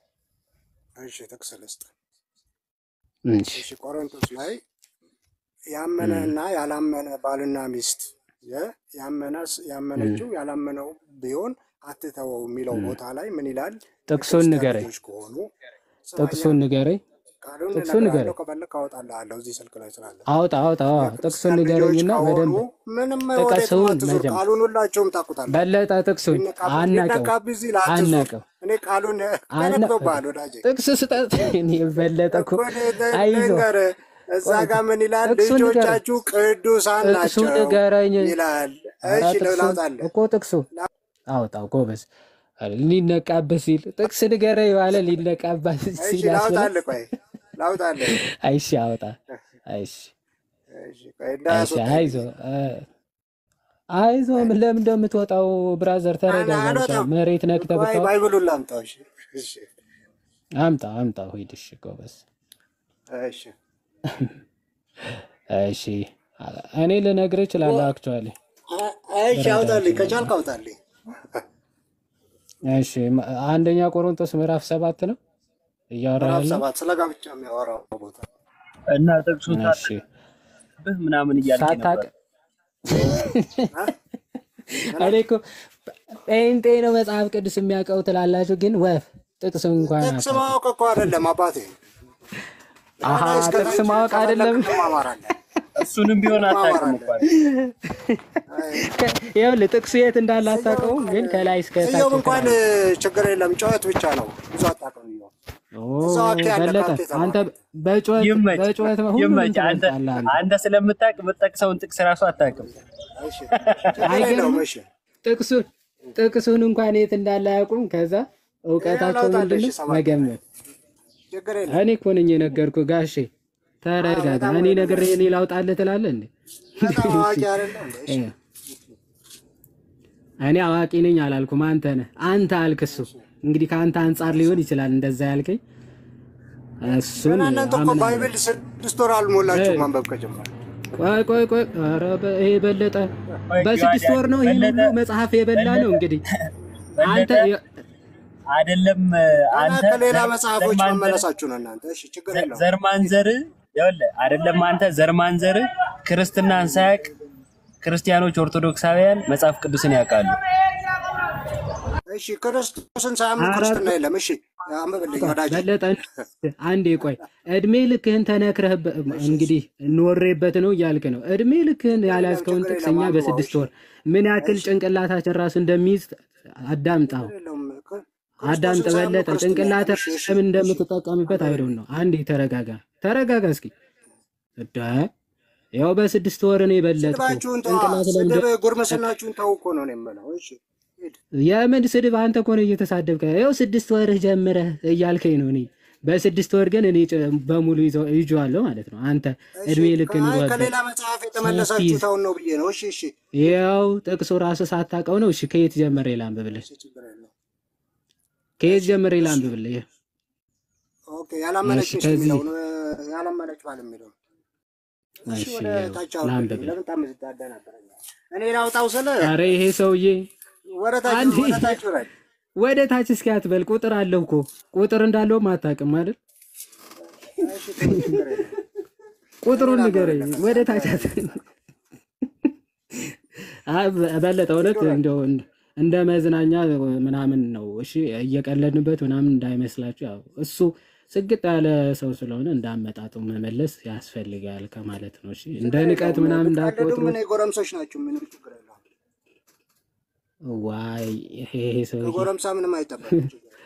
እሺ ጥቅስ ልስጥ። እሺ እሺ ቆሮንቶስ ላይ ያመነ እም፣ እና ያላመነ ባልና ሚስት የ- ያመነ ያመነችው እም፣ ያላመነው ቢሆን አትተወው የሚለው እም። ቦታ ላይ ምን ይላል? ጥቅሱን የክርስቲያን ንገረኝ። ልጆች ከሆኑ ስማኛ፣ ጥቅሱን ንገረኝ። ቃሉን ጥቅሱን እነግርሃለሁ። ንገረኝ። ከፈለክ አወጣልሃለሁ እዚህ ስልክ ላይ ስላለ። አውጣ አውጣ። አዎ፣ ጥቅሱን የክርስቲያን ልጆች ንገረኝና ከሆኑ በደንብ ምንም ወዴትም ጥቀሱን አትዙር። መጀመር ቃሉን ሁላችሁም ታውቁታላችሁ። በለጠ ጥቅሱን ሊነቃብ- አናቀው ሊነቃብህ ሲል አትዙር። አናቀው እኔ ቃሉን አና ተነክቶብሃል ወዳጄ። ጥቅስ ስጠት እኔ በለጠ እኮ እኮ ል- አይዞ ልንገርህ እዛ ቆይ ጋር ምን ይላል? ጥቅሱን ንገረኝ ልጆቻችሁ ቅዱሳን ጥቅሱ ናቸው ንገረኝ ይላል። ኧረ እሺ ጥቅሱን ላውጣልህ። እኮ ጥቅሱ አውጣው ጎበዝ ኧረ ሊነቃብህ ሲል ጥቅስ ንገረኝ ባለ ሊነቃብህ እሺ ሲል ያስብላል ላውጣልህ። ቆይ ላውጣልህ። አይሺ አውጣ አይሺ እሺ ቆይ አይሺ እንዳያስወጣኝ አይዞ እ፣ አይዞ ምን ለምን እንደምትወጣው ብራዘር አና ተረጋጋ ብቻ አልወጣም። መሬት ነክተህ ቆይ ብታወራ ባይብሉን ላምጣው። እሺ እሺ አምጣ አምጣ ሂድ እሺ ጎበዝ እሺ እሺ እኔ ልነግርህ እችላለሁ አክቹዋሊ አ- እሺ አውጣልኝ፣ ከቻልክ አውጣልኝ። እሺ ማ- አንደኛ ቆሮንቶስ ምዕራፍ ሰባት ነው እያወራ ምዕራፍ ያለው ሰባት ስለ ጋብቻ የሚያወራው ቦታ እና ጥቅሱ እሺ ታብህ ምናምን እያልክ ሳታቅ ነበር። እኔ እኮ ጴንጤ ነው መጽሐፍ ቅዱስ የሚያውቀው ትላላችሁ፣ ግን ወፍ ጥቅስ እንኳን ጥቅስ አታውቁም። ማወቅ እኮ አይደለም አባቴ። አሀ ከላይ እስከታች ጥቅስ ማወቅ አይደለም። ከፈለክ ትማማራለህ። እሱንም ቢሆን አታውቅም እንኳን ይኸውልህ ጥቅሱ የት እንዳለ አታውቀውም፣ ግን ከላይ እስከ ታች እዮብ እንኳን ትላለህ። ችግር የለም ጨዋት ብቻ ነው ብዙ አታውቅም። እዮብ ኦ እዛው አኬ ያለ በለጠ ካፌ ተማር አንተ በጩኸት ይመች በጩኸት ሁሉንም ይመች። አንተ ትበልጣለህ አንተ። አንተ ስለምታውቅ የምትጠቅሰውን ጥቅስ ራሱ አታውቅም። ችግር የለውም። አይገርምም? እሺ ጥቅሱን ጥቅሱን እንኳን የት እንዳለ አያውቁም። ከዛ እውቀታቸው ላውጣልህ፣ ምንድን እሺ ነው? ሰባት መገመት። ችግር የለም። እኔ እኮ ነኝ የነገርኩህ ጋሼ፣ ተረጋጋ። በጣም እኔ ነግሬህ እኔ ላውጣልህ ትላለህ እንዴ? በጣም አዋቂ አይደለም እንዴ? እሺ እኔ አዋቂ ነኝ አላልኩም፣ አንተ ነህ። አንተ አልክ። እሱ እንግዲህ ከአንተ አንጻር ሊሆን ይችላል እንደዛ ያልከኝ። እሱን ገና እናንተ እኮ አምናለሁ። ባይብል ስድስት ወር አልሞላችሁ እ- ማንበብ ከጀመረ ቆይ ቆይ ቆይ፣ ኧረ በ- ይሄ በለጠ በስድስት ወር ነው ይህን ሁሉ መጽሐፍ የበላ ነው እንግዲህ አንተ አይደለም አንተ ከሌላ ዘር- መጽሐፎች ዘር ማንዘር- መመለሳችሁ ነው እናንተ። እሺ ችግር የለውም። ዘር ማንዘር ይኸውልህ፣ አይደለም አንተ ዘር ማንዘር ክርስትናን ሳያውቅ ክርስቲያኖች ኦርቶዶክሳውያን መጽሐፍ ቅዱስን ያውቃሉ። እሺ ክርስቶስን ሳያምኑ ኧረ ክርስትና የለም። እሺ አንብብልኝ ወዳጅ። በለጠ አንዴ ቆይ፣ እድሜ ልክህን ተነክረህበት እንግዲህ ኖሬበት ነው እያልክ ነው። እድሜ ልክህን ያልያዝከውን ጥቅስ እኛ በስድስት ወር ምን ያክል ጭንቅላታችን ራሱ እንደሚይዝ አዳምጣው፣ አዳምጥ በለጠ። ጭንቅላትህ ለምን እንደምትጠቀምበት አይደውን ነው። አንዴ ተረጋጋ፣ ተረጋጋ እስኪ እዳ ያው በስድስት ወር ነው የበለጥኩ ስድባችሁን ተዋ። ጭንቅላት ለምን ስድብ ጉርምስናችሁን ተው እኮ ነው የምለው። እሺ ሂድ። የምን ስድብ? አንተ እኮ ነው እየተሳደብከ። ይኸው ስድስት ወርህ ጀምረህ እያልከኝ ነው። እኔ በስድስት ወር ግን እኔ ጭ- በሙሉ ይዘው- ይዤዋለሁ ማለት ነው። አንተ እድሜ ልክ አይ ንጓበት ከሌላ መጽሐፍ የተመለሳችሁትን ነው ብዬ ነው። እሺ እሺ ይኸው ጥቅሱ ራሱ ሳታውቀው ነው። እሺ ከየት ጀምሬ ላንብብልህ? ከየት ጀምሬ ላንብብልህ? ይኸው ኦኬ ያላመነች እሺ፣ ሚስት ከዚህ የሚለውን እ፣ ያላመነች ባል የሚለውን እሺ እሺ ወደ ይኸው ታች አውርድልኝ። ላንብብልህ። ለምን ታመዝዳደናበረኛ? እኔ ላውጣው ስለ ኧረ ይሄ ሰውዬ ወደ ታች አንዴ ወደ ታች ውረድ። ወደ ታች እስኪ አትበል። ቁጥር አለው እኮ ቁጥር እንዳለውም አታውቅም አይደል? እሺ ተው፣ ችግር የለም። ቁጥሩን ንገረኝ። ወደ ታች አት- አይ በለጠ እውነት እንደው እንደ እንደ መዝናኛ ምናምን ነው። እሺ እየቀለድንበት ምናምን እንዳይመስላችሁ። ያው እሱ ስግጥ ያለ ሰው ስለሆነ እንዳመጣጡ መመለስ ያስፈልጋል ከማለት ነው። እሺ እንደ ንቀት ምናምን ብትቀልዱ እንዳትቆጥሩ። ምን ጎረምሶች ናችሁ? ምንም ችግር የለውም። ዋይ ይሄ ሰውዬ ከጎረምሳ ምንም አይጠበቅም።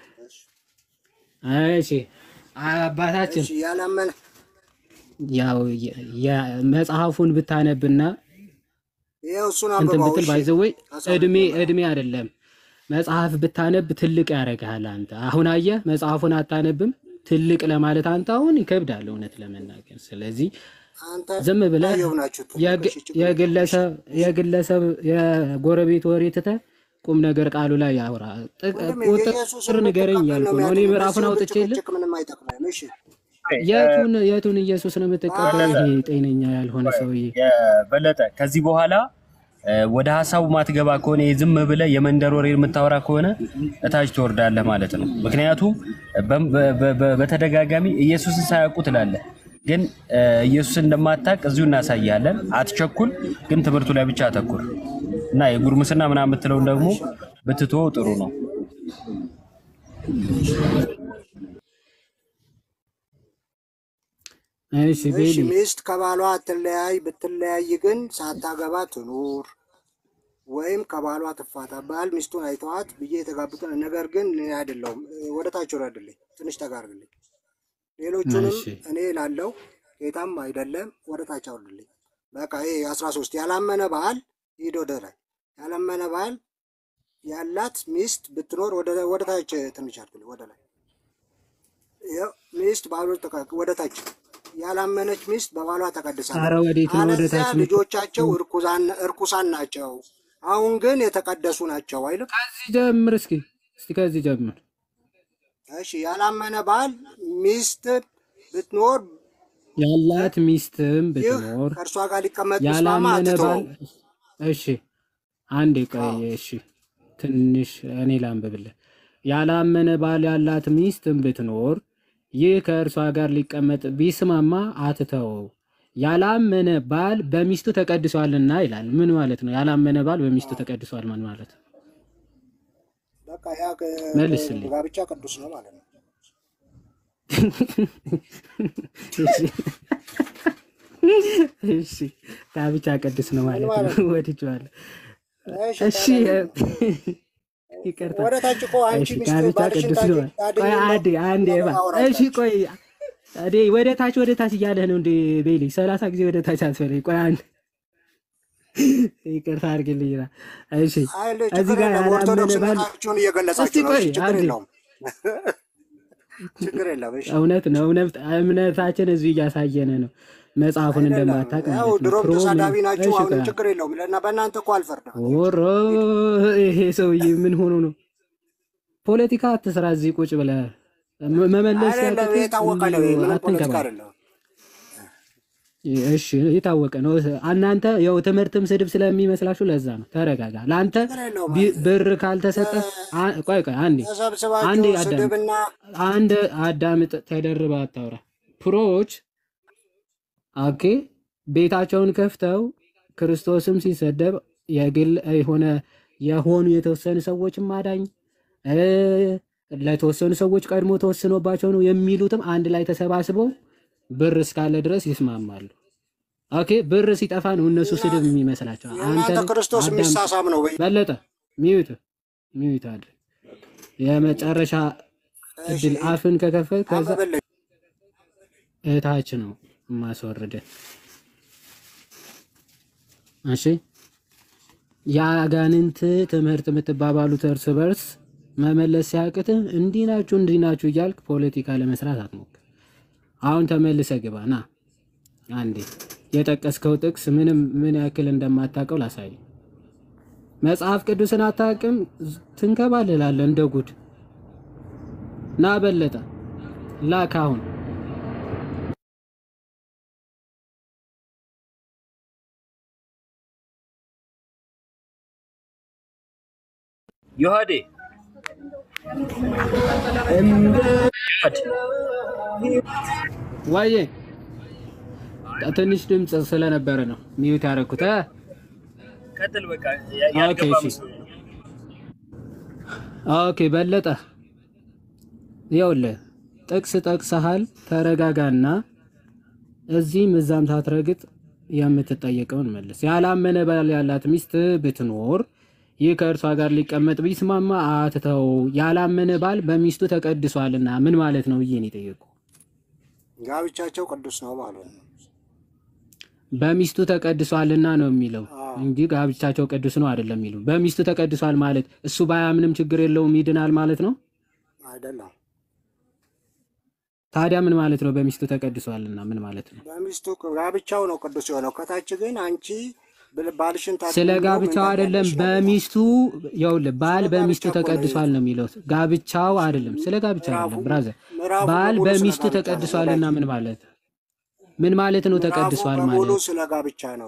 እሺ አባታችን እሺ ያላመነ ያው የ- የ- መጽሐፉን ብታነብና ይኸው እሱን እንትን አንብበው። ብትል እሺ ባይዘወይ አስራ እድሜ እድሜ አይደለም መጽሐፍ ብታነብ ትልቅ ያደርግሃል። አንተ አሁን አየህ መጽሐፉን አታነብም ትልቅ ለማለት አንተ አሁን ይከብዳል እውነት ለመናገር። ስለዚህ አንተ ዝም ብለህ አየሁ ናችሁ ትልቅ። የግ- እሺ ችግር የለም። የግለሰብ የግለሰብ የጎረቤት ወሬ ትተህ ቁም ነገር ቃሉ ላይ ያውራ። ጥቅ- ወንድሜ ቁጥር የኢየሱስን ንገረኝ የምትቀበል እያልኩ ነው ነው። እኔ የሚያድነው። ምዕራፉን በዚህ ሁሉ አውጥቼ የለ ጭቅጭቅ ምንም አይጠቅምም። እሺ የቱን የቱን ኢየሱስ ነው የምትቀበል? በለጠ ይሄ ጤነኛ ያልሆነ ሰውዬ በለጠ ከዚህ በኋላ እ፣ ወደ ሀሳቡ ማትገባ ከሆነ ዝም ብለህ የመንደር ወሬ የምታወራ ከሆነ እታች ትወርዳለህ ማለት ነው። ምክንያቱም በ- በ- በ- በተደጋጋሚ ኢየሱስን ሳያውቁ ትላለህ፣ ግን እ፣ ኢየሱስን እንደማታውቅ እዚሁ እናሳያለን። አትቸኩል፣ ግን ትምህርቱ ላይ ብቻ አተኩር እና የጉርምስና ምናምን የምትለውን ደግሞ ብትተወው ጥሩ ነው። እሺ እሺ ቤሊ ሚስት ከባሏ አትለያይ፣ ብትለያይ ግን ሳታገባ ትኑር ወይም ከባሏ ትፋታ። ባል ሚስቱን አይተዋት ብዬ የተጋቡትን ነገር ግን እኔ አይደለሁም። ወደ ታች ውረድልኝ፣ ትንሽ ተጋርግልኝ። ሌሎቹንም እሺ እኔ ላለው ጌታም አይደለም ወደ ታች አውርድልኝ። በቃ ይሄ አስራ ሶስት ያላመነ ባል ሂድ ወደ ላይ ያላመነ ባል ያላት ሚስት ብትኖር ወደ ወደ ታች ትንሽ አድርግልኝ፣ ወደ ላይ ይኸው ሚስት ባሉ ወደ ታች ያላመነች ሚስት በባሏ ተቀድሳለች። ኧረ ወዴት ነው ወደ አለዚያ ታች የምት- ልጆቻቸው እርኩሳን እርኩሳን ናቸው፣ አሁን ግን የተቀደሱ ናቸው አይልም። ከዚህ ጀምር እስኪ እስኪ ከዚህ ጀምር። እሺ ያላመነ ባል ሚስት ብትኖር ያላት ሚስትም ይህ ብትኖር ከእርሷ ጋር ሊቀመጥ ቢስማማ ያላመነ ባል አትተወው። እሺ አንዴ ቆይ እሺ ትንሽ እኔ ላንብብልህ ያላመነ ባል ያላት ሚስትም ብትኖር ይህ ከእርሷ ጋር ሊቀመጥ ቢስማማ አትተወው ያላመነ ባል በሚስቱ ተቀድሷልና ይላል ምን ማለት ነው ያላመነ ባል በሚስቱ ተቀድሷል ምን ማለት ነው በቃ ያ ቅ- መልስልኝ ጋብቻ ቅዱስ ነው ማለት ነው። እሺ እሺ ጋብቻ ቅዱስ ነው ማለት ነው። ወድጄዋለሁ። እሺ ይቅርታ። ወደ ታች እኮ አንቺ እሺ ሚስት ጋብቻ ባልሽን ቅዱስ ነው። ታድኝ ቆይ አንዴ አንዴ ባ እሺ ቆይ እኔ ወደ ታች ወደ ታች እያለህ ነው እንደ ቤሊ ሰላሳ ጊዜ ወደ ታች አስፈልግ። ቆይ አንድ ይቅርታ አድርግልኝ። ና እሺ አይል እዚህ ችግር ጋር የለም። ያላመነ ኦርቶዶክስ ባል እምነታችሁን እስቲ እየገለጻችሁ ነው። ቆይ እሺ ችግር አንዴ የለውም። ችግር የለም። እሺ እውነት ነው። እውነት እምነታችን እዚሁ እያሳየን ነው። መጽሐፉን አይደለም። እንደማታውቅ ያው ማለት ነው። ድሮም ፕሮ ምን ተሳዳቢ ናችሁ፣ እሺ አሁንም ቆይ ችግር የለውም። ለና በእናንተ እኮ አልፈርድም። ኦሮ ይሄ ሰውዬ ምን ሆኖ ነው? ፖለቲካ አትስራ። እዚህ ቁጭ ብለህ መ- መመለስ አይደለም ሲያቅትህ የታወቀ ነው። እንዲሁ ምንም ፖለቲካ አትንከባል። አይደለም። እሺ የታወቀ ነው። እናንተ ያው ትምህርትም ስድብ ስለሚመስላችሁ ለዛ ነው። ተረጋጋ። ለአንተ ችግር የለውም። ቢ- ብር ካልተሰጠ አ- ቆይ ቆይ አንዴ አንዴ ተሰብስባችሁ አዳምጥ ስድብና አንድ አዳምጥ። ተደርባ አታውራ። ፕሮዎች ኦኬ ቤታቸውን ከፍተው ክርስቶስም ሲሰደብ የግል የሆነ የሆኑ የተወሰኑ ሰዎችም አዳኝ እ፣ ለተወሰኑ ሰዎች ቀድሞ ተወስኖባቸው ነው የሚሉትም አንድ ላይ ተሰባስበው ብር እስካለ ድረስ ይስማማሉ። ኦኬ ብር ሲጠፋ ነው እነሱ ስድብ የሚመስላቸው። የእናንተ አንተን ክርስቶስ አዳምጥ። የሚሳሳም ነው ወይ? በለጠ ሚዩት ሚዩት አድርግ። የመጨረሻ እሺ እድል አፍን ከከፈት ከዛ አንብብልኝ። እታች ነው ማስወርደ እሺ የአጋንንት ትምህርት የምትባባሉት እርስ በርስ መመለስ ሲያቅትህ እንዲህ ናችሁ እንዲህ ናችሁ እያልክ ፖለቲካ ለመስራት አትሞክር። አሁን ተመልሰ ግባ ና አንዴ የጠቀስከው ጥቅስ ምንም ምን ያክል እንደማታውቀው ላሳይ። መጽሐፍ ቅዱስን አታውቅም፣ ትንከባልላለህ እንደ ጉድ። ና በለጠ ላክ አሁን ዮሐዴ ዋዬ ትንሽ ድምፅ ስለነበረ ነው ሚዩት ያደረኩት። እ? ቀጥል። በቃ ኦኬ ያልገባ እሺ መስሎኝ ነው። ኦኬ በለጠ ይኸውልህ ጥቅስ ጠቅሰሃል። ተረጋጋና እዚህም እዛም ሳትረግጥ የምትጠየቀውን መልስ። ያላመነ ባል ያላት ሚስት ብትኖር ይህ ከእርሷ ጋር ሊቀመጥ ቢስማማ አትተው። ያላመነ ባል በሚስቱ ተቀድሷልና ምን ማለት ነው ብዬ ነው የጠየቁ። ጋብቻቸው ቅዱስ ነው ማለት ነው። በሚስቱ ተቀድሷልና ነው የሚለው እንጂ ጋብቻቸው ቅዱስ ነው አይደለም የሚሉ። በሚስቱ ተቀድሷል ማለት እሱ ባያምንም ችግር የለውም ይድናል ማለት ነው። አይደለም ታዲያ ምን ማለት ነው? በሚስቱ ተቀድሷልና ምን ማለት ነው? በሚስቱ ጋብቻው ነው ቅዱስ የሆነው። ከታች ግን አንቺ ብል- ባልሽን ታድኝ ስለ ብሎ ምን ጋብቻው አይደለም። ታውቂያለሽ ነው የሚለው። በሚስቱ ይኸውልህ ባል ስለ በሚስቱ ጋብቻ እኮ ነው ተቀድሷል ነው የሚለው። ጋብቻው አይደለም፣ ስለ ጋብቻ ምዕራፉ አይደለም ብራዘር። ምዕራፉ ባል በሙሉ ስለ በሚስቱ ጋብቻ ነው ተቀድሷልና ወዳጄ። ምን ማለት ምን ማለት ነው? ምዕራፉ ተቀድሷል በሙሉ ማለት ስለ ጋብቻ ነው።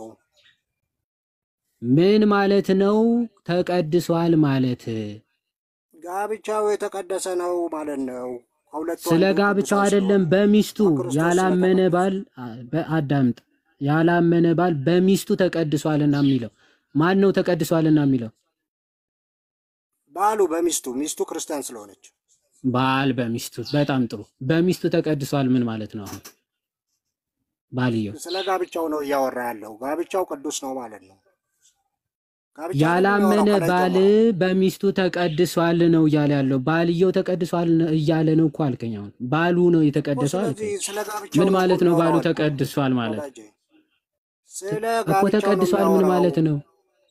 ምን ማለት ነው? ተቀድሷል ማለት ጋብቻው የተቀደሰ ነው ማለት ነው። ከሁለቱ ስለ አንዱ ጋብቻው ቅዱሳን አይደለም። ስለሆኑ በሚስቱ በክርስቶስ ያላመነ ስለተቀደሱ ባል አ- በ- አዳምጥ። ያላመነ ባል በሚስቱ ተቀድሷልና የሚለው ማን ነው? ተቀድሷልና የሚለው ባሉ በሚስቱ ሚስቱ ክርስቲያን ስለሆነች ባል በሚስቱ በጣም ጥሩ። በሚስቱ ተቀድሷል ምን ማለት ነው? አሁን ባልየው ስለ ጋብቻው ነው እያወራ ያለው። ጋብቻው ቅዱስ ነው ማለት ነው። ጋብቻ ነው ያላመነ የሚያወራው ከላይ ባል ጀምሮ። በሚስቱ ተቀድሷል ነው እያለ ያለው። ባልየው ተቀድሷል ነው እያለ ነው እኮ አልከኝ። አሁን ባሉ ነው እኮ የተቀደሰው ስለዚህ አልከኝ። ስለ ጋብቻው ምን ነው እኮ ማለት ነው? ባሉ የሚያወራው አልኩህ ተቀድሷል ማለት ወዳጄ። ስለ እኮ ጋብቻው ነው ተቀድሷል ምን የሚያወራው። ማለት ነው?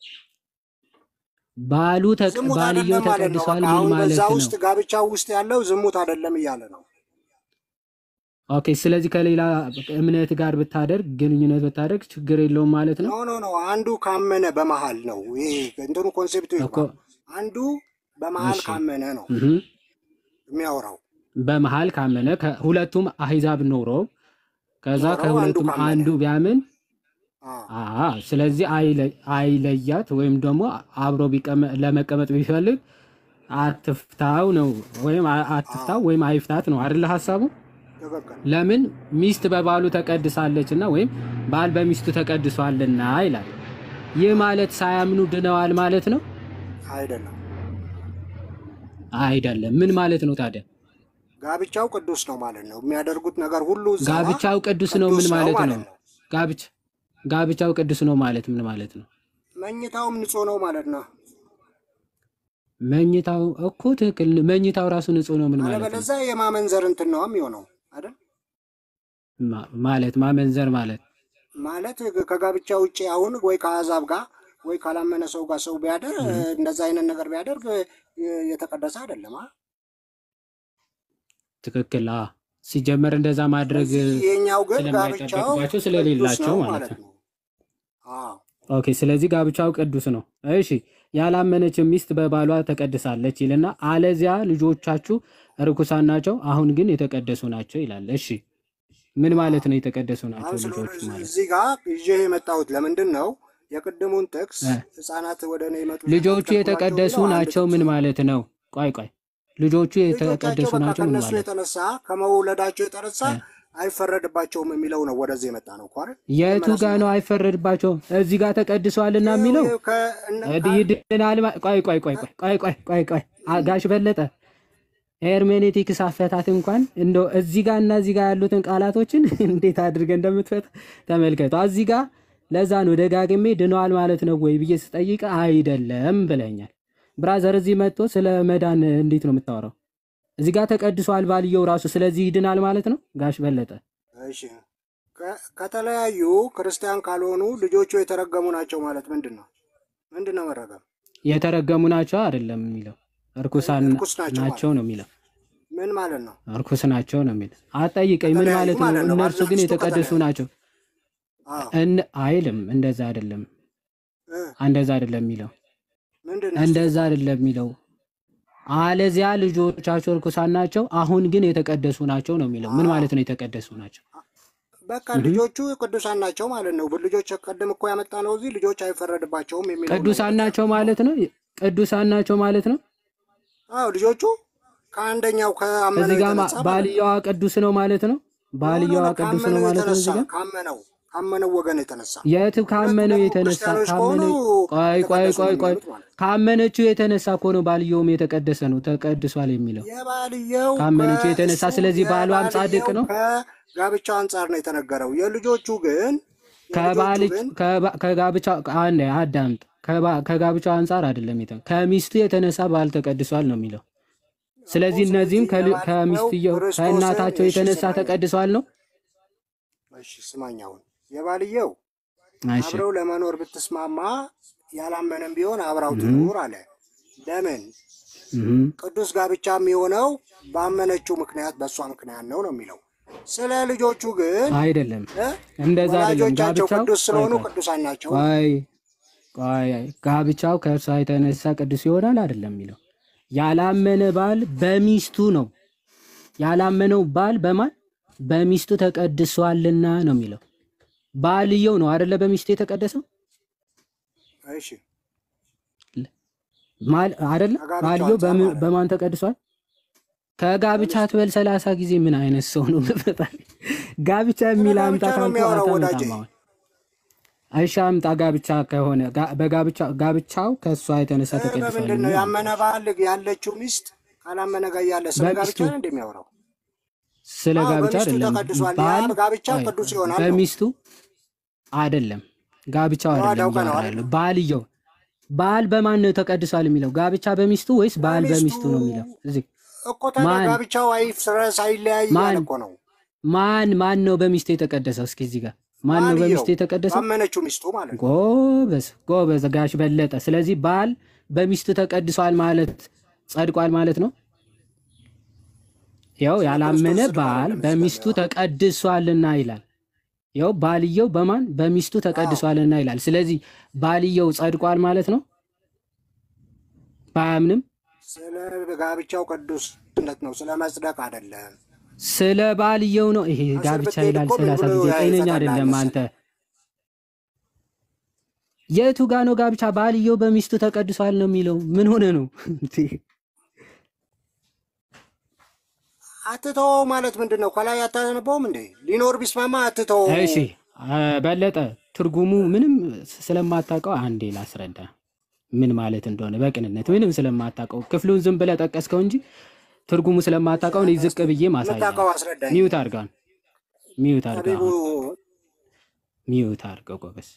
ባሉ ተቀ- ዝሙት ባልየው አይደለም ማለት ነው። ተቀድሷል በቃ ምን አሁን ማለት በዛ ነው? ውስጥ ጋብቻው ውስጥ ያለው ዝሙት አይደለም እያለ ነው። ኦኬ። ስለዚህ ከሌላ እምነት ጋር ብታደርግ ግንኙነት ብታደርግ ችግር የለውም ማለት ኖ ነው ኖ ኖ አንዱ ካመነ በመሃል ነው ይሄ እንትኑ ኮንሴፕቱ እኮ። ይግባ። አንዱ በመሃል እሺ ካመነ ነው እህ የሚያወራው። በመሃል ካመነ ከሁለቱም አህዛብ ኖሮ ከዛ ኖረው አንዱ ከሁለቱም ካመነ አንዱ ቢያምን አ አ ስለዚህ አይለ- አይለያት ወይም ደግሞ አብሮ ቢቀመ- ለመቀመጥ ቢፈልግ አትፍታው ነው ወይም አ- አትፍታው ወይም አይፍታት ነው አይደለ ሀሳቡ? ትክክል ለምን ሚስት በባሉ ተቀድሳለችና ወይም ባል በሚስቱ ተቀድሷልና ይላል። ይህ ማለት ሳያምኑ ድነዋል ማለት ነው አይደለም። አይደለም። ምን ማለት ነው ታዲያ? ጋብቻው ቅዱስ ነው ማለት ነው። የሚያደርጉት ነገር ሁሉ እዛ ጋብቻው ቅዱስ ነው ምን ቅዱስ ነው ማለት ማለት ነው? ነው። ጋብቻ ጋብቻው ቅዱስ ነው ማለት ምን ማለት ነው? መኝታውም ንጹህ ነው ማለት ነው። መኝታው እኮ ትክክል፣ መኝታው ራሱ ንጹህ ነው ምን ማለት ነው? አለበለዚያ የማመንዘር እንትን ነው የሚሆነው አይደል? ማ- ማለት ማመንዘር ማለት ማለት ከጋብቻ ውጭ አሁን ወይ ከአሕዛብ ጋር ወይ ካላመነ ሰው ጋር ሰው ቢያደር እንደዛ አይነት ነገር ቢያደርግ የ- የተቀደሰ አይደለም። አ? ትክክል። አ ሲጀመር እንደዛ ማድረግ ስለዚህ የኛው ግን ጋብቻው ስለማይጠበቅባቸው ቅዱስ ስለሌላቸው ነው ማለት ማለት ነው። ነው። አዎ ኦኬ። ስለዚህ ጋብቻው ቅዱስ ነው። እሺ፣ ያላመነች ሚስት በባሏ ተቀድሳለች ይልና አለዚያ ልጆቻችሁ ርኩሳን ናቸው፣ አሁን ግን የተቀደሱ ናቸው ይላል። እሺ፣ ምን ማለት ነው የተቀደሱ ናቸው አሁን ስለሆነ ልጆቹ ማለት? እዚህ ጋር ይዤ የመጣሁት ለምንድን ነው? የቅድሙን ጥቅስ እ ህፃናት ወደ እኔ ይመጡ ልጆቹ የተቀደሱ ናቸው ምን ማለት ነው? ቆይ ቆይ፣ ልጆቹ ልጆቻቸው የተቀደሱ በቃ ናቸው ምን ከነሱ ማለት የተነሳ ከመውለዳቸው የተነሳ እ አይፈረድባቸውም የሚለው ነው ወደዚህ የመጣ ነው እኮ አይደል? የቱ ጋ ነው አይፈረድባቸውም? እዚህ ጋር ተቀድሷልና የሚለው እድ- ይድናል። ማ- ቆይ ቆይ ቆይ ቆይ ቆይ ቆይ ቆይ ቆይ አ- ጋሽ በለጠ ሄርሜኔቲክስ አፈታት እንኳን እንደው እዚህ ጋር እና እዚህ ጋር ያሉትን ቃላቶችን እንዴት አድርገህ እንደምትፈታ ተመልከቱ። እዚህ ጋር ለዛ ነው ደጋግሜ ድነዋል ማለት ነው ወይ ብዬ ስጠይቅ አይደለም ብለኛል። ብራዘር እዚህ መጥቶ ስለ መዳን እንዴት ነው የምታወራው? እዚህ ጋር ተቀድሷል ባልየው ራሱ ስለዚህ ይድናል ማለት ነው ጋሽ በለጠ እሺ ከ- ከተለያዩ ክርስቲያን ካልሆኑ ልጆቹ የተረገሙ ናቸው ማለት ምንድን ነው? ምንድን ነው መረገም? የተረገሙ ናቸው አይደለም የሚለው እርኩሳን እርኩስ ናቸው ናቸው ነው የሚለው ምን ማለት ነው? እርኩስ ናቸው ነው የሚለው። አጠይቀኝ ምን ከተለያዩ ማለት ነው? ማለት ነው። እነርሱ ባልና ግን ሚስቱ የተቀደሱ ከተለያዩ ናቸው አዎ እን አይልም። እንደዛ አይደለም፣ እ እንደዛ አይደለም የሚለው ምንድን ነው እሱ? እንደዛ አይደለም የሚለው። አለዚያ ልጆቻቸው እርኩሳን ናቸው፣ አሁን ግን የተቀደሱ ናቸው ነው የሚለው። ምን ማለት ነው የተቀደሱ ናቸው? በቃ እህ። ልጆቹ ቅዱሳን ናቸው ማለት ነው። ልጆች ቀደም እኮ ያመጣ ነው እዚህ ልጆች አይፈረድባቸውም የሚለው ነው ቅዱሳን ወደዚህ ናቸው ያመጣ ማለት ነው። ቅዱሳን ናቸው ማለት ነው። አዎ ልጆቹ ከአንደኛው እዚህ ከአመነው ጋር ማ- የተነሳ ማለት ነው። ባልየዋ ቅዱስ ነው ማለት ነው። ኖ ኖ ባልየዋ ኖ ቅዱስ ነው ካመነው ማለት ነው። የተነሳ እዚህ ጋር ካመነው ካመነው ወገን የተነሳ የት ሁለቱ ካመነው ደግሞ የተነሳ ክርስቲያኖች ከሆኑ ካመነ ቆይ ቆይ የተቀደሱ ነው ቆይ ቆይ የሚሆኑት ማለት ነው። ካመነችው የተነሳ እኮ ነው ባልየውም የተቀደሰ ነው ተቀድሷል የሚለው የባልየው ካመነችው የተነሳ ከእሱ ስለዚህ ባሏም ጻድቅ የባልየው ነው። ከጋብቻው አንጻር ነው የተነገረው። የልጆቹ ግን የልጆቹ ከባል ግን ከባ- ከጋብቻ አንድ አዳምጥ ከባ- ከጋብቻው አንጻር አይደለም የተ ከሚስቱ የተነሳ ባል ተቀድሷል ነው የሚለው። ስለዚህ እኮ እነዚህም ስለዚህ ከል- የባልየው ከሚስትየው ክርስቶስን ከእናታቸው እሺ የተነሳ ስማኝ ተቀድሷል ነው። እሺ ስማኝ አሁን የባልየው እሺ አብረው ለመኖር ብትስማማ ያላመነም ቢሆን አብራው እህ ትኑር አለ። ለምን እህ ቅዱስ ጋብቻ የሚሆነው ባመነችው ምክንያት በእሷ ምክንያት ነው ነው የሚለው። ስለ ልጆቹ ግን አይደለም እ እንደዛ አይደለም። ወላጆቻቸው ጋብቻው ቅዱስ ቆይ ስለሆኑ ቆይ ቅዱሳን ናቸው። ቆይ ቆይ ጋብቻው ከእርሷ የተነሳ ቅዱስ ይሆናል አይደለም የሚለው። ያላመነ ባል በሚስቱ ነው ያላመነው ባል በማን በሚስቱ ተቀድሷልና ነው የሚለው። ባልየው ነው አይደለ በሚስቱ የተቀደሰው እሺ ማል አይደለ ከጋብቻው ባልየው አንጻር በም- ማለት ነው። በማን ተቀድሷል? ከጋብቻ ትበል ሰላሳ ጊዜ ምን አይነት ሰው ነው? በፈጣሪ ጋብቻ ስለ የሚል ጋብቻ አምጣ ነው ካልኩ የሚያወራው ወዳጄ። አታመጣም አሁን። እሺ አምጣ ጋብቻ ከሆነ ጋ- በጋብቻ ጋብቻው ከእሷ የተነሳ እ ተቀድሷል በምንድን ነው የሚል ያመነ ባል ያለችው ሚስት ካላመነ ጋር ያለ ስለ ጋብቻ በሚስቱ ነው እንደሚያወራው? ስለ አዎ ጋብቻ በሚስቱ አይደለም። ተቀድሷል። ያ ባል ጋብቻ ቆይ፣ ቅዱስ ይሆናል ነው። በሚስቱ አይደለም ጋብቻው ተዋህደው አይደለም ቀን እያወራ አይደል? ያለው ባልየው ባል በማን ነው ተቀድሷል የሚለው ጋብቻ በሚስቱ ወይስ ባል በሚስቱ በሚስቱ ነው የሚለው እዚህ እኮ ታዲያ ማን ጋብቻው አይፍረስ አይለያይ ያለ ማን እኮ ነው። ማን ማን ነው በሚስቱ የተቀደሰው እስኪ እዚህ ጋር ማን ነው ባልየው በሚስቱ የተቀደሰው ባመነችው ሚስቱ ማለት ነው። ጎበዝ ጎበዝ ጋሽ በለጠ ስለዚህ ባል በሚስቱ ተቀድሷል ማለት ጸድቋል ማለት ነው ያው ያላመነ ጽድቅ ባል አይደለም እዚህ ጋር በሚስቱ የሚያወራው። ተቀድሷልና ይላል ያው ባልየው በማን በሚስቱ ተቀድሷልና ይላል ስለዚህ ባልየው ጸድቋል ማለት ነው ባያምንም ስለ ጋብቻው ቅዱስነት ነው፣ ስለ መጽደቅ አይደለም። ስለ ባልየው ነው ይሄ እስር ጋብቻ ብትሄድ ይላል እኮ ምን ሰላሳ ብሎ ጊዜ ጤነኛ ይፈታልሃል አይደለም አንተ መሰለህ? የቱ ጋ ነው ጋብቻ ባልየው በሚስቱ ተቀድሷል ነው የሚለው ምን ሆነ ነው አትተወው ማለት ምንድን ነው? ከላይ አታነበውም እንዴ? ሊኖር ቢስማማ አትተወው። እሺ አ፣ በለጠ ትርጉሙ ምንም ስለማታውቀው አንዴ ላስረዳ ምን ማለት እንደሆነ በቅንነት ምንም ስለማታውቀው ክፍሉን ዝም ብለህ ጠቀስከው እንጂ ትርጉሙ ስለማታውቀው እኔ ዝቅ ብዬ ማሳያ የምታውቀው አስረዳኝ። ሚዩት አድርጋን ሚዩት አድርጋ ጠቢቡ ሚዩት አድርገው ጎበስ።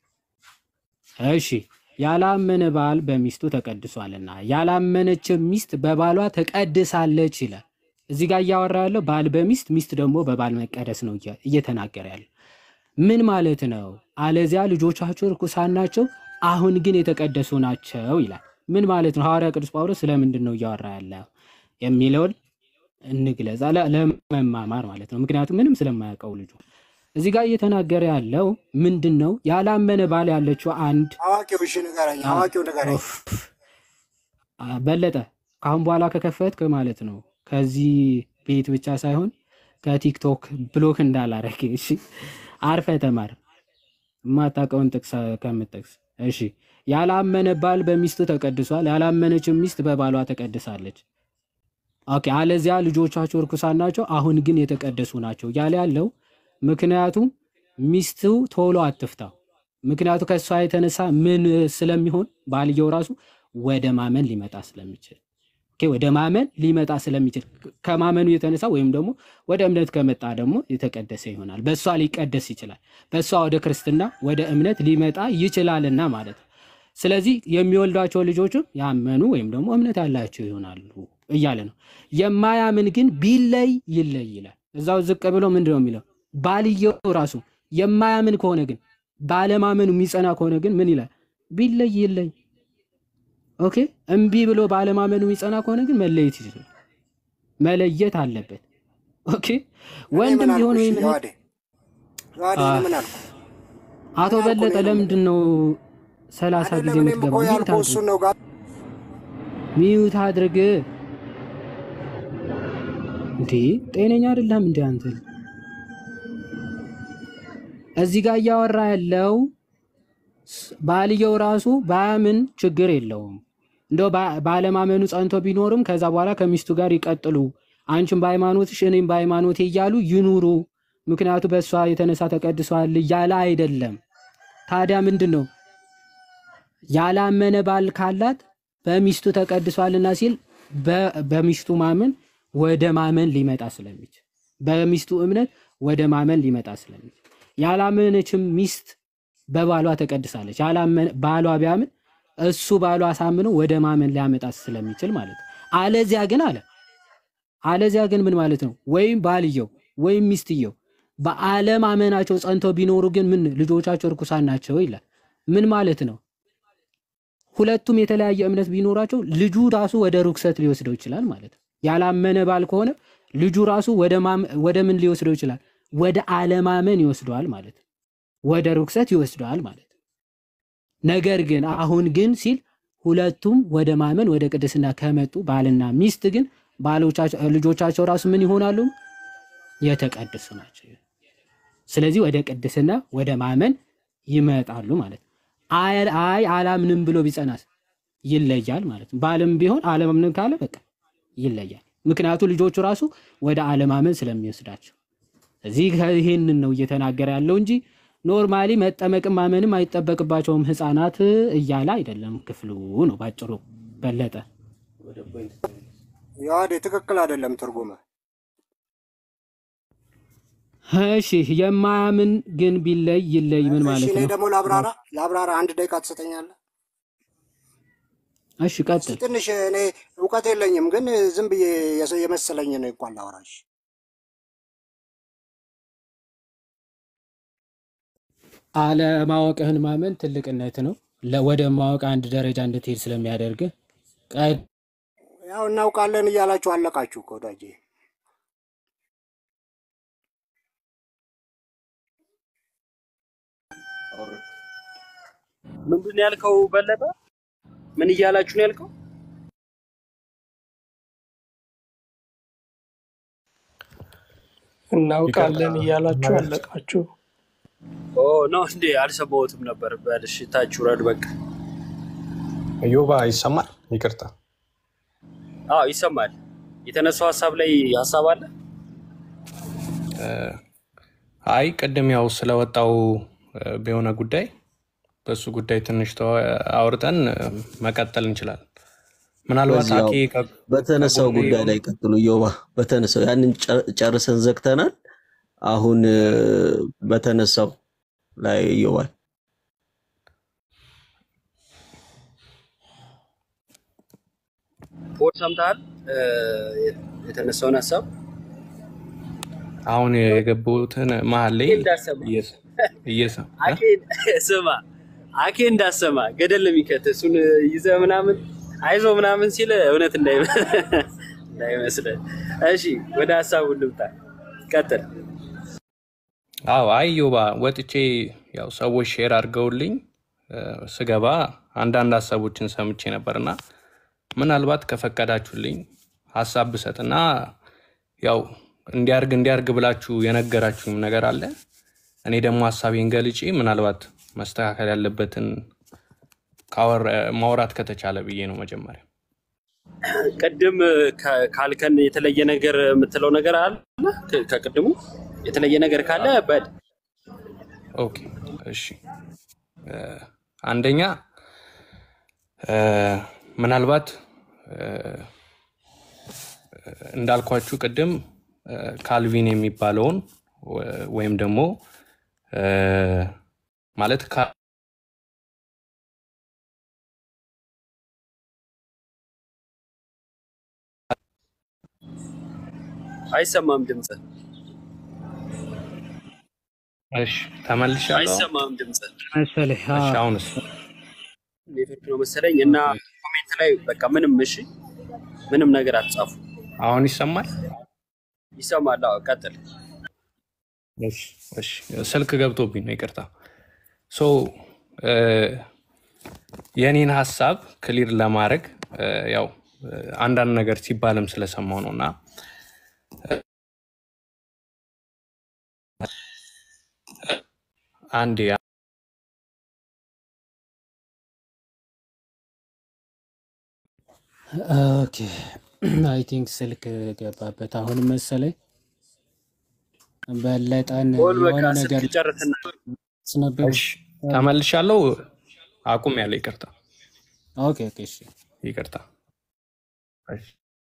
እሺ ያላመነ ባል በሚስቱ ተቀድሷልና ያላመነች ሚስት በባሏ ተቀድሳለች ይላል። እዚህ ጋር እያወራ ያለው ባል በሚስት ሚስት ደግሞ በባል መቀደስ ነው እያ- እየተናገረ ያለው። ምን ማለት ነው? አለዚያ ልጆቻቸው ርኩሳን ናቸው፣ አሁን ግን የተቀደሱ ናቸው ይላል። ምን ማለት ነው? ሐዋርያ ቅዱስ ጳውሎስ ስለምንድን ነው እያወራ ያለው የሚለውን እንግለጽ፣ ለ- ለመማማር ማለት ነው። ምክንያቱም ምንም ስለማያውቀው ልጁ እዚህ ጋር እየተናገረ ያለው ምንድን ነው? ያላመነ ባል ያለችው አንድ አዋቂው እሺ ንገረኝ፣ አ- አዋቂው ንገረኝ። ኦፍ፣ አ- በለጠ ከአሁን በኋላ ከከፈትክ ማለት ነው ከዚህ ቤት ብቻ ሳይሆን ከቲክቶክ ብሎክ እንዳላረግ እሺ። አርፈ ተማር የማታውቀውን ጥቅስ ከምጠቅስ እሺ። ያላመነ ባል በሚስቱ ተቀድሷል፣ ያላመነችም ሚስት በባሏ ተቀድሳለች። ኦኬ። አለዚያ ልጆቻቸው እርኩሳን ናቸው፣ አሁን ግን የተቀደሱ ናቸው እያለ ያለው ምክንያቱም ሚስቱ ቶሎ አትፍታው። ምክንያቱ ከእሷ የተነሳ ምን ስለሚሆን ባልየው ራሱ ወደ ማመን ሊመጣ ስለሚችል ኦኬ፣ ወደ ማመን ሊመጣ ስለሚችል ከማመኑ የተነሳ ወይም ደግሞ ወደ እምነት ከመጣ ደግሞ የተቀደሰ ይሆናል። በእሷ ሊቀደስ ይችላል። በእሷ ወደ ክርስትና ወደ እምነት ሊመጣ ይችላልና ማለት ነው። ስለዚህ የሚወልዷቸው ልጆችም ያመኑ ወይም ደግሞ እምነት ያላቸው ይሆናሉ እያለ ነው። የማያምን ግን ቢለይ ይለይ ይላል። እዛው ዝቅ ብሎ ምንድን ነው የሚለው? ባልየው ራሱ የማያምን ከሆነ ግን ባለማመኑ የሚጸና ከሆነ ግን ምን ይላል? ቢለይ ይለይ። ኦኬ እምቢ ብሎ ባለማመኑ የሚጸና ከሆነ ግን መለየት ይችላል። መለየት አለበት። ኦኬ እኔ ወንድም ምን አልኩ? ቢሆን እሺ ወይም እህት ዮሐዴ ዮሐዴ እኔ አህ፣ ምን አልኩ? አቶ ምን ያልኩ በለጠ እኔ ነው ለምንድን ነው ሰላሳ ጊዜ አይደለም። እኔም እኮ የምትገባው? ሚዩት ያልኩ አድርግ፣ እሱን ነው ጋር ሚዩት አድርግ። እንዴ ጤነኛ አይደለም እንዴ አንተ? እዚህ ጋር እያወራ ያለው ስ- ባልየው ራሱ ባያምን ችግር የለውም። እንደው ባ- ባለማመኑ ጸንቶ ቢኖርም ከዛ በኋላ ከሚስቱ ጋር ይቀጥሉ፣ አንቺም በሃይማኖትሽ እኔም በሃይማኖቴ እያሉ ይኑሩ፣ ምክንያቱ በእሷ የተነሳ ተቀድሷል እያለ አይደለም። ታዲያ ምንድን ነው ያላመነ ባል ካላት በሚስቱ ተቀድሷልና ሲል በ- በሚስቱ ማመን ወደ ማመን ሊመጣ ስለሚችል በሚስቱ እምነት ወደ ማመን ሊመጣ ስለሚችል ያላመነችም ሚስት በባሏ ተቀድሳለች። ያላመነ ባሏ ቢያምን እሱ ባሏ አሳምነው ወደ ማመን ሊያመጣ ስለሚችል ማለት ነው። አለዚያ ግን አለ አለዚያ ግን ምን ማለት ነው? ወይም ባልየው ወይም ሚስትየው በአለማመናቸው ጸንተው ቢኖሩ ግን ምን ልጆቻቸው እርኩሳን ናቸው ይላል። ምን ማለት ነው? ሁለቱም የተለያየ እምነት ቢኖራቸው ልጁ ራሱ ወደ ርኩሰት ሊወስደው ይችላል ማለት ነው። ያላመነ ባል ከሆነ ልጁ ራሱ ወደ ማም- ወደ ምን ሊወስደው ይችላል? ወደ አለማመን ይወስደዋል ማለት ነው። ወደ ርኩሰት ይወስደዋል ማለት ነው። ነገር ግን አሁን ግን ሲል ሁለቱም ወደ ማመን ወደ ቅድስና ከመጡ ባልና ሚስት ግን ባሎቻቸው ልጆቻቸው ራሱ ምን ይሆናሉ? የተቀደሱ ናቸው። ስለዚህ ወደ ቅድስና ወደ ማመን ይመጣሉ ማለት ነው። አይ አይ አላምንም ብሎ ቢጸናስ ይለያል ማለት ነው። ባልም ቢሆን አለማምንም ካለ በቃ ይለያል። ምክንያቱ ልጆቹ ራሱ ወደ አለማመን ስለሚወስዳቸው። እዚህ ይህንን ነው እየተናገረ ያለው እንጂ ኖርማሊ መጠመቅም ማመንም አይጠበቅባቸውም ህፃናት እያለ አይደለም። ክፍሉ ነው ባጭሩ። በለጠ ዮሐዴ ትክክል አይደለም ትርጉመ እሺ፣ የማያምን ግን ቢለይ ይለይ ምን እሺ ማለት እኔ ነው? ደግሞ ላብራራ ላብራራ አንድ ደቂቃ ትሰጠኛለህ? እሺ እስኪ ቀጥል። ትንሽ እኔ እውቀት የለኝም ግን ዝም ብዬ የሰ- የመሰለኝ ነው እንኳን ላወራሽ። አለማወቅህን ማመን ትልቅነት ነው። ለ- ወደ ማወቅ አንድ ደረጃ እንድትሄድ ስለሚያደርግህ ቀ- ያው እናውቃለን እያላችሁ አለቃችሁ እኮ ወዳጄ። ምንድን ነው ያልከው በለጠ? ምን እያላችሁ ነው ያልከው? እናውቃለን ይቅርታ እያላችሁ መብት አለቃችሁ። ኦ ነው እንዴ? አልሰማሁትም ነበር። በልሽ ታች ውረድ በቃ። እዮባ ይሰማል። ይቅርታ አዎ ይሰማል። የተነሳው ሀሳብ ላይ ሀሳብ አለ። እ፣ አይ ቅድም ያው ስለወጣው እ፣ በሆነ ጉዳይ በእሱ ጉዳይ ትንሽ ተወ- አውርተን እ፣ መቀጠል እንችላለን። ምናልባት በዚህ ያው አኬ ከ- በተነሳው ከጎኔ ጉዳይ ላይ ቀጥሉ። ዮባ በተነሳው ያንን ጨ- ጨርሰን ዘግተናል። አሁን እ፣ በተነሳው ላይ ዮባል ፖል ሰምተሃል እ፣ የተነሳውን ሀሳብ አሁን የገቡትን መሀል ላይ እንዳሰማ እየሰ- እየሰ- እ? አኬ ስማ አኬ እንዳሰማ ገደል የሚከት እሱን ይዘህ ምናምን አይዞ ምናምን ሲል እውነት እንዳይመ- እንዳይመስልህ። እሺ ወደ ሀሳቡ ልምጣ። ቀጥል። አዎ አይ ዮባ ወጥቼ ያው ሰዎች ሼር አድርገውልኝ እ፣ ስገባ አንዳንድ ሀሳቦችን ሰምቼ ነበርና ምናልባት ከፈቀዳችሁልኝ ሀሳብ ብሰጥና ያው እንዲያርግ እንዲያርግ ብላችሁ የነገራችሁም ነገር አለ። እኔ ደግሞ ሀሳቤን ገልጬ ምናልባት መስተካከል ያለበትን ካወራ- ማውራት ከተቻለ ብዬ ነው መጀመሪያ። ቅድም ከ- ካልከን የተለየ ነገር የምትለው ነገር አለ? ከ- ከቅድሙ የተለየ ነገር ካለ በል። ኦኬ እሺ እ፣ አንደኛ እ፣ ምናልባት እ፣ እንዳልኳችሁ ቅድም እ፣ ካልቪን የሚባለውን ወ- ወይም ደግሞ እ፣ ማለት ካ- አይሰማም ድምፅ፣ እሺ ተመልሻለሁ። አይሰማም ድምፅ። መሰለኝ እሺ አሁንስ ኔትወርክ ነው መሰለኝ እና ኮሜንት ላይ በቃ ምንም እሺ፣ ምንም ነገር አትጻፉ። አሁን ይሰማል? ይሰማል? አዎ፣ ቀጥል። እሺ እሺ ስልክ ገብቶብኝ ነው ይቅርታ። ሶ እ፣ የኔን ሀሳብ ክሊር ለማድረግ እ፣ ያው እ፣ አንዳንድ ነገር ሲባልም ስለሰማው ነው እና አንዴ ኦኬ አይ ቲንክ ስልክ ገባበት አሁን መሰለኝ። በለጠን ፖል በቃ የሆነ ስልክ ነገር ጨርስና ስነብብ እሺ ተመልሻለሁ። አቁም ያለ ይቅርታ ኦኬ ኦኬ እሺ ይቅርታ። እሺ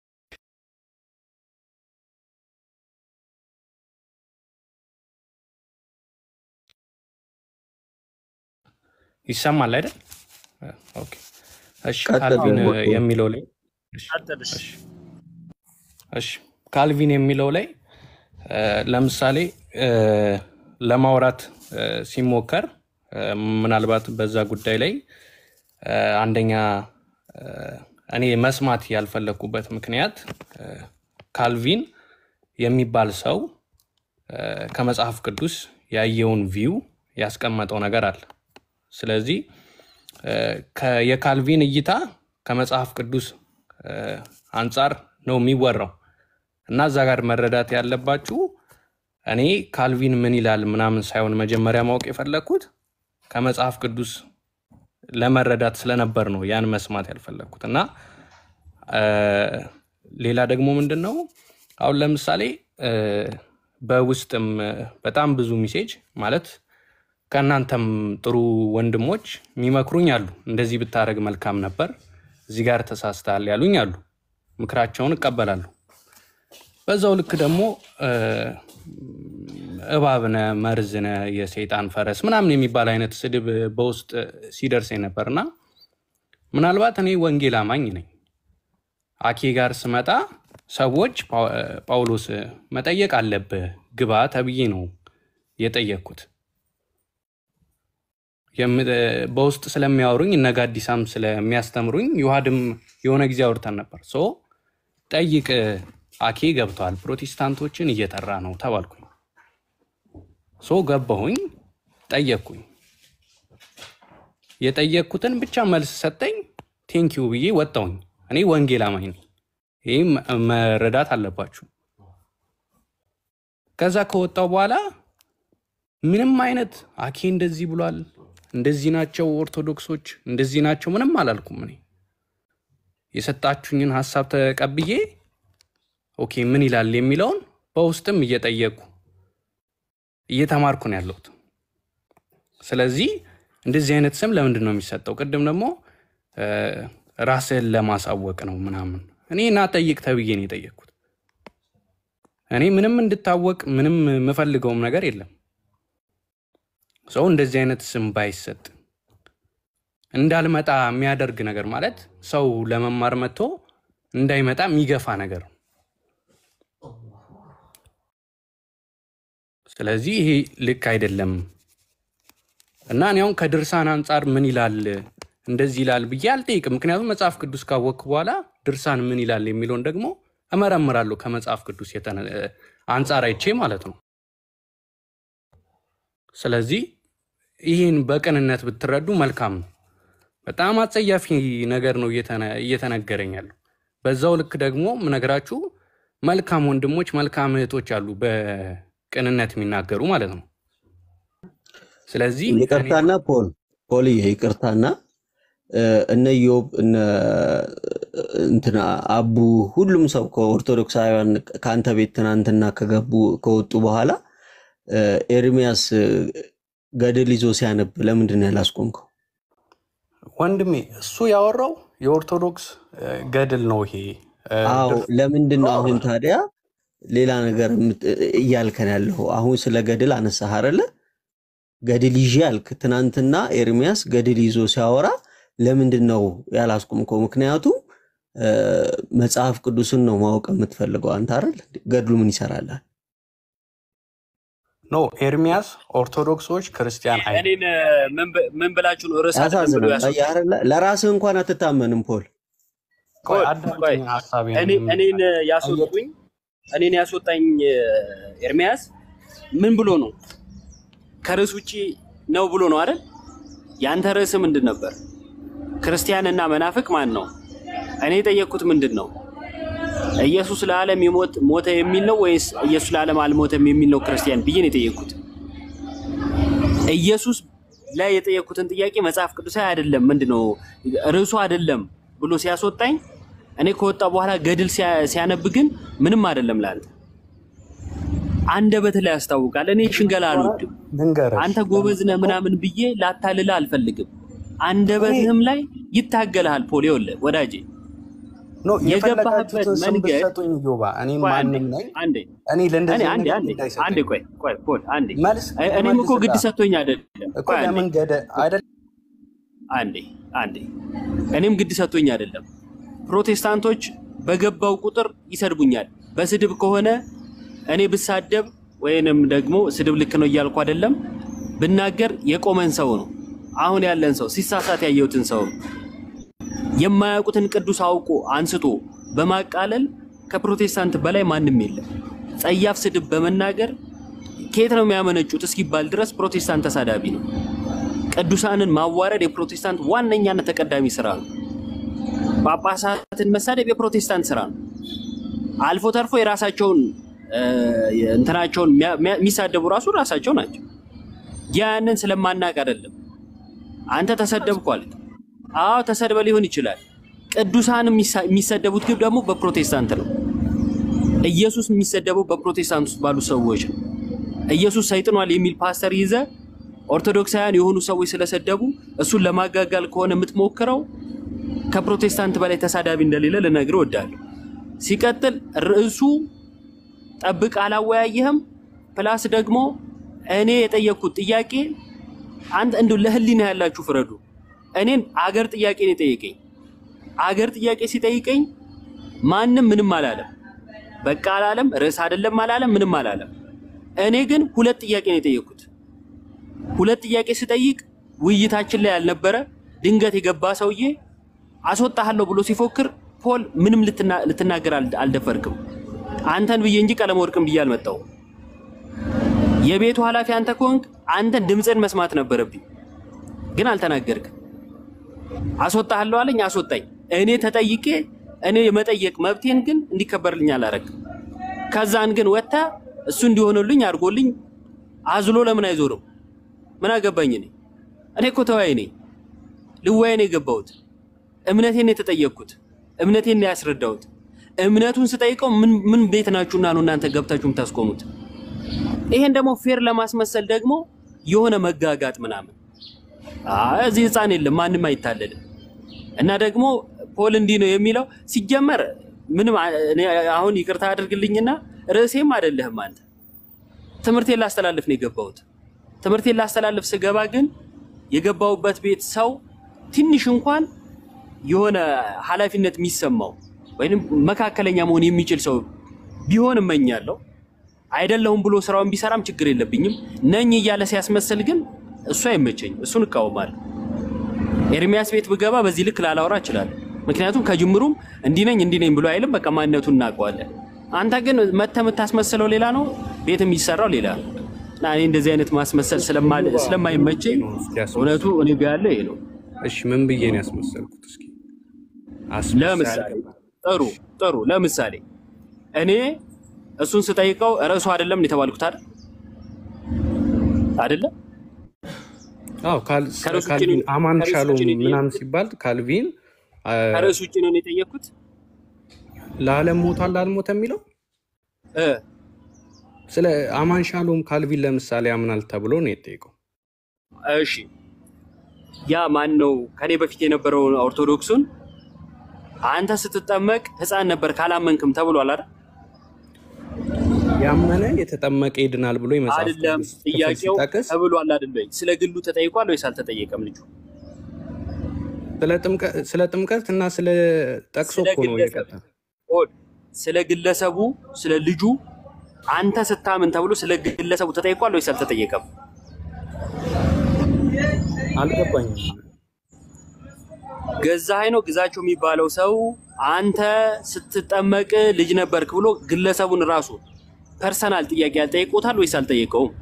ይሰማል አይደል? ኦኬ እሺ ቀጥል ካልቪን ዮባ። የሚለው ላይ ቀጥል። እሺ። እሺ ካልቪን የሚለው ላይ እ፣ ለምሳሌ እ፣ ለማውራት እ፣ ሲሞከር እ፣ ምናልባት በዛ ጉዳይ ላይ እ፣ አንደኛ እ፣ እኔ መስማት ያልፈለግኩበት ምክንያት እ፣ ካልቪን የሚባል ሰው እ፣ ከመጽሐፍ ቅዱስ ያየውን ቪው ያስቀመጠው ነገር አለ። ስለዚህ እ፣ ከ- የካልቪን እይታ ከመጽሐፍ ቅዱስ እ፣ አንጻር ነው የሚወራው እና እዛ ጋር መረዳት ያለባችሁ እኔ ካልቪን ምን ይላል ምናምን ሳይሆን መጀመሪያ ማወቅ የፈለግኩት ከመጽሐፍ ቅዱስ ለመረዳት ስለነበር ነው ያን መስማት ያልፈለግኩት እና እ፣ ሌላ ደግሞ ምንድን ነው አሁን ለምሳሌ እ፣ በውስጥም እ፣ በጣም ብዙ ሚሴጅ ማለት ከእናንተም ጥሩ ወንድሞች የሚመክሩኝ አሉ። እንደዚህ ብታደረግ መልካም ነበር፣ እዚህ ጋር ተሳስተሃል ያሉኝ አሉ። ምክራቸውን እቀበላለሁ። በዛው ልክ ደግሞ እ፣ እባብነ መርዝነ የሰይጣን ፈረስ ምናምን የሚባል አይነት ስድብ በውስጥ ሲደርሰኝ ነበርና ምናልባት እኔ ወንጌል አማኝ ነኝ። አኬ ጋር ስመጣ ሰዎች ጳው- ጳውሎስ መጠየቅ አለብህ ግባ ተብዬ ነው የጠየቅኩት። የም- በውስጥ ስለሚያወሩኝ እነ ጋዲሳም ስለሚያስተምሩኝ ዮሐድም የሆነ ጊዜ አውርተን ነበር። ሶ ጠይቅ አኬ ገብተዋል፣ ፕሮቴስታንቶችን እየጠራ ነው ተባልኩኝ። ሶ ገባሁኝ፣ ጠየቅኩኝ። የጠየቅኩትን ብቻ መልስ ሰጠኝ። ቴንኪዩ ብዬ ወጣሁኝ። እኔ ወንጌል አማኝ ነኝ። ይህ መረዳት አለባችሁ። ከዛ ከወጣው በኋላ ምንም አይነት አኬ እንደዚህ ብሏል፣ እንደዚህ ናቸው ኦርቶዶክሶች፣ እንደዚህ ናቸው ምንም አላልኩም። እኔ የሰጣችሁኝን ሀሳብ ተቀብዬ ኦኬ ምን ይላል የሚለውን በውስጥም እየጠየቁ እየተማርኩ ነው ያለሁት። ስለዚህ እንደዚህ አይነት ስም ለምንድን ነው የሚሰጠው? ቅድም ደግሞ እ፣ ራስህን ለማሳወቅ ነው ምናምን። እኔ ና ጠይቅ ተብዬ ነው የጠየቅኩት። እኔ ምንም እንድታወቅ ምንም የምፈልገውም ነገር የለም። ሰው እንደዚህ አይነት ስም ባይሰጥ እንዳልመጣ የሚያደርግ ነገር ማለት ሰው ለመማር መጥቶ እንዳይመጣ የሚገፋ ነገር ነው። ስለዚህ ይሄ ልክ አይደለም እና እኔ አሁን ከድርሳን አንጻር ምን ይላል እንደዚህ ይላል ብዬ አልጠይቅም። ምክንያቱም መጽሐፍ ቅዱስ ካወቅክ በኋላ ድርሳን ምን ይላል የሚለውን ደግሞ እመረምራለሁ ከመጽሐፍ ቅዱስ የተነ- አንጻር አይቼ ማለት ነው። ስለዚህ ይህን በቅንነት ብትረዱ መልካም ነው። በጣም አጸያፊ ነገር ነው እየተነ- እየተነገረኝ ያለው። በዛው ልክ ደግሞ ምነግራችሁ መልካም ወንድሞች፣ መልካም እህቶች አሉ በቅንነት የሚናገሩ ማለት ነው። ስለዚህ እኔ ይቅርታና ፖል ፖልዬ ይቅርታና እ፣ እነ ኢዮብ እነ እንትና አቡ ሁሉም ሰው ከኦርቶዶክሳውያን ከአንተ ቤት ትናንትና ከገቡ ከወጡ በኋላ እ፣ ኤርሚያስ እ፣ ገድል ይዞ ሲያነብ ለምንድን ነው ያላስቆምከው? ወንድሜ እሱ ያወራው የኦርቶዶክስ እ፣ ገድል ነው ይሄ እ፣ አዎ ድር- ለምንድን ነው አሁን ታዲያ ሌላ ነገር የምት- እያልከን ያለው? አሁን ስለ ገድል አነሳህ አይደለ? ገድል ይዤ አልክ። ትናንትና ኤርሚያስ ገድል ይዞ ሲያወራ ለምንድን ነው ያላስቆምከው? ምክንያቱም እ፣ መጽሐፍ ቅዱስን ነው ማወቅ የምትፈልገው አንተ አይደል? ገድሉ ምን ይሰራላል? ኖ ኤርሚያስ ኦርቶዶክሶች ክርስቲያን አይ እኔን ምን ብ- ምን ብላችሁ ነው ርዕስ አይደለም ብሎ ያሳዝናል። ያስወጣኝ? አየህ አይደለ? ለራስህ እንኳን አትታመንም ፖል። ቆይ ቆይ ቆይ አዳምጠኝ ሀሳቤን እኔ እኔን ያስወጡኝ እኔን ያስወጣኝ እ፣ ኤርሚያስ ምን ብሎ ነው? ከርዕስ ውጪ ነው ብሎ ነው አይደል? ያንተ ርዕስ ምንድን ነበር? ክርስቲያንና መናፍቅ ማን ነው? እኔ የጠየቅኩት ምንድን ነው? ኢየሱስ ለዓለም ይሞት ሞተ የሚል ነው ወይስ ኢየሱስ ለዓለም አልሞተም የሚል ነው ክርስቲያን ብዬ ነው የጠየቅኩት። ኢየሱስ ላይ የጠየቅኩትን ጥያቄ መጽሐፍ ቅዱሳዊ አይደለም ምንድን ነው ርዕሱ አይደለም ብሎ ሲያስወጣኝ እኔ ከወጣ በኋላ ገድል ሲያ- ሲያነብ ግን ምንም አይደለም ለአንተ አንደበት ላይ ያስታውቃል። እኔ ሽንገላ አልወድም። ልንገርህ አንተ ጎበዝ ነህ ምናምን ብዬ ላታልልህ አልፈልግም። አንደበትህም ላይ ይታገልሃል። ፖል ይኸውልህ ወዳጄ ኖ የገባህበት የፈለጋችሁትን ስም መንገድ ብትሰጡኝ ዮባ እኔ ቆይ አንዴ ማንም ነኝ አንዴ እኔ እኔ ለእንደዚህ አንዴ አይነት አንዴ ግድ አይሰጠኝም። አንዴ ቆይ ቆይ ፖል አንዴ መልስ እ- እኔም እኮ ግድ መልስላ ሰጥቶኝ አይደለም። እኮ ቆይ አንዴ ለምን ገደ አይደል አንዴ አንዴ እኔም ግድ ሰጥቶኝ አይደለም። ፕሮቴስታንቶች በገባው ቁጥር ይሰድቡኛል። በስድብ ከሆነ እኔ ብሳደብ ወይንም ደግሞ ስድብ ልክ ነው እያልኩ አይደለም። ብናገር የቆመን ሰው ነው አሁን ያለን ሰው ሲሳሳት ያየሁትን ሰው ነው የማያውቁትን ቅዱስ አውቆ አንስቶ በማቃለል ከፕሮቴስታንት በላይ ማንም የለም። ጸያፍ ስድብ በመናገር ከየት ነው የሚያመነጩት እስኪባል ድረስ ፕሮቴስታንት ተሳዳቢ ነው። ቅዱሳንን ማዋረድ የፕሮቴስታንት ዋነኛና ተቀዳሚ ስራ ነው። ጳጳሳትን መሳደብ የፕሮቴስታንት ስራ ነው። አልፎ ተርፎ የራሳቸውን እ፣ እንትናቸውን የሚያ- የሚያ- የሚሳደቡ ራሱ ራሳቸው ናቸው። ያንን ስለማናቅ አይደለም። አንተ ተሰደብኩ አልክ። አዎ ተሰድበ ሊሆን ይችላል። ቅዱሳን የሚሳ- የሚሰደቡት ግን ደግሞ በፕሮቴስታንት ነው። ኢየሱስ የሚሰደበው በፕሮቴስታንት ውስጥ ባሉ ሰዎች ነው። ኢየሱስ ሰይጥኗል የሚል ፓስተር ይዘ ኦርቶዶክሳውያን የሆኑ ሰዎች ስለሰደቡ እሱን ለማጋጋል ከሆነ የምትሞክረው ከፕሮቴስታንት በላይ ተሳዳቢ እንደሌለ ልነግር እወዳለሁ። ሲቀጥል ርዕሱ ጠብቅ አላወያየህም። ፕላስ ደግሞ እኔ የጠየቅኩት ጥያቄ አንተ እንዲሁ ለህሊና ያላችሁ ፍረዱ። እኔን አገር ጥያቄ ነው የጠየቀኝ። አገር ጥያቄ ሲጠይቀኝ ማንም ምንም አላለም። በቃ አላለም፣ ርዕስ አይደለም አላለም፣ ምንም አላለም። እኔ ግን ሁለት ጥያቄ ነው የጠየቅኩት። ሁለት ጥያቄ ስጠይቅ ውይይታችን ላይ ያልነበረ ድንገት የገባ ሰውዬ አስወጣሃለሁ ብሎ ሲፎክር ፖል ምንም ልትና- ልትናገር አል- አልደፈርክም። አንተን ብዬ እንጂ ቀለም ወርቅን ብዬ አልመጣሁም። የቤቱ ኃላፊ አንተ ከሆንክ አንተን ድምፅን መስማት ነበረብኝ፣ ግን አልተናገርክም። አስወጣሃለሁ አለኝ፣ አስወጣኝ። እኔ ተጠይቄ እኔ የመጠየቅ መብቴን ግን እንዲከበርልኝ አላረግም። ከዛን ግን ወጥታ እሱ እንዲሆንልኝ አድርጎልኝ አዝሎ ለምን አይዞርም? ምን አገባኝ እኔ እኔ እኮ ተወያይ ነኝ። ልወያይ ነው የገባሁት። እምነቴን ነው የተጠየቅኩት። እምነቴን ነው ያስረዳሁት። እምነቱን ስጠይቀው ምን ምን ቤት ናችሁና ነው እናንተ ገብታችሁ የምታስቆሙት? ይሄን ደግሞ ፌር ለማስመሰል ደግሞ የሆነ መጋጋጥ ምናምን አይ እዚህ ህፃን የለም ማንም አይታለልም። እና ደግሞ ፖል እንዲህ ነው የሚለው ሲጀመር ምንም አ- እኔ አሁን ይቅርታ አድርግልኝና ርዕሴም አይደለህም አንተ። ትምህርቴን ላስተላልፍ ነው የገባሁት። ትምህርቴን ላስተላልፍ ስገባ ግን የገባሁበት ቤት ሰው ትንሽ እንኳን የሆነ ኃላፊነት የሚሰማው ወይም መካከለኛ መሆን የሚችል ሰው ቢሆን እመኛለሁ። አይደለሁም ብሎ ስራውን ቢሰራም ችግር የለብኝም። ነኝ እያለ ሲያስመስል ግን እሱ አይመቸኝ፣ እሱን እቃወማለሁ። ኤርሚያስ ቤት ብገባ በዚህ ልክ ላላወራ እችላለሁ። ምክንያቱም ከጅምሩም እንዲህ ነኝ እንዲህ ነኝ ብሎ አይልም። በቃ ማንነቱን እናውቀዋለን። አንተ ግን መተህ የምታስመስለው ሌላ ነው፣ ቤት የሚሰራው ሌላ ነው። እና እኔ እንደዚህ አይነት ማስመሰል ስለማ- ስለማይመቸኝ እውነቱ እኔ ጋ ያለ ይሄ ነው። እሺ ምን ብዬ ነው ያስመሰልኩት? እስኪ ለምሳሌ ጥሩ ጥሩ፣ ለምሳሌ እኔ እሱን ስጠይቀው ርዕሱ አይደለም የተባልኩት አይደል አይደለም አዎ ካል- ከርዕሱ ውጭ ካልቪን ነው- አማን ከርዕሱ ሻሎም ውጭ ነው ምናምን የጠየኩት? ሲባል ካልቪን አ፣ ከርዕሱ ውጭ ነው የጠየቅኩት። ለዓለም ሞቷል አልሞተ የሚለው እ ስለ አማን ሻሎም ካልቪን ለምሳሌ ያምናል ተብሎ ነው የጠየቀው። እሺ ያ ማን ነው? ከኔ በፊት የነበረውን ኦርቶዶክሱን አንተ ስትጠመቅ ሕፃን ነበር ካላመንክም ተብሏል አይደል? ያመነ የተጠመቀ ይድናል ብሎ የመጽሐፍ አይደለም ቅዱስ ክፍል ጥያቄው ሲጠቅስ ተብሏል አይደል ወይ? ስለ ግሉ ተጠይቋል ወይስ አልተጠየቀም? ልጁ ስለ ጥምቀት ስለ ጥምቀት እና ስለ ጠቅሶ ስለ እኮ ነው ግለሰብ የቀጠለው። ሆድ ስለ ግለሰቡ ስለ ልጁ አንተ ስታምን ተብሎ ስለ ግለሰቡ ተጠይቋል ወይስ አልተጠየቀም? አልገባኝም። ገዛኸኝ ነው ግዛቸው የሚባለው ሰው አንተ ስትጠመቅ ልጅ ነበርክ ብሎ ግለሰቡን ራሱ ፐርሰናል ጥያቄ ያልጠይቆታል ወይስ አልጠየቀውም?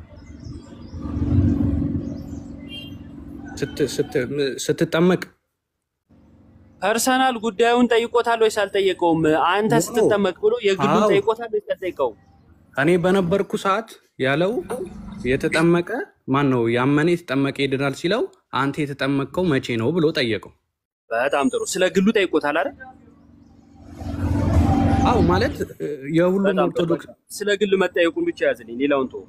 ስት- ስት- ስትጠመቅ ፐርሰናል ጉዳዩን ጠይቆታል ወይስ አልጠየቀውም? አንተ ኖ ስትጠመቅ ብሎ የግሉን አዎ ጠይቆታል ወይስ አልጠየቀውም? እኔ በነበርኩ ሰዓት ያለው የተጠመቀ ማን ነው ያመነ የተጠመቀ ይድናል ሲለው አንተ የተጠመቅከው መቼ ነው ብሎ ጠየቀው። በጣም ጥሩ። ስለ ግሉ ጠይቆታል አይደል? አው ማለት እ፣ የሁሉም በጣም ጥሩ። ኦርቶዶክስ በቃ ስለ ግል መጠየቁን ብቻ ያዝልኝ፣ ሌላውን ተወው።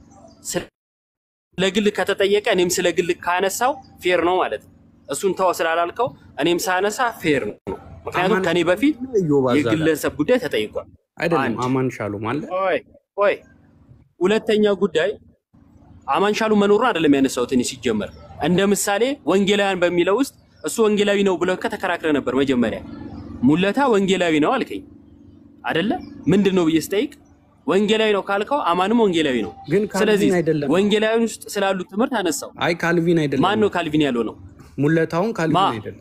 ስለ ግል ከተጠየቀ እኔም ስለ ግል ካነሳው ፌር ነው ማለት ነው። እሱን ተው ስላላልከው እኔም ሳነሳ ፌር ነው። ምክንያቱም አማን ከኔ በፊት ኢዮብ አዛላ የግለሰብ ጉዳይ ተጠይቋል። አይደለም አንድ አማን ሻሎም አለ ቆይ ቆይ፣ ሁለተኛ ጉዳይ አማንሻሉ መኖሩን አይደለም ያነሳሁት እኔ ሲጀመር እንደ ምሳሌ ወንጌላውያን በሚለው ውስጥ እሱ ወንጌላዊ ነው ብለህ ከተከራክረ ነበር። መጀመሪያ ሙለታ ወንጌላዊ ነው አልከኝ አይደለ? ምንድን ነው ብዬ ስጠይቅ ወንጌላዊ ነው ካልከው አማንም ወንጌላዊ ነው። ግን ስለዚህ ካልቪን አይደለም። ወንጌላዊን ውስጥ ስላሉት ትምህርት አነሳው። አይ ካልቪን አይደለም። ማን ነው ካልቪን ያለው ነው? ሙለታውን ማ ካልቪን አይደለም።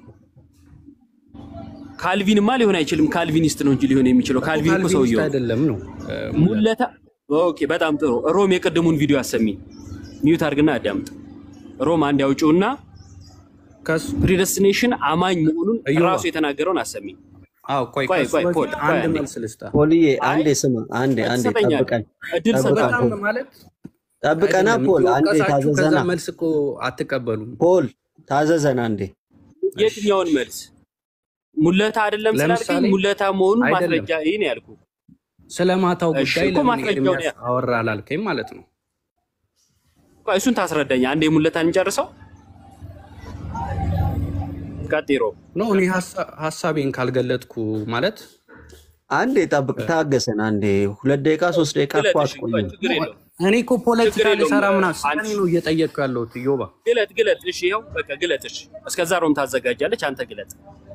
ካልቪንማ ሊሆን አይችልም። ካልቪኒስት ነው እንጂ ሊሆን የሚችለው እኮ ካልቪን እኮ ካልቪኒስት ሰውየው ነው። አይደለም ነው እ፣ ሙለታ ሙለታ ኦኬ፣ በጣም ጥሩ። ሮም የቅድሙን ቪዲዮ አሰሚኝ፣ ሚዩት አድርግና አዳምጥ። ሮም አንድ ያውጪውና ፕሪደስቲኔሽን አማኝ መሆኑን እዮባ ራሱ የተናገረውን አሰሚኝ። አዎ ቆይ ቆይ ከሱ ቆይ ፖል በፊት ቆይ አንድ አንዴ መልስ ልስጣ። ፖልዬ አይ አንዴ ስማ፣ አንዴ አንዴ ትሰጠኛለህ፣ ጠብቀን እድል ጠብቀን ሰጠኛለህ። ፖል በጣም ማለት ጠብቀና አይደለም ፖል አንዴ እየወቀሳችሁ ከዛ ታዘዘና መልስ እኮ አትቀበሉም። ፖል ታዘዘን አንዴ የትኛውን መልስ ሙለታ አይደለም ስላልከኝ ለምሳሌ ሙለታ መሆኑን አይደለም ማስረጃ ይህን ያልኩ። ስለ ማታው እሺ ጉዳይ እኮ ለምን ማስረጃውን ኤርሚያስ ያ አወራ አላልከኝ ማለት ነው። ቆይ እሱን ታስረዳኝ። አንዴ ሙለታን እንጨርሰው። ቀጥሮ ኖ እኔ ሀሳ- ሀሳቤን ካልገለጥኩ ማለት አንዴ ጠብቅ፣ ታገሰን አንዴ ሁለት ደቂቃ ሶስት ደቂቃ እኮ ግለጥ። እሺ ቆይ አትቆይም። ችግር የለውም እኔ እኮ ችግር ፖለቲካ የለውም። ልሰራ ምናምን ስለ አንቺ እኔ ነው እየጠየቅኩ ያለሁት እዮባ። ግለጥ ግለጥ። እሺ ይኸው በቃ ግለጥ። እሺ እስከዛ ሮም ታዘጋጃለች፣ አንተ ግለጥ።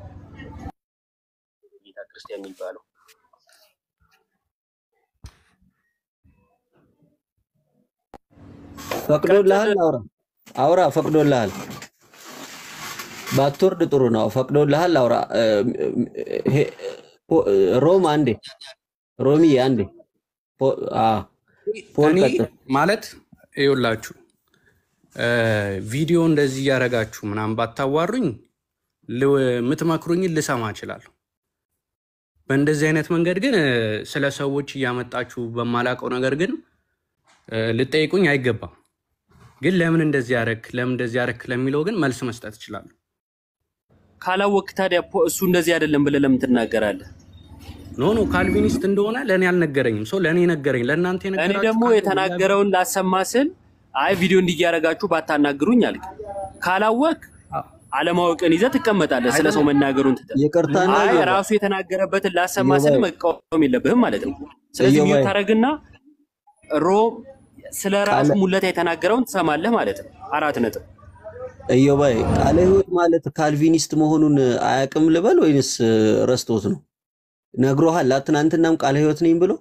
ጌታ ክርስቲያን የሚባለው ፈቅዶልሃል? አውራ አውራ፣ ፈቅዶልሃል። ባትወርድ ጥሩ ነው። ፈቅዶልሃል? አውራ። እ፣ ሄ- ፖ- ሮም አንዴ፣ ሮሚ አንዴ፣ ፖ- አ፣ ፖል እኔ ቀጥል። ማለት ይኸውላችሁ እ፣ ቪዲዮ እንደዚህ እያደረጋችሁ ምናምን ባታዋሩኝ ል- የምትመክሩኝን ልሰማ እችላለሁ። በእንደዚህ አይነት መንገድ ግን እ፣ ስለ ሰዎች እያመጣችሁ በማላውቀው ነገር ግን እ፣ ልጠይቁኝ አይገባም። ግን ለምን እንደዚህ ያረክ ለምን እንደዚህ ያረክ ለሚለው ግን መልስ መስጠት እችላለሁ። ካላወቅ ታዲያ ፖ- እሱ እንደዚህ አይደለም ብለህ ለምን ትናገራለህ? ኖ ኖ ካልቪኒስት እንደሆነ ለእኔ አልነገረኝም። ሰው ለእኔ ነገረኝ። ለእናንተ እኔ የነገራችሁ ደግሞ ካለ የተናገረውን ላሰማ ስል አይ ቪዲዮ እንዲያረጋችሁ ባታናግሩኝ አልክ። ካላወቅ አለማወቅን ይዘህ ትቀመጣለህ። ስለ ሰው መናገሩን ትተህ ይቅርታና አይ እዮባ ራሱ የተናገረበትን ላሰማ ስል እዮባይ መቃወም የለብህም ማለት ነው። ስለዚህ እዮባይ ሚዩት ታደርግና ሮም ስለ ራሱ ቃለ ሙለታ የተናገረውን ትሰማለህ ማለት ነው። አራት ነጥብ። እዮባይ ቃለ ሕይወት ማለት ካልቪኒስት መሆኑን አያውቅም ልበል ወይንስ ረስቶት ነው? ነግሮሃል? ትናንትናም ቃለ ሕይወት ነኝ ብሎ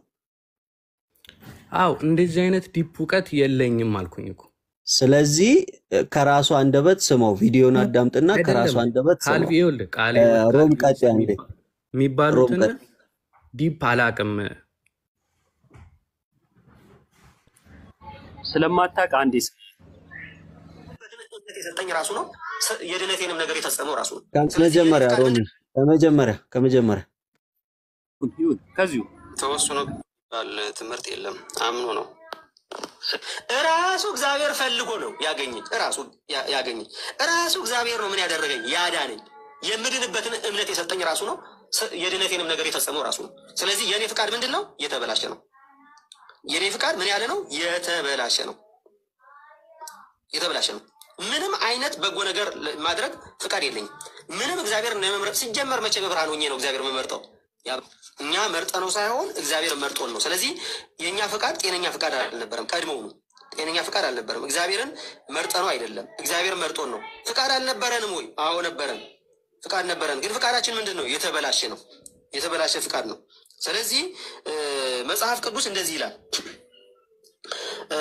አው እንደዚህ አይነት ዲፕ እውቀት የለኝም አልኩኝ እኮ። ስለዚህ ከራሱ አንደበት ስማው፣ ቪዲዮን አዳምጥና ከራሱ አይደለም አንደበት ካልቪ ስማው። ይኸውልህ ቃለ እ፣ ሕይወት ሮም ካልቪኒስት ቀጤ አንዴ የሚባ- ሮም የሚባሉትን ቀጤ ዲፕ አላቅም። ስለማታውቅ አንዴ ስ- የሰጠኝ ራሱ ነው። ስ- የድነቴንም ነገር የፈጸመው ራሱ ነው። ከመጀመሪያ ሮሚ ከመጀመሪያ ከመጀመሪያ ይሁን ከዚሁ ተወስኖ ባል ትምህርት የለም አምኖ ነው። እራሱ እግዚአብሔር ፈልጎ ነው ያገኘኝ። እራሱ ያ- ያገኘኝ እራሱ እግዚአብሔር ነው ምን ያደረገኝ ያዳነኝ። የምድንበትን እምነት የሰጠኝ ራሱ ነው። ስ- የድነቴንም ነገር የፈጸመው ራሱ ነው። ስለዚህ የእኔ ፍቃድ ምንድን ነው? የተበላሸ ነው። የእኔ ፍቃድ ምን ያለ ነው? የተበላሸ ነው። የተበላሸ ነው። ምንም አይነት በጎ ነገር ለ- ማድረግ ፍቃድ የለኝም። ምንም እግዚአብሔር ለመምረጥ ሲጀመር መቼ በብርሃን ሆኜ ነው እግዚአብሔር የምመርጠው? ያ- እኛ መርጠ ነው ሳይሆን እግዚአብሔር መርጦን ነው። ስለዚህ የእኛ ፍቃድ ጤነኛ ፍቃድ አልነበረም። ቀድሞውኑ ጤነኛ ፍቃድ አልነበረም። እግዚአብሔርን መርጠ ነው አይደለም፣ እግዚአብሔር መርጦን ነው። ፍቃድ አልነበረንም ወይ? አዎ ነበረን፣ ፍቃድ ነበረን። ግን ፍቃዳችን ምንድን ነው? የተበላሸ ነው። የተበላሸ ፍቃድ ነው። ስለዚህ እ፣ መጽሐፍ ቅዱስ እንደዚህ ይላል እ፣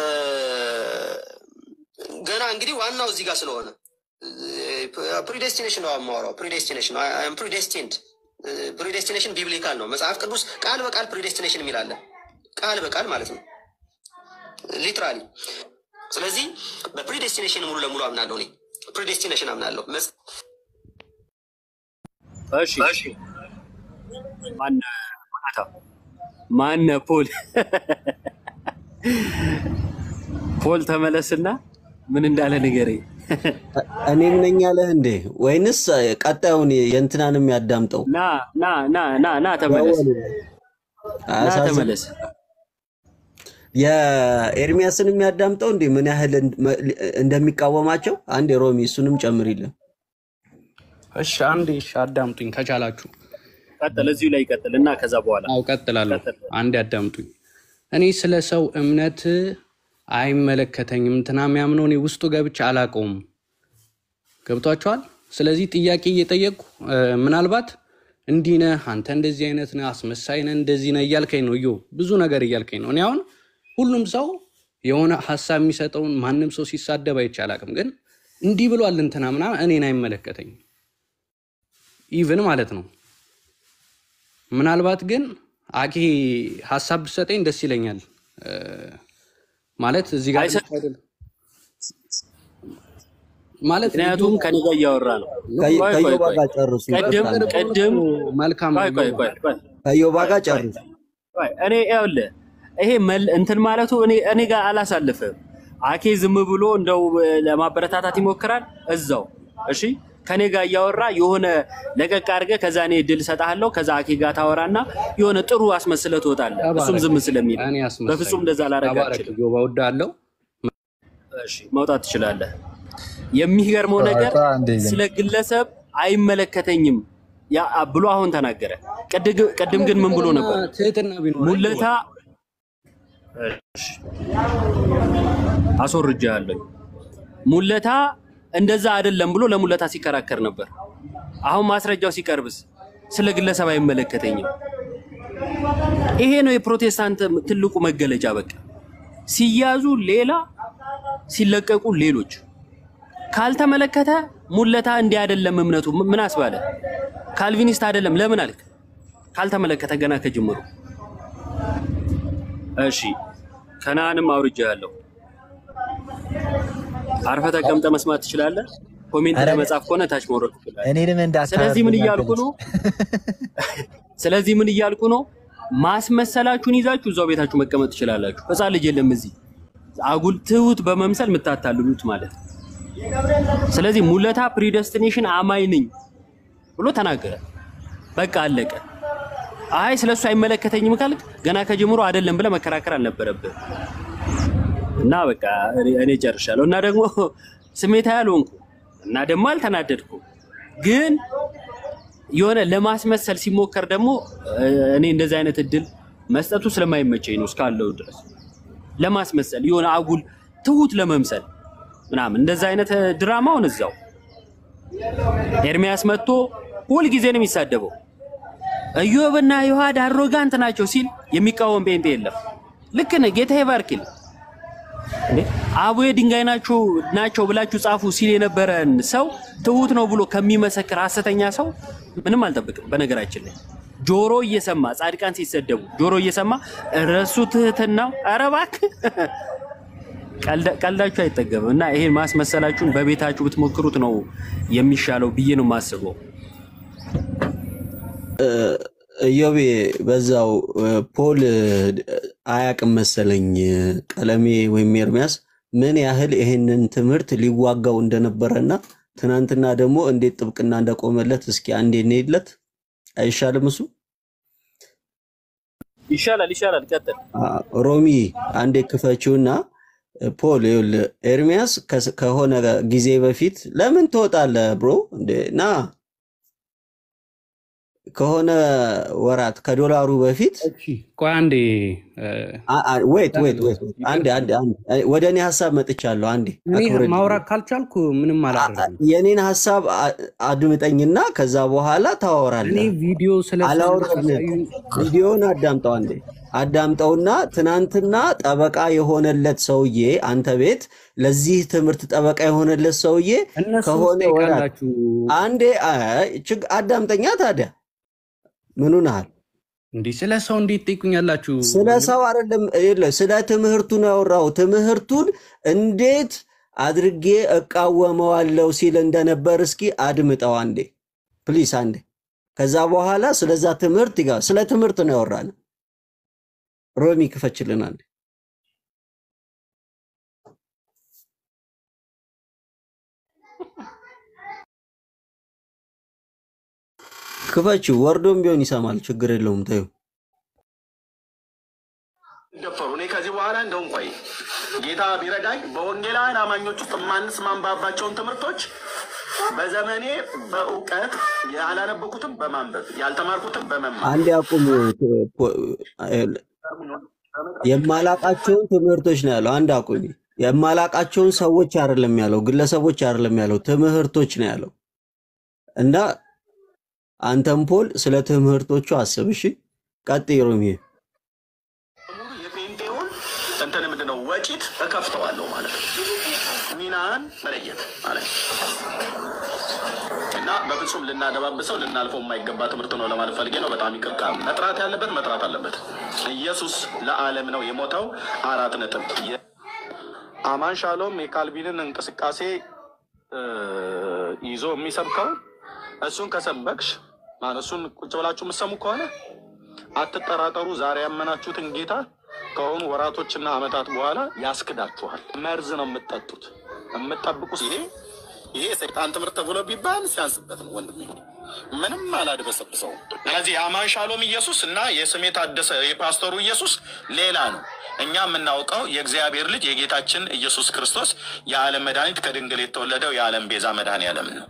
ገና እንግዲህ ዋናው እዚህ ጋር ስለሆነ ፕሪዴስቲኔሽን ነው የማወራው። ፕሪዴስቲኔሽን ፕሪዴስቲንድ ፕሪዴስቲኔሽን ቢብሊካል ነው። መጽሐፍ ቅዱስ ቃል በቃል ፕሪዴስቲኔሽን የሚላለን ቃል በቃል ማለት ነው ሊትራሊ። ስለዚህ በፕሪዴስቲኔሽን ሙሉ ለሙሉ አምናለሁ እኔ ፕሪዴስቲኔሽን አምናለሁ። መጽ- እሺ ማነ ማታ ማነ ፖል ፖል ተመለስና ምን እንዳለ ንገረኝ። እኔም ነኝ ያለህ እንዴ? ወይንስ ቀጣዩን የእንትናንም ያዳምጠው? ና ና ና ና ና ተመለስ ና አያሳዝን? ተመለስ። የኤርሚያስን የሚያዳምጠው እንዴ? ምን ያህል እንድ- መ- እንደሚቃወማቸው አንድ ሮሚ እሱንም ጨምሪልን። እሺ አንዴ እሺ አዳምጡኝ ከቻላችሁ። ቀጥል፣ እዚሁ ላይ ቀጥል እና ከዛ በኋላ አው ቀጥላለሁ። አንዴ አዳምጡኝ። እኔ ስለ ሰው እምነት አይመለከተኝም። እንትና የሚያምነው እኔ ውስጡ ገብቼ አላውቀውም። ገብቷችኋል? ስለዚህ ጥያቄ እየጠየቅኩ እ፣ ምናልባት እንዲህ ነህ አንተ እንደዚህ አይነት ነህ አስመሳይ ነህ እንደዚህ ነህ እያልከኝ ነው። እዮ ብዙ ነገር እያልከኝ ነው። እኔ አሁን ሁሉም ሰው የሆነ ሀሳብ የሚሰጠውን ማንም ሰው ሲሳደብ አይቼ አላውቅም። ግን እንዲህ ብሏል እንትና ምናምን እኔን አይመለከተኝም ኢቭን ማለት ነው። ምናልባት ግን አኬ ሀሳብ ብሰጠኝ ደስ ይለኛል። እ፣ ማለት እዚህ ጋር አይሰጥ- አይደለም ማለት ምክንያቱም ከኔ ጋር እያወራ ነው። ከ- ቆይ ቆይ ከዮባ ቆይ ጋር ጨርሱ። ቅድም ይቅርታ። ቅድም መልካም ቆይ ቆይ ቆይ ቆይ ከዮባ ጋር ጨርሱ። ቆይ እኔ ይኸውልህ ይሄ መል እንትን ማለቱ እኔ እኔ ጋር አላሳልፍም። አኬ ዝም ብሎ እንደው ለማበረታታት ይሞክራል እዛው። እሺ ከኔ ጋር እያወራ የሆነ ለቀቅ አድርገህ ከዛ እኔ ድል እሰጥሃለሁ። ከዛ አኬ ጋር ታወራና የሆነ ጥሩ አስመስለህ ትወጣለህ። እሱም ዝም ስለሚል እኔ አስመሳይ በፍጹም እንደዛ ላደርግ ተባረክ አልችልም። ዮባ እወድሃለሁ። እሺ መውጣት ትችላለህ። የሚገርመው ነገር ቆይ አንዴ ግን ስለ ግለሰብ አይመለከተኝም ያ ብሎ አሁን ተናገረ። ቅድ- ቅድም ግን ምን ብሎ ነበር? ትህትና ቢኖር ሙለታ እሺ፣ አስወርጃለሁ። ሙለታ እንደዛ አይደለም ብሎ ለሙለታ ሲከራከር ነበር። አሁን ማስረጃው ሲቀርብስ ስለ ግለሰብ አይመለከተኝም። ይሄ ነው የፕሮቴስታንት ትልቁ መገለጫ። በቃ ሲያዙ ሌላ፣ ሲለቀቁ ሌሎች። ካልተመለከተ ሙለታ እንዲህ አይደለም እምነቱ ምን አስባለ? ካልቪኒስት አይደለም ለምን አልክ? ካልተመለከተ ገና ከጅምሩ እሺ ከነአንም አውርጃ ያለው አርፈ ተቀምጠ መስማት ትችላለህ። ኮሜንት ኧረ ለመጻፍ ከሆነ ታች መውረድ ትችላለህ። እኔንም ስለዚህ ምን እንዳታረጉኝ እያልኩ ነው? ስለዚህ ምን እያልኩ ነው? ማስመሰላችሁን ይዛችሁ እዛው ቤታችሁ መቀመጥ ትችላላችሁ። ሕፃን ልጅ የለም እዚህ አጉል ትሁት በመምሰል የምታታልሉት ማለት ነው። ስለዚህ ሙለታ ፕሪደስቲኔሽን አማኝ ነኝ ብሎ ተናገረ። በቃ አለቀ። አይ ስለ እሱ አይመለከተኝም ካልክ ገና ከጀምሮ አይደለም ብለህ መከራከር አልነበረብህ። እና በቃ እኔ እኔ ጨርሻለሁ። እና ደግሞ ስሜታ ያልሆንኩ እና ደግሞ አልተናደድኩም። ግን የሆነ ለማስመሰል ሲሞከር ደግሞ እ፣ እኔ እንደዚህ አይነት እድል መስጠቱ ስለማይመቸኝ ነው እስካለው ድረስ ለማስመሰል የሆነ አጉል ትሁት ለመምሰል ምናምን እንደዛ አይነት እ፣ ድራማውን እዛው ኤርሚያስ መጥቶ ሁል ጊዜ ነው የሚሳደበው። ኢዮብና ዮሐድ አሮጋንት ናቸው ሲል የሚቃወም ጴንጤ የለም። ልክ ነህ፣ ጌታ ይባርክል። እንዴ አቡዬ ድንጋይ ናቸው ናቸው ብላችሁ ጻፉ ሲል የነበረን ሰው ትሁት ነው ብሎ ከሚመሰክር ሐሰተኛ ሰው ምንም አልጠብቅም። በነገራችን ላይ ጆሮ እየሰማ ጻድቃን ሲሰደቡ ጆሮ እየሰማ እረሱ ትህትናው። ኧረ እባክህ ቀልዳ- ቀልዳችሁ አይጠገብም። እና ይሄን ማስመሰላችሁን በቤታችሁ ብትሞክሩት ነው የሚሻለው ብዬ ነው የማስበው። ኢዮቤ በዛው እ፣ ፖል እ፣ አያቅም መሰለኝ እ፣ ቀለሜ ወይም ኤርሚያስ ምን ያህል ይሄንን ትምህርት ሊዋጋው እንደነበረና ትናንትና ደግሞ እንዴት ጥብቅና እንደቆመለት እስኪ አንዴ እንሄድለት አይሻልም? እሱ ይሻላል ይሻላል። ቀጥል። አ፣ ሮሚ አንዴ ክፈችውና እ፣ ፖል ይኸውልህ፣ ኤርሚያስ ከስ- ከሆነ ጊዜ በፊት ለምን ትወጣለህ ብሮ እንዴ ና ከሆነ ወራት ከዶላሩ በፊት ቆይ አንዴ እ፣ ወይት ወይት ወይት አንዴ አንዴ አንዴ ወደ እኔ ሀሳብ መጥቻለሁ። አንዴ እኔ አክብረኝ። ማውራት ካልቻልኩ ምንም አላደርግም። የኔን ሀሳብ አ- አድምጠኝና ከዛ በኋላ እኔ ታወራለህ። ቪዲዮ ስለ አላወራልህም። ቪዲዮን አዳምጠው አንዴ አዳምጠውና ትናንትና ጠበቃ የሆነለት ሰውዬ አንተ ቤት ለዚህ ትምህርት ጠበቃ የሆነለት ሰውዬ እነሱ ከሆነ ወራት ትጠይቃላችሁ። አንዴ አይ፣ ችግ አዳምጠኛ ታዲያ ምኑ ናሃል? እንዲህ ስለ ሰው እንዴት ትጠይቁኛላችሁ? ስለ ሰው አይደለም፣ የለ ስለ ትምህርቱ ነው ያወራው። ትምህርቱን እንዴት አድርጌ እቃወመዋለሁ ሲል እንደነበር እስኪ አድምጠው አንዴ ፕሊስ፣ አንዴ። ከዛ በኋላ ስለዛ ትምህርት ይጋ ስለ ትምህርት ነው ያወራን። ሮሚ ክፈችልን አንዴ። ክፈችው፣ ወርዶም ቢሆን ይሰማል። ችግር የለውም ተይው። ደፈሩ። እኔ ከዚህ በኋላ እንደውም ቆይ ጌታ ቢረዳኝ በወንጌላውያን አማኞች ውስጥ የማንስማማባቸውን ትምህርቶች በዘመኔ በእውቀት ያላነበኩትም በማንበብ ያልተማርኩትም በመማር አንዴ አቁም። የማላቃቸውን ትምህርቶች ነው ያለው። አንድ አቁሚ። የማላቃቸውን ሰዎች አይደለም ያለው፣ ግለሰቦች አይደለም ያለው፣ ትምህርቶች ነው ያለው። እና አንተም ፖል ስለ ትምህርቶቹ አስብ። እሺ፣ ቀጥይ ሮሚ። የጴንጤውን እንትን ምንድን ነው ወጪት እከፍተዋለሁ ማለት ነው። ሚናን መለየት ማለት ነው። እና በፍጹም ልናደባብሰው ልናልፈው የማይገባ ትምህርት ነው ለማለት ፈልጌ ነው። በጣም ይቅርታ። መጥራት ያለበት መጥራት አለበት። ኢየሱስ ለዓለም ነው የሞተው። አራት ነጥብ። አማን ሻሎም የካልቪንን እንቅስቃሴ እ፣ ይዞ የሚሰብከው እሱን ከሰበክሽ ማለት እሱን ቁጭ ብላችሁ የምትሰሙ ከሆነ አትጠራጠሩ። ዛሬ ያመናችሁትን ጌታ ከሆኑ ወራቶችና ዓመታት በኋላ ያስክዳችኋል። መርዝ ነው የምትጠጡት የምትጠብቁት። ይሄ ይሄ የሰይጣን ትምህርት ተብሎ ቢባል ሲያንስበት ነው ወንድሜ፣ ምንም አላድበሰብሰውም። ስለዚህ የአማን ሻሎም ኢየሱስ እና የስሜ ታደሰ የፓስተሩ ኢየሱስ ሌላ ነው። እኛ የምናውቀው የእግዚአብሔር ልጅ የጌታችን ኢየሱስ ክርስቶስ የዓለም መድኃኒት ከድንግል የተወለደው የዓለም ቤዛ መድኃኔ ዓለም ነው።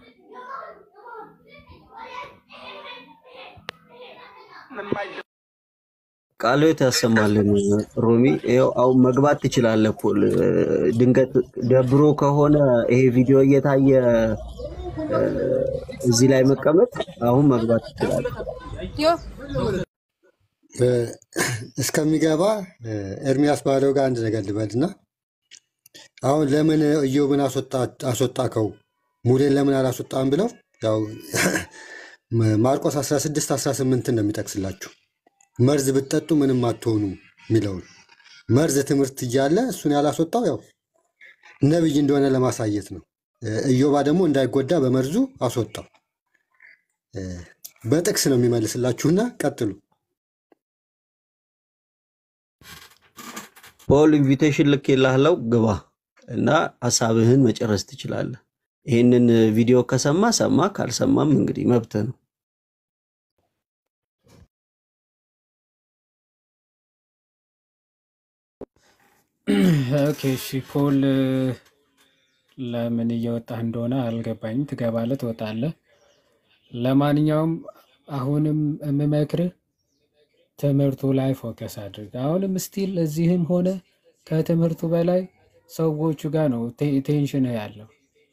ቃልዎት ያሰማልን ሮሚ። ይኸው አሁን መግባት ትችላለህ ፖል። ድንገት ደብሮ ከሆነ ይሄ ቪዲዮ እየታየ እ፣ እዚህ ላይ መቀመጥ አሁን መግባት ትችላለህ። እ፣ እስከሚገባ እ፣ ኤርሚያስ ባለው ጋር አንድ ነገር ልበልና አሁን ለምን ኢዮብን አስወጣ- አስወጣከው ሙሌን ለምን አላስወጣም ብለው ያው ማርቆስ 16 18 ነው የሚጠቅስላችሁ መርዝ ብትጠጡ ምንም አትሆኑም የሚለውን መርዝ ትምህርት እያለ እሱን ያላስወጣው ያው ነቢይ እንደሆነ ለማሳየት ነው። እ፣ ኢዮባ ደግሞ እንዳይጎዳ በመርዙ አስወጣው። እ፣ በጥቅስ ነው የሚመልስላችሁና ቀጥሉ። ፖል ኢንቪቴሽን ልክ የላህለው ግባ እና ሀሳብህን መጨረስ ትችላለህ። ይህንን ቪዲዮ ከሰማ ሰማ፣ ካልሰማም እንግዲህ መብትህ ነው። ኦኬ እሺ ፖል ለምን እየወጣህ እንደሆነ አልገባኝም። ትገባለህ፣ ትወጣለህ። ለማንኛውም አሁንም የምመክርህ ትምህርቱ ላይ ፎከስ አድርግ። አሁንም ስቲል እዚህም ሆነ ከትምህርቱ በላይ ሰዎቹ ጋር ነው ቴ- ቴንሽን ያለው።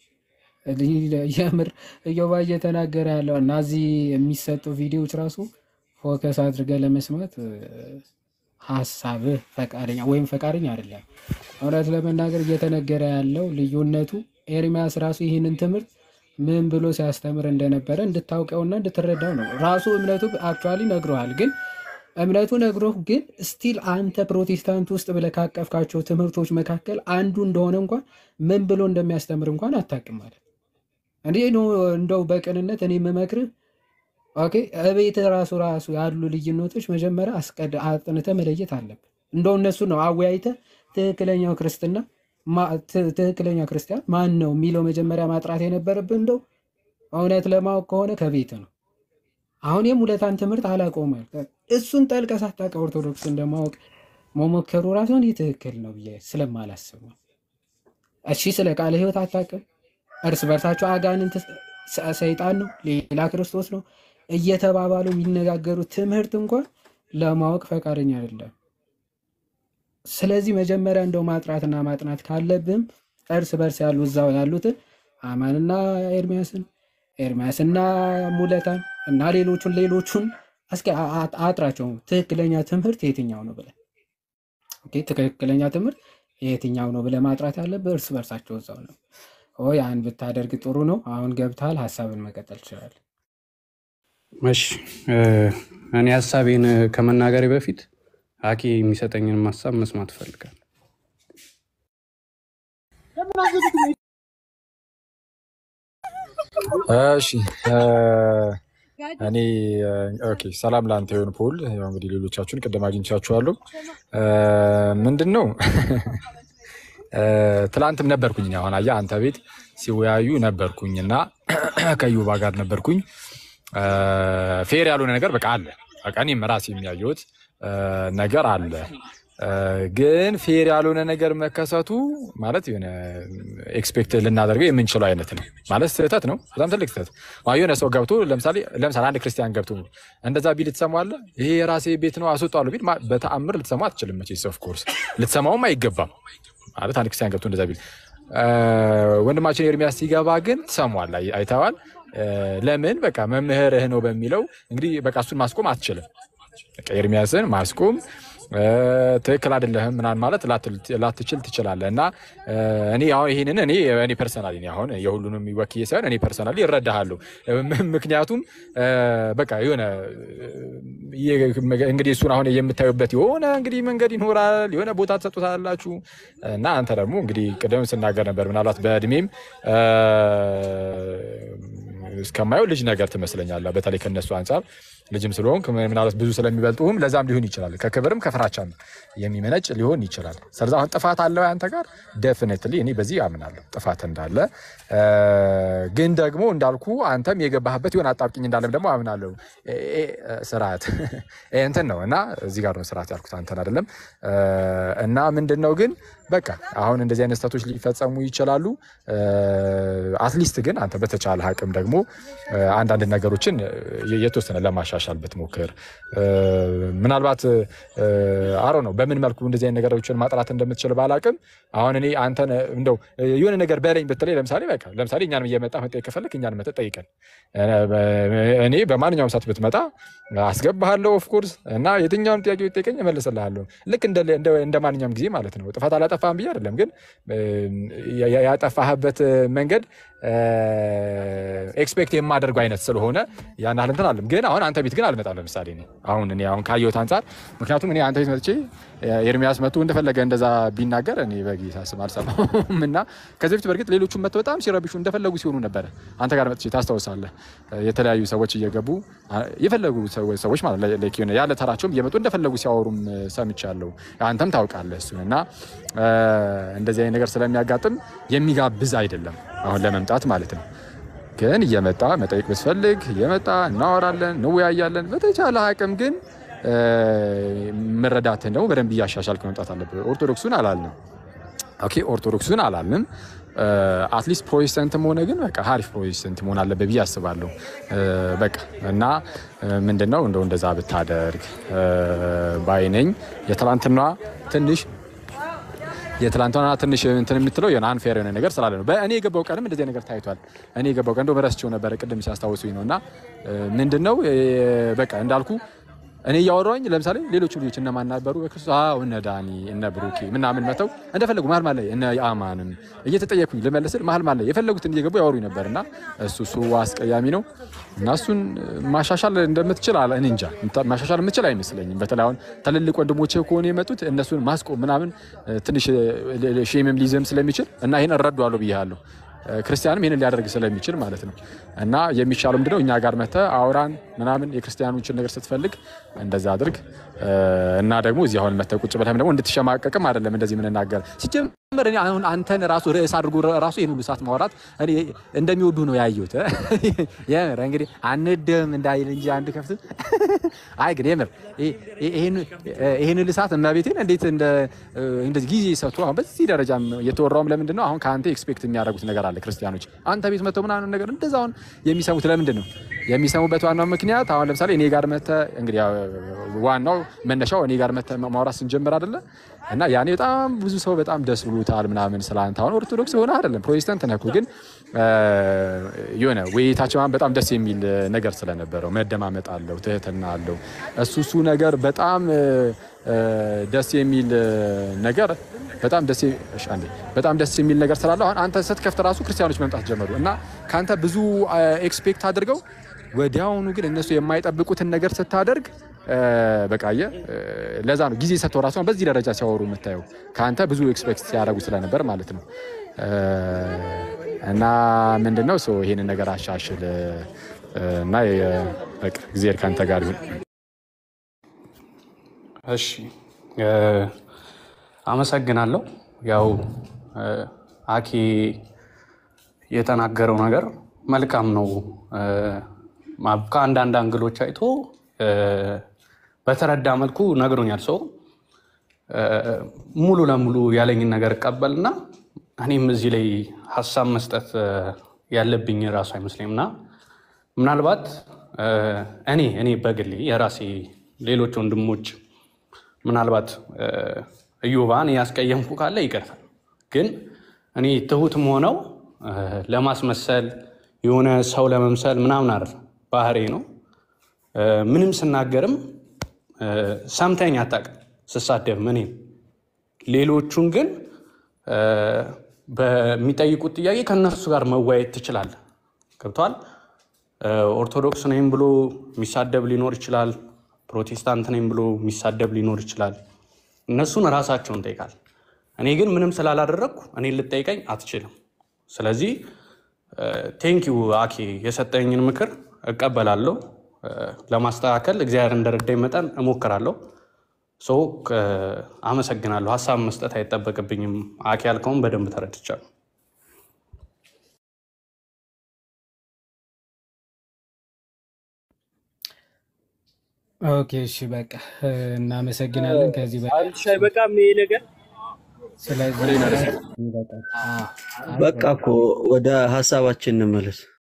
የምር እዮባ እየተናገረ ያለው እና እዚህ የሚሰጡ ቪዲዮዎች ራሱ ፎከስ አድርገህ ለመስማት እ፣ ሀሳብህ ፈቃደኛ ወይም ፈቃደኛ አይደለም። እውነት ለመናገር እየተነገረ ያለው ልዩነቱ ኤርሚያስ ራሱ ይህንን ትምህርት ምን ብሎ ሲያስተምር እንደነበረ እንድታውቀውና እንድትረዳው ነው። ራሱ እምነቱ አክቹዋሊ ነግሮሃል፣ ግን እምነቱ ነግሮህ ግን ስቲል አንተ ፕሮቴስታንት ውስጥ ብለህ ካቀፍካቸው ትምህርቶች መካከል አንዱ እንደሆነ እንኳን ምን ብሎ እንደሚያስተምር እንኳን አታውቅም ማለት እንዲህ ነው። እንደው በቅንነት እኔ የምመክርህ ኦኬ፣ እቤት ራሱ ራሱ ያሉ ልዩነቶች መጀመሪያ አስቀድ አጥንተህ መለየት አለብህ። እንደው እነሱ ነው አወያይተህ ትክክለኛው ክርስትና ማ- ት- ትክክለኛ ክርስቲያን ማን ነው የሚለው መጀመሪያ ማጥራት የነበረብህ እንደው እውነት ለማወቅ ከሆነ ከቤት ነው። አሁን የሙለታን ትምህርት አላቆመ እሱን ጠልቀህ ሳታውቅ ኦርቶዶክስ እንደማወቅ መሞከሩ ራሱ እኔ ትክክል ነው ብዬ ስለማላስብ ነው። እሺ ስለ ቃለ ሕይወት አታውቅም። እርስ በርሳቸው አጋንንት ሰ- ሰይጣን ነው ሌላ ክርስቶስ ነው እየተባባሉ የሚነጋገሩት ትምህርት እንኳን ለማወቅ ፈቃደኛ አይደለም። ስለዚህ መጀመሪያ እንደው ማጥራትና ማጥናት ካለብህም እርስ በርስ ያሉ እዛው ያሉትን አማንና ኤርሚያስን ኤርሚያስና ሙለታን እና ሌሎቹን ሌሎቹን እስኪ አ- አ- አጥራቸው። ትክክለኛ ትምህርት የትኛው ነው ብለህ ኦኬ፣ ትክክለኛ ትምህርት የትኛው ነው ብለህ ማጥራት ያለብህ እርስ በርሳቸው እዛው ነው። ኦ ያን ብታደርግ ጥሩ ነው። አሁን ገብተሃል፣ ሀሳብን መቀጠል ትችላለህ። እሺ እ፣ እኔ ሀሳቤን ከመናገሬ በፊት አኬ የሚሰጠኝን ሀሳብ መስማት እፈልጋለሁ። እሺ እ፣ እኔ እ፣ ኦኬ ሰላም ለአንተ ይሁን ፖል። ያው እንግዲህ ሌሎቻችሁን ቅድም አግኝቻችኋለሁ። እ፣ ምንድን ነው እ፣ ትላንትም ነበርኩኝ እኔ አሁን አየህ አንተ ቤት ሲወያዩ ነበርኩኝ እና ከዩባ ጋር ነበርኩኝ። እ፣ ፌር ያልሆነ ነገር በቃ አለ። በቃ እኔም ራሴ የሚያየሁት እ፣ ነገር አለ። እ፣ ግን ፌር ያልሆነ ነገር መከሰቱ ማለት የሆነ ኤክስፔክት ልናደርገው የምንችለው አይነት ነው ማለት ስህተት ነው። በጣም ትልቅ ስህተት ማለት የሆነ ሰው ገብቶ ለምሳሌ ለምሳሌ አንድ ክርስቲያን ገብቶ እንደዛ ቢል ትሰማዋለህ። ይሄ የራሴ ቤት ነው አስወጣዋለሁ ቢል ማ- በተአምር ልትሰማ አትችልም። መቼስ ኦፍ ኮርስ ልትሰማውም አይገባም። ማለት አንድ ክርስቲያን ገብቶ እንደዛ ቢል እ፣ ወንድማችን ኤርሚያስ ሲገባ ግን ትሰሟል፣ አይ- አይተዋል። እ፣ ለምን በቃ መምህርህ ነው በሚለው እንግዲህ በቃ እሱን ማስቆም አትችልም። በቃ ኤርሚያስን ማስቆም እ፣ ትክክል አይደለህም ምናምን ማለት ላትል- ላትችል ትችላለህ። እና እ፣ እኔ አሁን ይህንን እኔ እኔ ፐርሰናሊ እኔ አሁን የሁሉንም ወክዬ ሳይሆን እኔ ፐርሰናሊ እረዳሃለሁ። ም- ምክንያቱም እ፣ በቃ የሆነ የ- እንግዲህ እሱን አሁን የምታዩበት የሆነ እንግዲህ መንገድ ይኖራል፣ የሆነ ቦታ ትሰጡታላችሁ እና አንተ ደግሞ እንግዲህ ቅድም ስናገር ነበር ምናልባት በእድሜም እ፣ እስከማየው ልጅ ነገር ትመስለኛለህ። በተለይ ከነሱ አንጻር ልጅም ስለሆንክ ምናልባት ብዙ ስለሚበልጡህም ለዛም ሊሆን ይችላል። ከክብርም ከፍራቻም የሚመነጭ ሊሆን ይችላል። ስለዚ አሁን ጥፋት አለው አንተ ጋር ደፍኔትሊ እኔ በዚህ አምናለሁ ጥፋት እንዳለ እ፣ ግን ደግሞ እንዳልኩ አንተም የገባህበት የሆነ አጣብቂኝ እንዳለም ደግሞ አምናለሁ። እ፣ እ፣ ስርዓት እ፣ እንትን ነው እና እዚህ ጋር ነው ስርዓት ያልኩት አንተን አይደለም። እ፣ እና ምንድን ነው ግን በቃ አሁን እንደዚህ አይነት ስህተቶች ሊፈጸሙ ይችላሉ። አትሊስት ግን አንተ በተቻለ አቅም ደግሞ እ፣ አንዳንድ ነገሮችን እ፣ የተወሰነ ለማሻሻል ብትሞክር እ፣ ምናልባት አሮ ነው በምን መልኩ እንደዚህ አይነት ነገሮችን ማጥራት እንደምትችል ባላቅም አሁን እኔ አንተን እንደው የሆነ ነገር በለኝ ብትለኝ ለምሳሌ በቃ ለምሳሌ እኛን እየመጣ መጠየቅ ከፈለክ እኛን መጠ ጠይቀን እኔ በማንኛውም ሰዓት ብትመጣ አስገባሃለሁ ኦፍኮርስ እና የትኛውን ጥያቄ ብትጠይቀኝ እመልስልሃለሁ ልክ እንደ እንደ- እንደ ማንኛውም ጊዜ ማለት ነው ጥፋት አላጠፋህም ብዬ አይደለም ግን ያ- ያ- ያጠፋህበት መንገድ ኤክስፔክት የማደርገው አይነት ስለሆነ ያን ያህል እንትን አለም ግን አሁን አንተ ቤት ግን አልመጣም ለምሳሌ እኔ አሁን እኔ አሁን ካየሁት አንጻር ምክንያቱም እኔ አንተ ቤት መጥቼ ኤርሚያስ መጥቶ እንደፈለገ እንደዛ ቢናገር እኔ በጌታ ስም አልሰማሁም እና ከዚህ በፊት በእርግጥ ሌሎቹም መጥተው በጣም ሲረብሹ እንደፈለጉ ሲሆኑ ነበረ አንተ ጋር መጥቼ ታስታውሳለህ የተለያዩ ሰዎች እየገቡ አ- የፈለጉ ሰዎች ሰዎች ማለት ላይ- like የሆነ ያለ ተራቸውም እየመጡ እንደፈለጉ ሲያወሩም እ፣ ሰምቻለሁ አንተም ታውቃለህ እሱን እና እ፣ እንደዚህ አይነት ነገር ስለሚያጋጥም የሚጋብዝ አይደለም አሁን ለመምጣት ማለት ነው ግን እየመጣ መጠየቅ ብትፈልግ እየመጣ እናወራለን፣ እንወያያለን። በተቻለ አቅም ግን እ፣ መረዳትን ደግሞ በደንብ እያሻሻልክ መምጣት አለብህ። ኦርቶዶክሱን አላልንም። ኦኬ ኦርቶዶክሱን አላልንም። አትሊስት ፕሮቴስታንትም ሆነ ግን በቃ ሀሪፍ ፕሮቴስታንት መሆን አለበት ብዬ አስባለሁ። እ፣ በቃ እና ምንድነው እንደው እንደዛ ብታደርግ እ፣ ባይ ነኝ። የትላንትና ትንሽ የትላንትና ትንሽ እንትን የምትለው የሆነ አንፌር የሆነ ነገር ስላለ ነው። በእኔ የገባው ቀንም እንደዚህ ነገር ታይቷል። እኔ የገባው ቀን እንደው ረስቼው ነበረ ቅድም ሲያስታውሱኝ ነው። እና ምንድን ነው እ፣ በቃ እንዳልኩ እኔ እያወራኝ ለምሳሌ ሌሎቹ ልጆች እነማን ነበሩ? በክርስቶስ አዎ፣ እነ ዳኒ እነ ብሩኬ ምናምን መተው እንደፈለጉ መሀል መሀል ላይ እነ አማንም እየተጠየኩኝ ልመልስል መሀል መሀል ላይ የፈለጉትን እየገቡ ያወሩኝ ነበር እና እሱ እሱ አስቀያሚ ነው እና እሱን ማሻሻል እንደምትችል አለ እኔ እንጃ ማሻሻል የምትችል አይመስለኝም። በተለይ አሁን ትልልቅ ወንድሞቼ ከሆነ የመጡት እነሱን ማስቆም ምናምን ትንሽ ሼምም ሊይዝም ስለሚችል እና ይህን እረዳዋለሁ ብያለሁ። ክርስቲያንም ይህንን ሊያደርግ ስለሚችል ማለት ነው። እና የሚሻለው ምንድነው እኛ ጋር መተ አውራን ምናምን የክርስቲያኖችን ነገር ስትፈልግ እንደዛ አድርግ እና ደግሞ እዚህ አሁን መተ ቁጭ ብለህም ደግሞ እንድትሸማቀቅም አይደለም እንደዚህ የምንናገር ሲጀመር እኔ አሁን አንተን ራሱ ርዕስ አድርጎ ራሱ ይህን ሁሉ ሰዓት ማውራት እኔ እንደሚወዱ ነው ያየሁት። የምር እንግዲህ አንድም እንዳይል እንጂ አንድ ከፍት አይ ግን የምር ይህን ሁሉ ሰዓት እመቤቴን እንዴት እንደዚህ ጊዜ ሰጥቶ አሁን በዚህ ደረጃ የተወራውም ለምንድን ነው? አሁን ከአንተ ኤክስፔክት የሚያደርጉት ነገር አለ ክርስቲያኖች አንተ ቤት መጥተው ምናምን ነገር እንደዛ አሁን የሚሰሙት ለምንድን ነው? የሚሰሙበት ዋናው ምክንያት አሁን ለምሳሌ እኔ ጋር መተ እንግዲህ ዋናው መነሻው እኔ ጋር መተ ማውራት ስንጀምር አይደለ እና ያኔ በጣም ብዙ ሰው በጣም ደስ ብሎታል ምናምን ስለ አንተ አሁን ኦርቶዶክስ ሆነ አይደለም ፕሮቴስታንት ነህ እኮ ግን የሆነ ውይይታችን በጣም ደስ የሚል ነገር ስለነበረው መደማመጥ አለው፣ ትህትና አለው። እሱ እሱ ነገር በጣም ደስ የሚል ነገር በጣም ደስ እሺ፣ አንዴ በጣም ደስ የሚል ነገር ስላለው አሁን አንተ ስትከፍት ራሱ ክርስቲያኖች መምጣት ጀመሩ እና ከአንተ ብዙ ኤክስፔክት አድርገው ወዲያውኑ ግን እነሱ የማይጠብቁትን ነገር ስታደርግ በቃ አየህ፣ ለዛ ነው ጊዜ ሰጥተው ራሱ በዚህ ደረጃ ሲያወሩ የምታየው ከአንተ ብዙ ኤክስፔክት ሲያደርጉ ስለነበር ማለት ነው። እና ምንድነው ሰው ይሄንን ነገር አሻሽል እና በቃ እግዚአብሔር ከአንተ ጋር ይሁን። እሺ አመሰግናለሁ። ያው አኬ የተናገረው ነገር መልካም ነው። ከአንዳንድ አንግሎች አይቶ በተረዳ መልኩ ነግሮኛል። ሰው ሙሉ ለሙሉ ያለኝን ነገር እቀበልና እኔም እዚህ ላይ ሀሳብ መስጠት ያለብኝ ራሱ አይመስለኝም እና ምናልባት እኔ እኔ በግሌ የራሴ ሌሎች ወንድሞች ምናልባት እዮባን ያስቀየምኩ ካለ ይቅርታል። ግን እኔ ትሁትም ሆነው ለማስመሰል የሆነ ሰው ለመምሰል ምናምን አይደለም፣ ባህሬ ነው። ምንም ስናገርም ሰምተኝ አታውቅም ስሳደብ እኔም ሌሎቹን ግን በሚጠይቁት ጥያቄ ከእነሱ ጋር መወያየት ትችላለህ። ገብተዋል። ኦርቶዶክስ ነኝ ብሎ የሚሳደብ ሊኖር ይችላል። ፕሮቴስታንት ነኝ ብሎ የሚሳደብ ሊኖር ይችላል። እነሱን ራሳቸውን ጠይቃል። እኔ ግን ምንም ስላላደረግኩ እኔ ልጠይቀኝ አትችልም። ስለዚህ ቴንኪዩ አኬ የሰጠኝን ምክር እቀበላለሁ። ለማስተካከል እግዚአብሔር እንደረዳኝ መጠን እሞክራለሁ። ሰው አመሰግናለሁ። ሀሳብ መስጠት አይጠበቅብኝም። አኬ ያልከውን በደንብ ተረድቻለሁ። ኦኬ እሺ፣ በቃ እናመሰግናለን። ከዚህ በ አንድ ሻይ በቃም ይሄ ነገር ስለዚህ በቃ እኮ ወደ ሀሳባችን እንመለስ።